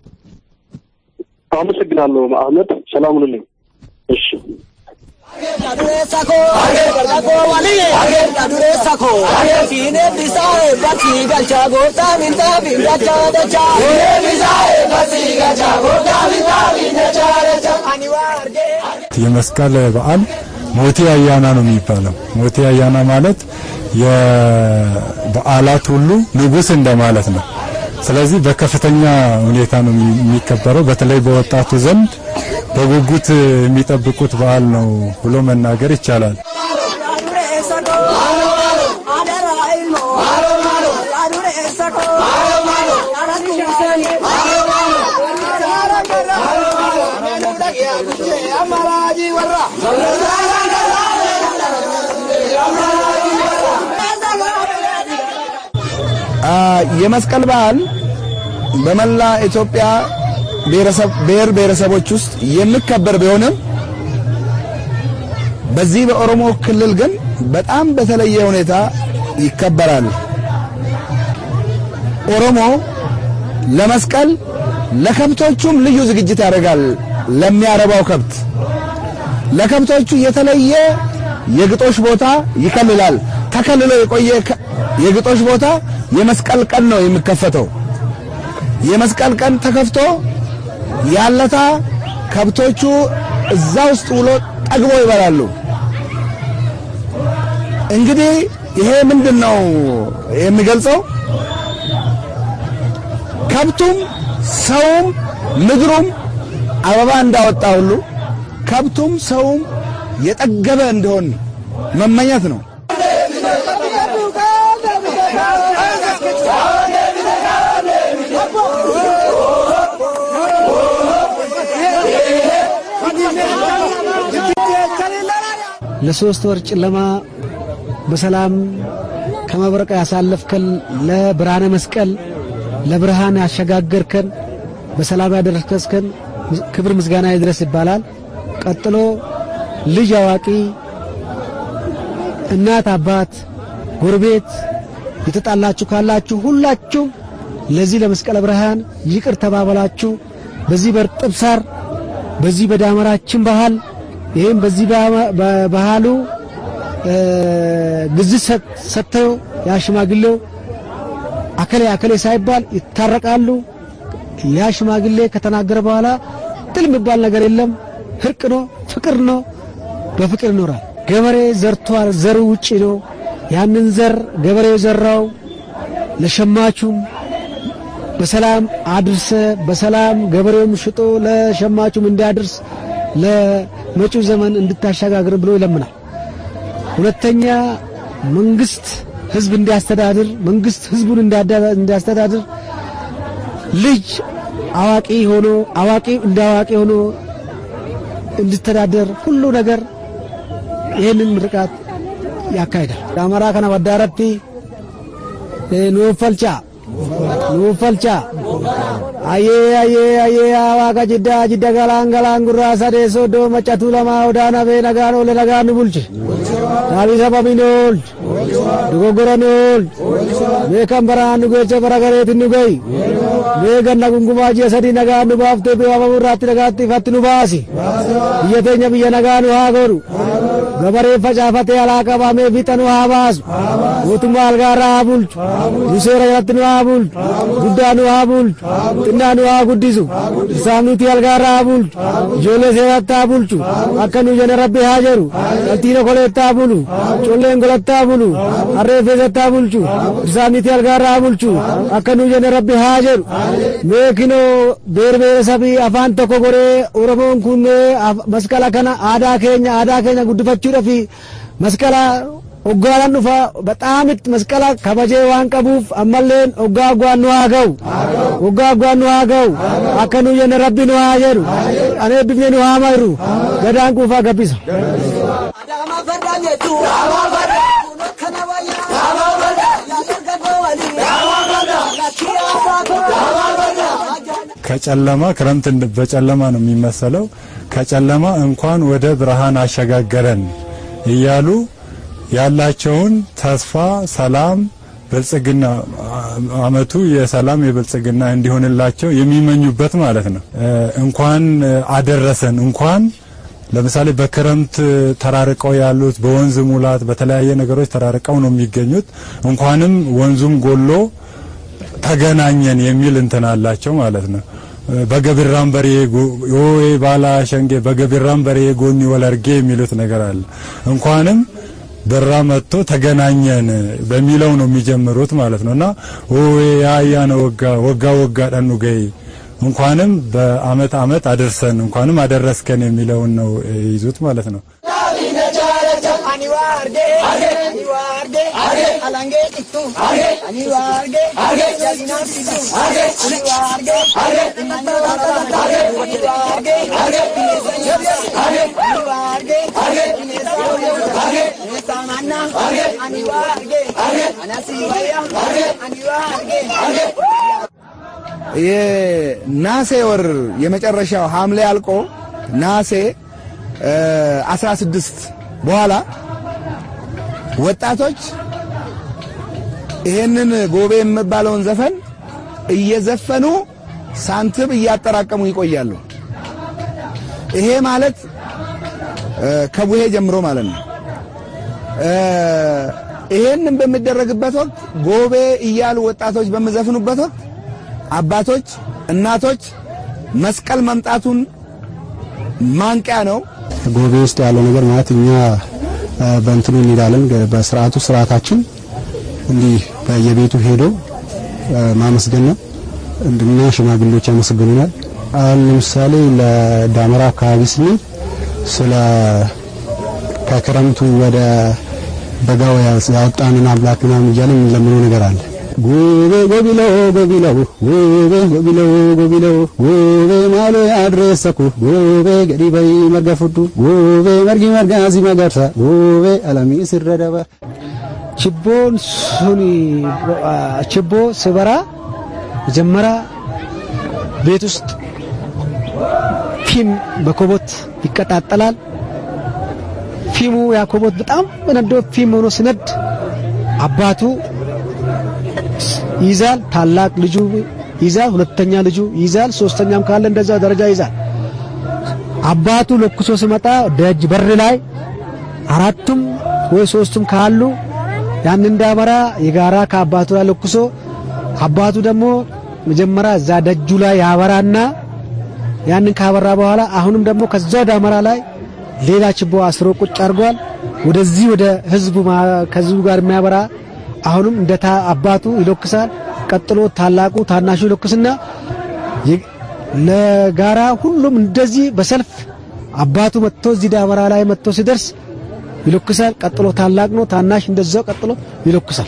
አመሰግናለሁ አህመድ። ሰላም ሁኑልኝ። እሺ የመስቀል በዓል ሞቴ አያና ነው የሚባለው። ሞቴ አያና ማለት የበዓላት ሁሉ ንጉስ እንደማለት ነው። ስለዚህ በከፍተኛ ሁኔታ ነው የሚ- የሚከበረው። በተለይ በወጣቱ ዘንድ በጉጉት የሚጠብቁት በዓል ነው ብሎ መናገር ይቻላል። የመስቀል በዓል በመላ ኢትዮጵያ ብሔረሰብ ብሔር ብሔረሰቦች ውስጥ የሚከበር ቢሆንም በዚህ በኦሮሞ ክልል ግን በጣም በተለየ ሁኔታ ይከበራል። ኦሮሞ ለመስቀል ለከብቶቹም ልዩ ዝግጅት ያደርጋል። ለሚያረባው ከብት ለከብቶቹ የተለየ የግጦሽ ቦታ ይከልላል። ተከልሎ የቆየ ከ- የግጦሽ ቦታ የመስቀል ቀን ነው የሚከፈተው። የመስቀል ቀን ተከፍቶ ያለታ ከብቶቹ እዛ ውስጥ ውሎ ጠግቦ ይበላሉ። እንግዲህ ይሄ ምንድን ነው የሚገልጸው? ከብቱም ሰውም ምድሩም አበባ እንዳወጣ ሁሉ ከብቱም ሰውም የጠገበ እንደሆን መመኘት ነው። ለሶስት ወር ጨለማ በሰላም ከመብረቅ ያሳለፍከን ለብርሃነ መስቀል ለብርሃን ያሸጋገርከን በሰላም ያደረስከን ክብር ምስጋና ይድረስ ይባላል። ቀጥሎ ልጅ አዋቂ፣ እናት አባት፣ ጎረቤት የተጣላችሁ ካላችሁ ሁላችሁም ለዚህ ለመስቀለ ብርሃን ይቅር ተባበላችሁ። በዚህ በርጥብ ሳር በዚህ በዳመራችን ባህል ይህም በዚህ ባህሉ ግዝት ሰጥተው ያ ሽማግሌው አከሌ አከሌ ሳይባል ይታረቃሉ። ያ ሽማግሌ ከተናገረ በኋላ ጥል የሚባል ነገር የለም። እርቅ ነው፣ ፍቅር ነው። በፍቅር ይኖራል። ገበሬ ዘርቷል፣ ዘሩ ውጪ ነው። ያንን ዘር ገበሬው ዘራው ለሸማቹም በሰላም አድርሰ በሰላም ገበሬውም ሽጦ ለሸማቹም እንዲያድርስ ለመጪው ዘመን እንድታሸጋግር ብሎ ይለምናል። ሁለተኛ መንግስት ህዝብ እንዲያስተዳድር መንግስት ህዝቡን እንዲያስተዳድር ልጅ አዋቂ ሆኖ አዋቂ እንደ አዋቂ ሆኖ እንዲተዳደር ሁሉ ነገር ይህንን ምርቃት ያካሂዳል። የአማራ ከነ ወዳረቲ ኑፈልቻ ኑፈልቻ አዬ አዬ አዬ ዋቃ ጅዳ ጅዳ ገላን ገላን ጉራ ሰዴ ሶዶ መጨቱ ለማ ወዳና ቤ ነጋኖ ለነጋኑ ቡልች ዳቢ ሰበሚን ኦልች ዶጎጎረን ኦልች ቤከም በራን ኑጌቸ በረገሬት ኑገይ ቤገና ጉንጉማ ጂየ ሰዲ ነጋኑ ባፍቴ ቢዋመሙራቲ ነጋቲ ፈት ኑ ባሲ ብየተኛ ብየ ነጋኑ haa godhu gabaree facaafatee alaa qabamee fixa nu haa baasu mootummaa algaarraa haa bulchu nu seera jalatti nu haa bulchu guddaa nu haa bulchu xinnaa nu haa guddisu isaaniitii algaarraa haa bulchu ijoollee seeratti haa bulchu akka nu jene rabbi haa jedhu dhaltiina koleetti haa bulu colleen golatti haa bulu harree feesatti haa bulchu isaaniitii algaarraa haa bulchu akka nu jene rabbi haa jedhu mee kinoo beer beeresabii afaan tokko godhee oromoon kun mee masqala kana aadaa keenya aadaa keenya guddifachuudhaaf masqala Hoggaadhaan dhufa በጣም መስቀላ ከበጀ ዋን ቀቡፍ አመሌን ሆጋ ጓን nu haa ga'u hoggaa ጓን nu haa ga'u akka nu jenne rabbi nu haa jedhu anee bifne nu haa mayru gadaan quufaa gabbisa. ከጨለማ ክረምት እንድ- በጨለማ ነው የሚመሰለው። ከጨለማ እንኳን ወደ ብርሃን አሸጋገረን እያሉ ያላቸውን ተስፋ፣ ሰላም፣ ብልጽግና አመቱ የሰላም የብልጽግና እንዲሆንላቸው የሚመኙበት ማለት ነው። እ፣ እንኳን አደረሰን እንኳን ለምሳሌ በክረምት ተራርቀው ያሉት በወንዝ ሙላት በተለያየ ነገሮች ተራርቀው ነው የሚገኙት። እንኳንም ወንዙም ጎሎ ተገናኘን የሚል እንትን አላቸው ማለት ነው። በገብራም በሬ ዮዌ ባላ ሸንጌ በገብራም በሬ ጎኒ ወለርጌ የሚሉት ነገር አለ። እንኳንም በራ መጥቶ ተገናኘን በሚለው ነው የሚጀምሩት ማለት ነው እና ኦዌ ያያ ነው ወጋ ወጋ ወጋ ጠኑ ገይ እንኳንም በአመት አመት አደርሰን እንኳንም አደረስከን የሚለውን ነው ይዙት ማለት ነው። የናሴ ወር የመጨረሻው ሐምሌ አልቆ ናሴ እ 16 በኋላ ወጣቶች ይሄንን ጎቤ የሚባለውን ዘፈን እየዘፈኑ ሳንቲም እያጠራቀሙ ይቆያሉ። ይሄ ማለት እ ከቡሄ ጀምሮ ማለት ነው። እ ይሄንን በሚደረግበት ወቅት ጎቤ እያሉ ወጣቶች በሚዘፍኑበት ወቅት አባቶች፣ እናቶች መስቀል መምጣቱን ማንቂያ ነው። ጎቤ ውስጥ ያለው ነገር ማለት እኛ እ በእንትኑ እንሄዳለን በስርዓቱ ስርዓታችን እንዲህ በየቤቱ ሄዶ እ ማመስገን ነው። እንድና ሽማግሌዎች ያመሰግኑናል። አሁን ለምሳሌ ለዳመራ አካባቢ ስንል ስለ ከክረምቱ ወደ በጋው ያወጣንን አምላክ ምናምን እያለ የምንለምነው ነገር አለ። ጎቤ ጎቢለው ጎቢለው ጎቤ ጎቢለው ጎቢለው ጎቤ ማሎ ያድረሰኩ ጎቤ ገዲ በይ መርገፉዱ ጎቤ መርጊ መርጋዚ መገርሳ ጎቤ አለሚ ሲረደባ ችቦን ሱኒ ችቦ ስበራ መጀመሪያ ቤት ውስጥ ፊም በኮቦት ይቀጣጠላል። ፊሙ ያ ኮቦት በጣም በነዶ ፊም ሆኖ ሲነድ አባቱ ይዛል፣ ታላቅ ልጁ ይዛል፣ ሁለተኛ ልጁ ይዛል፣ ሶስተኛም ካለ እንደዛ ደረጃ ይዛል። አባቱ ለኩሶ ሲመጣ ደጅ በር ላይ አራቱም ወይ ሶስቱም ካሉ ያን እንዳመራ የጋራ ከአባቱ ላይ ለኩሶ አባቱ ደግሞ መጀመሪያ እዛ ደጁ ላይ ያበራና ያንን ካበራ በኋላ አሁንም ደግሞ ከዛው ዳመራ ላይ ሌላ ችቦ አስሮ ቁጭ አድርጓል። ወደዚህ ወደ ህዝቡ ከህዝቡ ጋር የሚያበራ አሁንም እንደ አባቱ ይለኩሳል። ቀጥሎ ታላቁ ታናሹ ይለኩስና ለጋራ ሁሉም እንደዚህ በሰልፍ አባቱ መጥቶ እዚህ ዳመራ ላይ መጥቶ ሲደርስ ይለኩሳል። ቀጥሎ ታላቅ ነው፣ ታናሽ እንደዛው ቀጥሎ ይለኩሳል።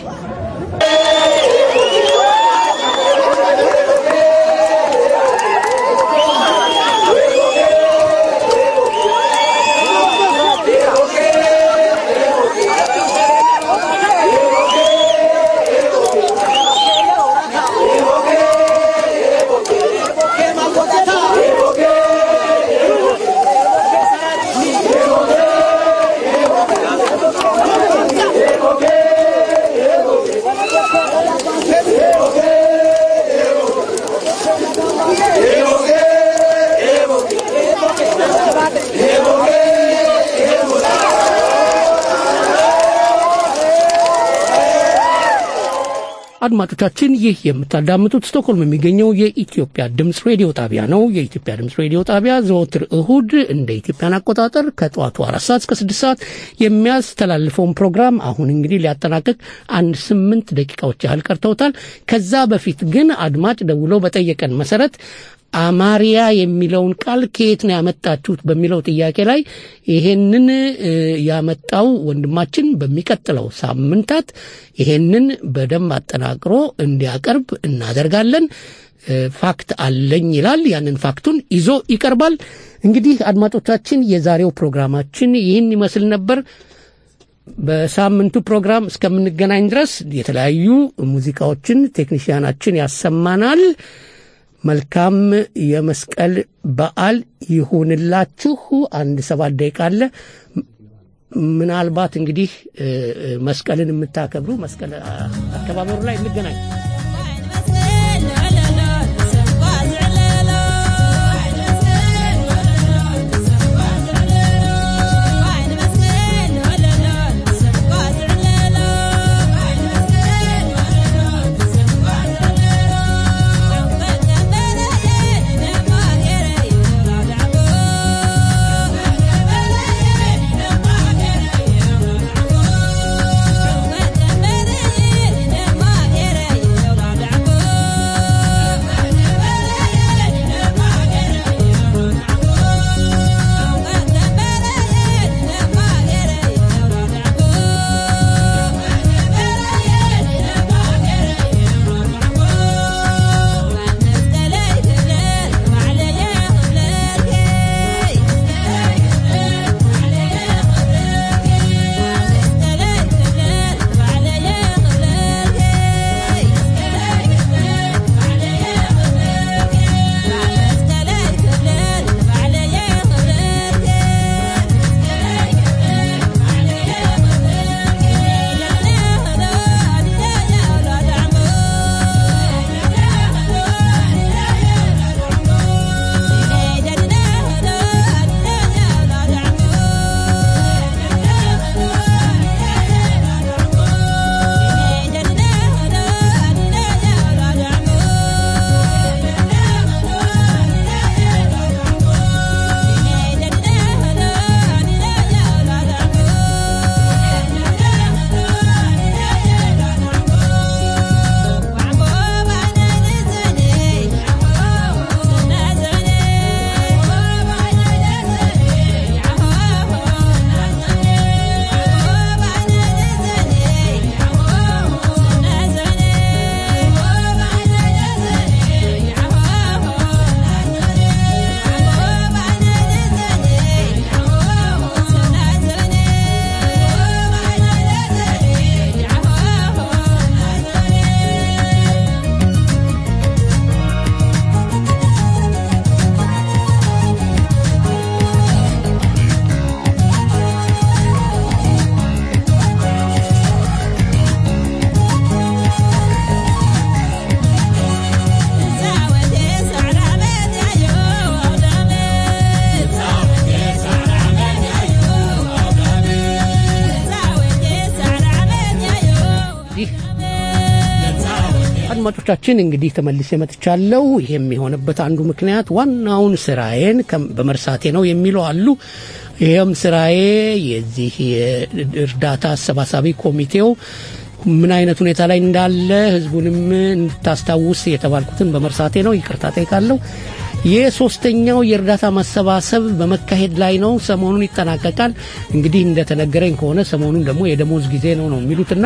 አድማጮቻችን ይህ የምታዳምጡት ስቶክሆልም የሚገኘው የኢትዮጵያ ድምፅ ሬዲዮ ጣቢያ ነው። የኢትዮጵያ ድምፅ ሬዲዮ ጣቢያ ዘወትር እሁድ እንደ ኢትዮጵያን አቆጣጠር ከጠዋቱ አራት ሰዓት እስከ ስድስት ሰዓት የሚያስተላልፈውን ፕሮግራም አሁን እንግዲህ ሊያጠናቅቅ አንድ ስምንት ደቂቃዎች ያህል ቀርተውታል። ከዛ በፊት ግን አድማጭ ደውሎ በጠየቀን መሰረት አማሪያ የሚለውን ቃል ከየት ነው ያመጣችሁት በሚለው ጥያቄ ላይ ይሄንን እ፣ ያመጣው ወንድማችን በሚቀጥለው ሳምንታት ይሄንን በደንብ አጠናቅሮ እንዲያቀርብ እናደርጋለን። እ፣ ፋክት አለኝ ይላል። ያንን ፋክቱን ይዞ ይቀርባል። እንግዲህ አድማጮቻችን፣ የዛሬው ፕሮግራማችን ይህን ይመስል ነበር። በሳምንቱ ፕሮግራም እስከምንገናኝ ድረስ የተለያዩ ሙዚቃዎችን ቴክኒሽያናችን ያሰማናል። መልካም የመስቀል በዓል ይሁንላችሁ። አንድ ሰባት ደቂቃ አለ። ምናልባት እንግዲህ እ፣ እ፣ መስቀልን የምታከብሩ መስቀል አ- አከባበሩ ላይ እንገናኝ። አድማጮቻችን እንግዲህ ተመልሼ መጥቻለሁ። ይህም የሆነበት አንዱ ምክንያት ዋናውን ስራዬን ከም- በመርሳቴ ነው የሚሉ አሉ። ይህም ስራዬ የዚህ የእርዳታ አሰባሳቢ ኮሚቴው ምን አይነት ሁኔታ ላይ እንዳለ ህዝቡንም እንድታስታውስ የተባልኩትን በመርሳቴ ነው። ይቅርታ ጠይቃለሁ። የሶስተኛው የእርዳታ ማሰባሰብ በመካሄድ ላይ ነው። ሰሞኑን ይጠናቀቃል። እንግዲህ እንደተነገረኝ ከሆነ ሰሞኑን ደግሞ የደሞዝ ጊዜ ነው ነው የሚሉትና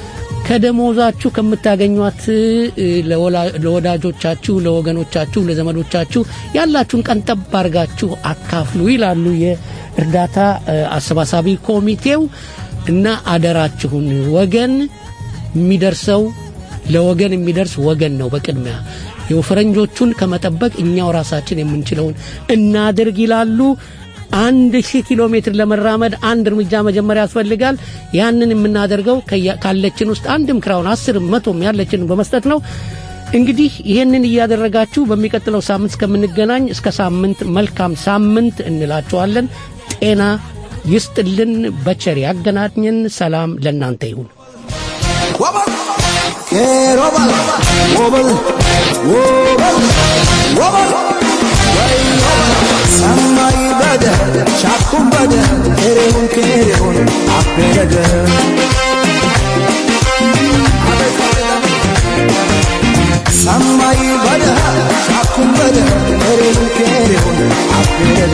ከደሞዛችሁ ከምታገኟት እ፣ ለወላ- ለወዳጆቻችሁ፣ ለወገኖቻችሁ፣ ለዘመዶቻችሁ ያላችሁን ቀንጠብ አድርጋችሁ አካፍሉ ይላሉ የእርዳታ እ፣ አሰባሳቢ ኮሚቴው እና አደራችሁን ወገን የሚደርሰው ለወገን የሚደርስ ወገን ነው በቅድሚያ የፈረንጆቹን ከመጠበቅ እኛው ራሳችን የምንችለውን እናድርግ ይላሉ። አንድ ሺህ ኪሎ ሜትር ለመራመድ አንድ እርምጃ መጀመሪያ ያስፈልጋል። ያንን የምናደርገው ከያ- ካለችን ውስጥ አንድም ክራውን አስርም መቶም ያለችን በመስጠት ነው። እንግዲህ ይህንን እያደረጋችሁ በሚቀጥለው ሳምንት እስከምንገናኝ እስከ ሳምንት መልካም ሳምንት እንላችኋለን። ጤና ይስጥልን፣ በቸር ያገናኘን። ሰላም ለእናንተ ይሁን። ኬሮበል ወበል ወበል ወበል ሰማይ በደ ሻኩም በደ ኬሬውን ኬሬውን አቤደደ ሰማይ በደ ሻኩም በደ ሄደ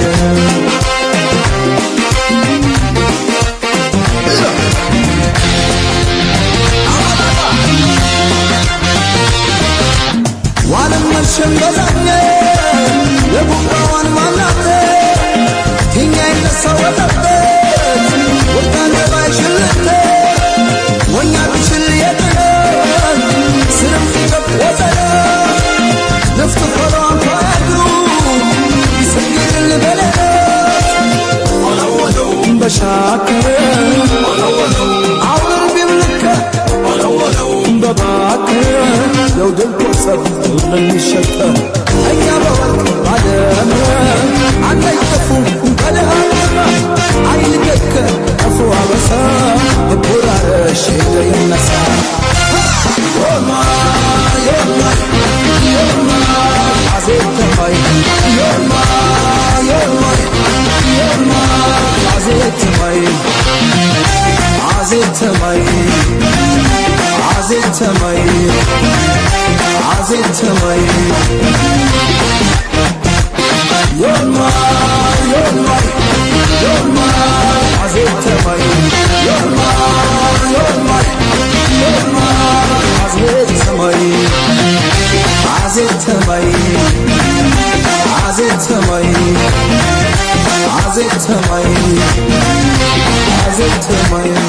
ዋለም መሸም በዛኘ የቡባዋን ማናተ ቲኛ ይነሳ ወጣበት ወጣን ባይሽልተ ወኛ ብሽል የጥለ ስርም ፊቀት ወዘለ ነፍጥ ፈሯን ተያድሩ ይሰግድል በለለ በሻከረ አውርን ቢብልከ በባከረ ያው ድንቆ ጸብ ለሚሸጠ እኛ በወርቅ ባደመ አንዳይጠፉ በደሃማ አይልገከ ቀፉ አበሳ እቡራረሽ ሄደ ይነሳ ዮማ ዮማ ዮማ አዜተማይ ዮማ ዮማ ዮማ አዜተማይ አዜተማይ አዜተማይ አዜተማይ ዮማ ዮማ ዮማ አዜተማይ ዮማ ዮማ ዮማ አዜተማይ አዜተማይ አዜተማይ አዜተማይ አዜተማይ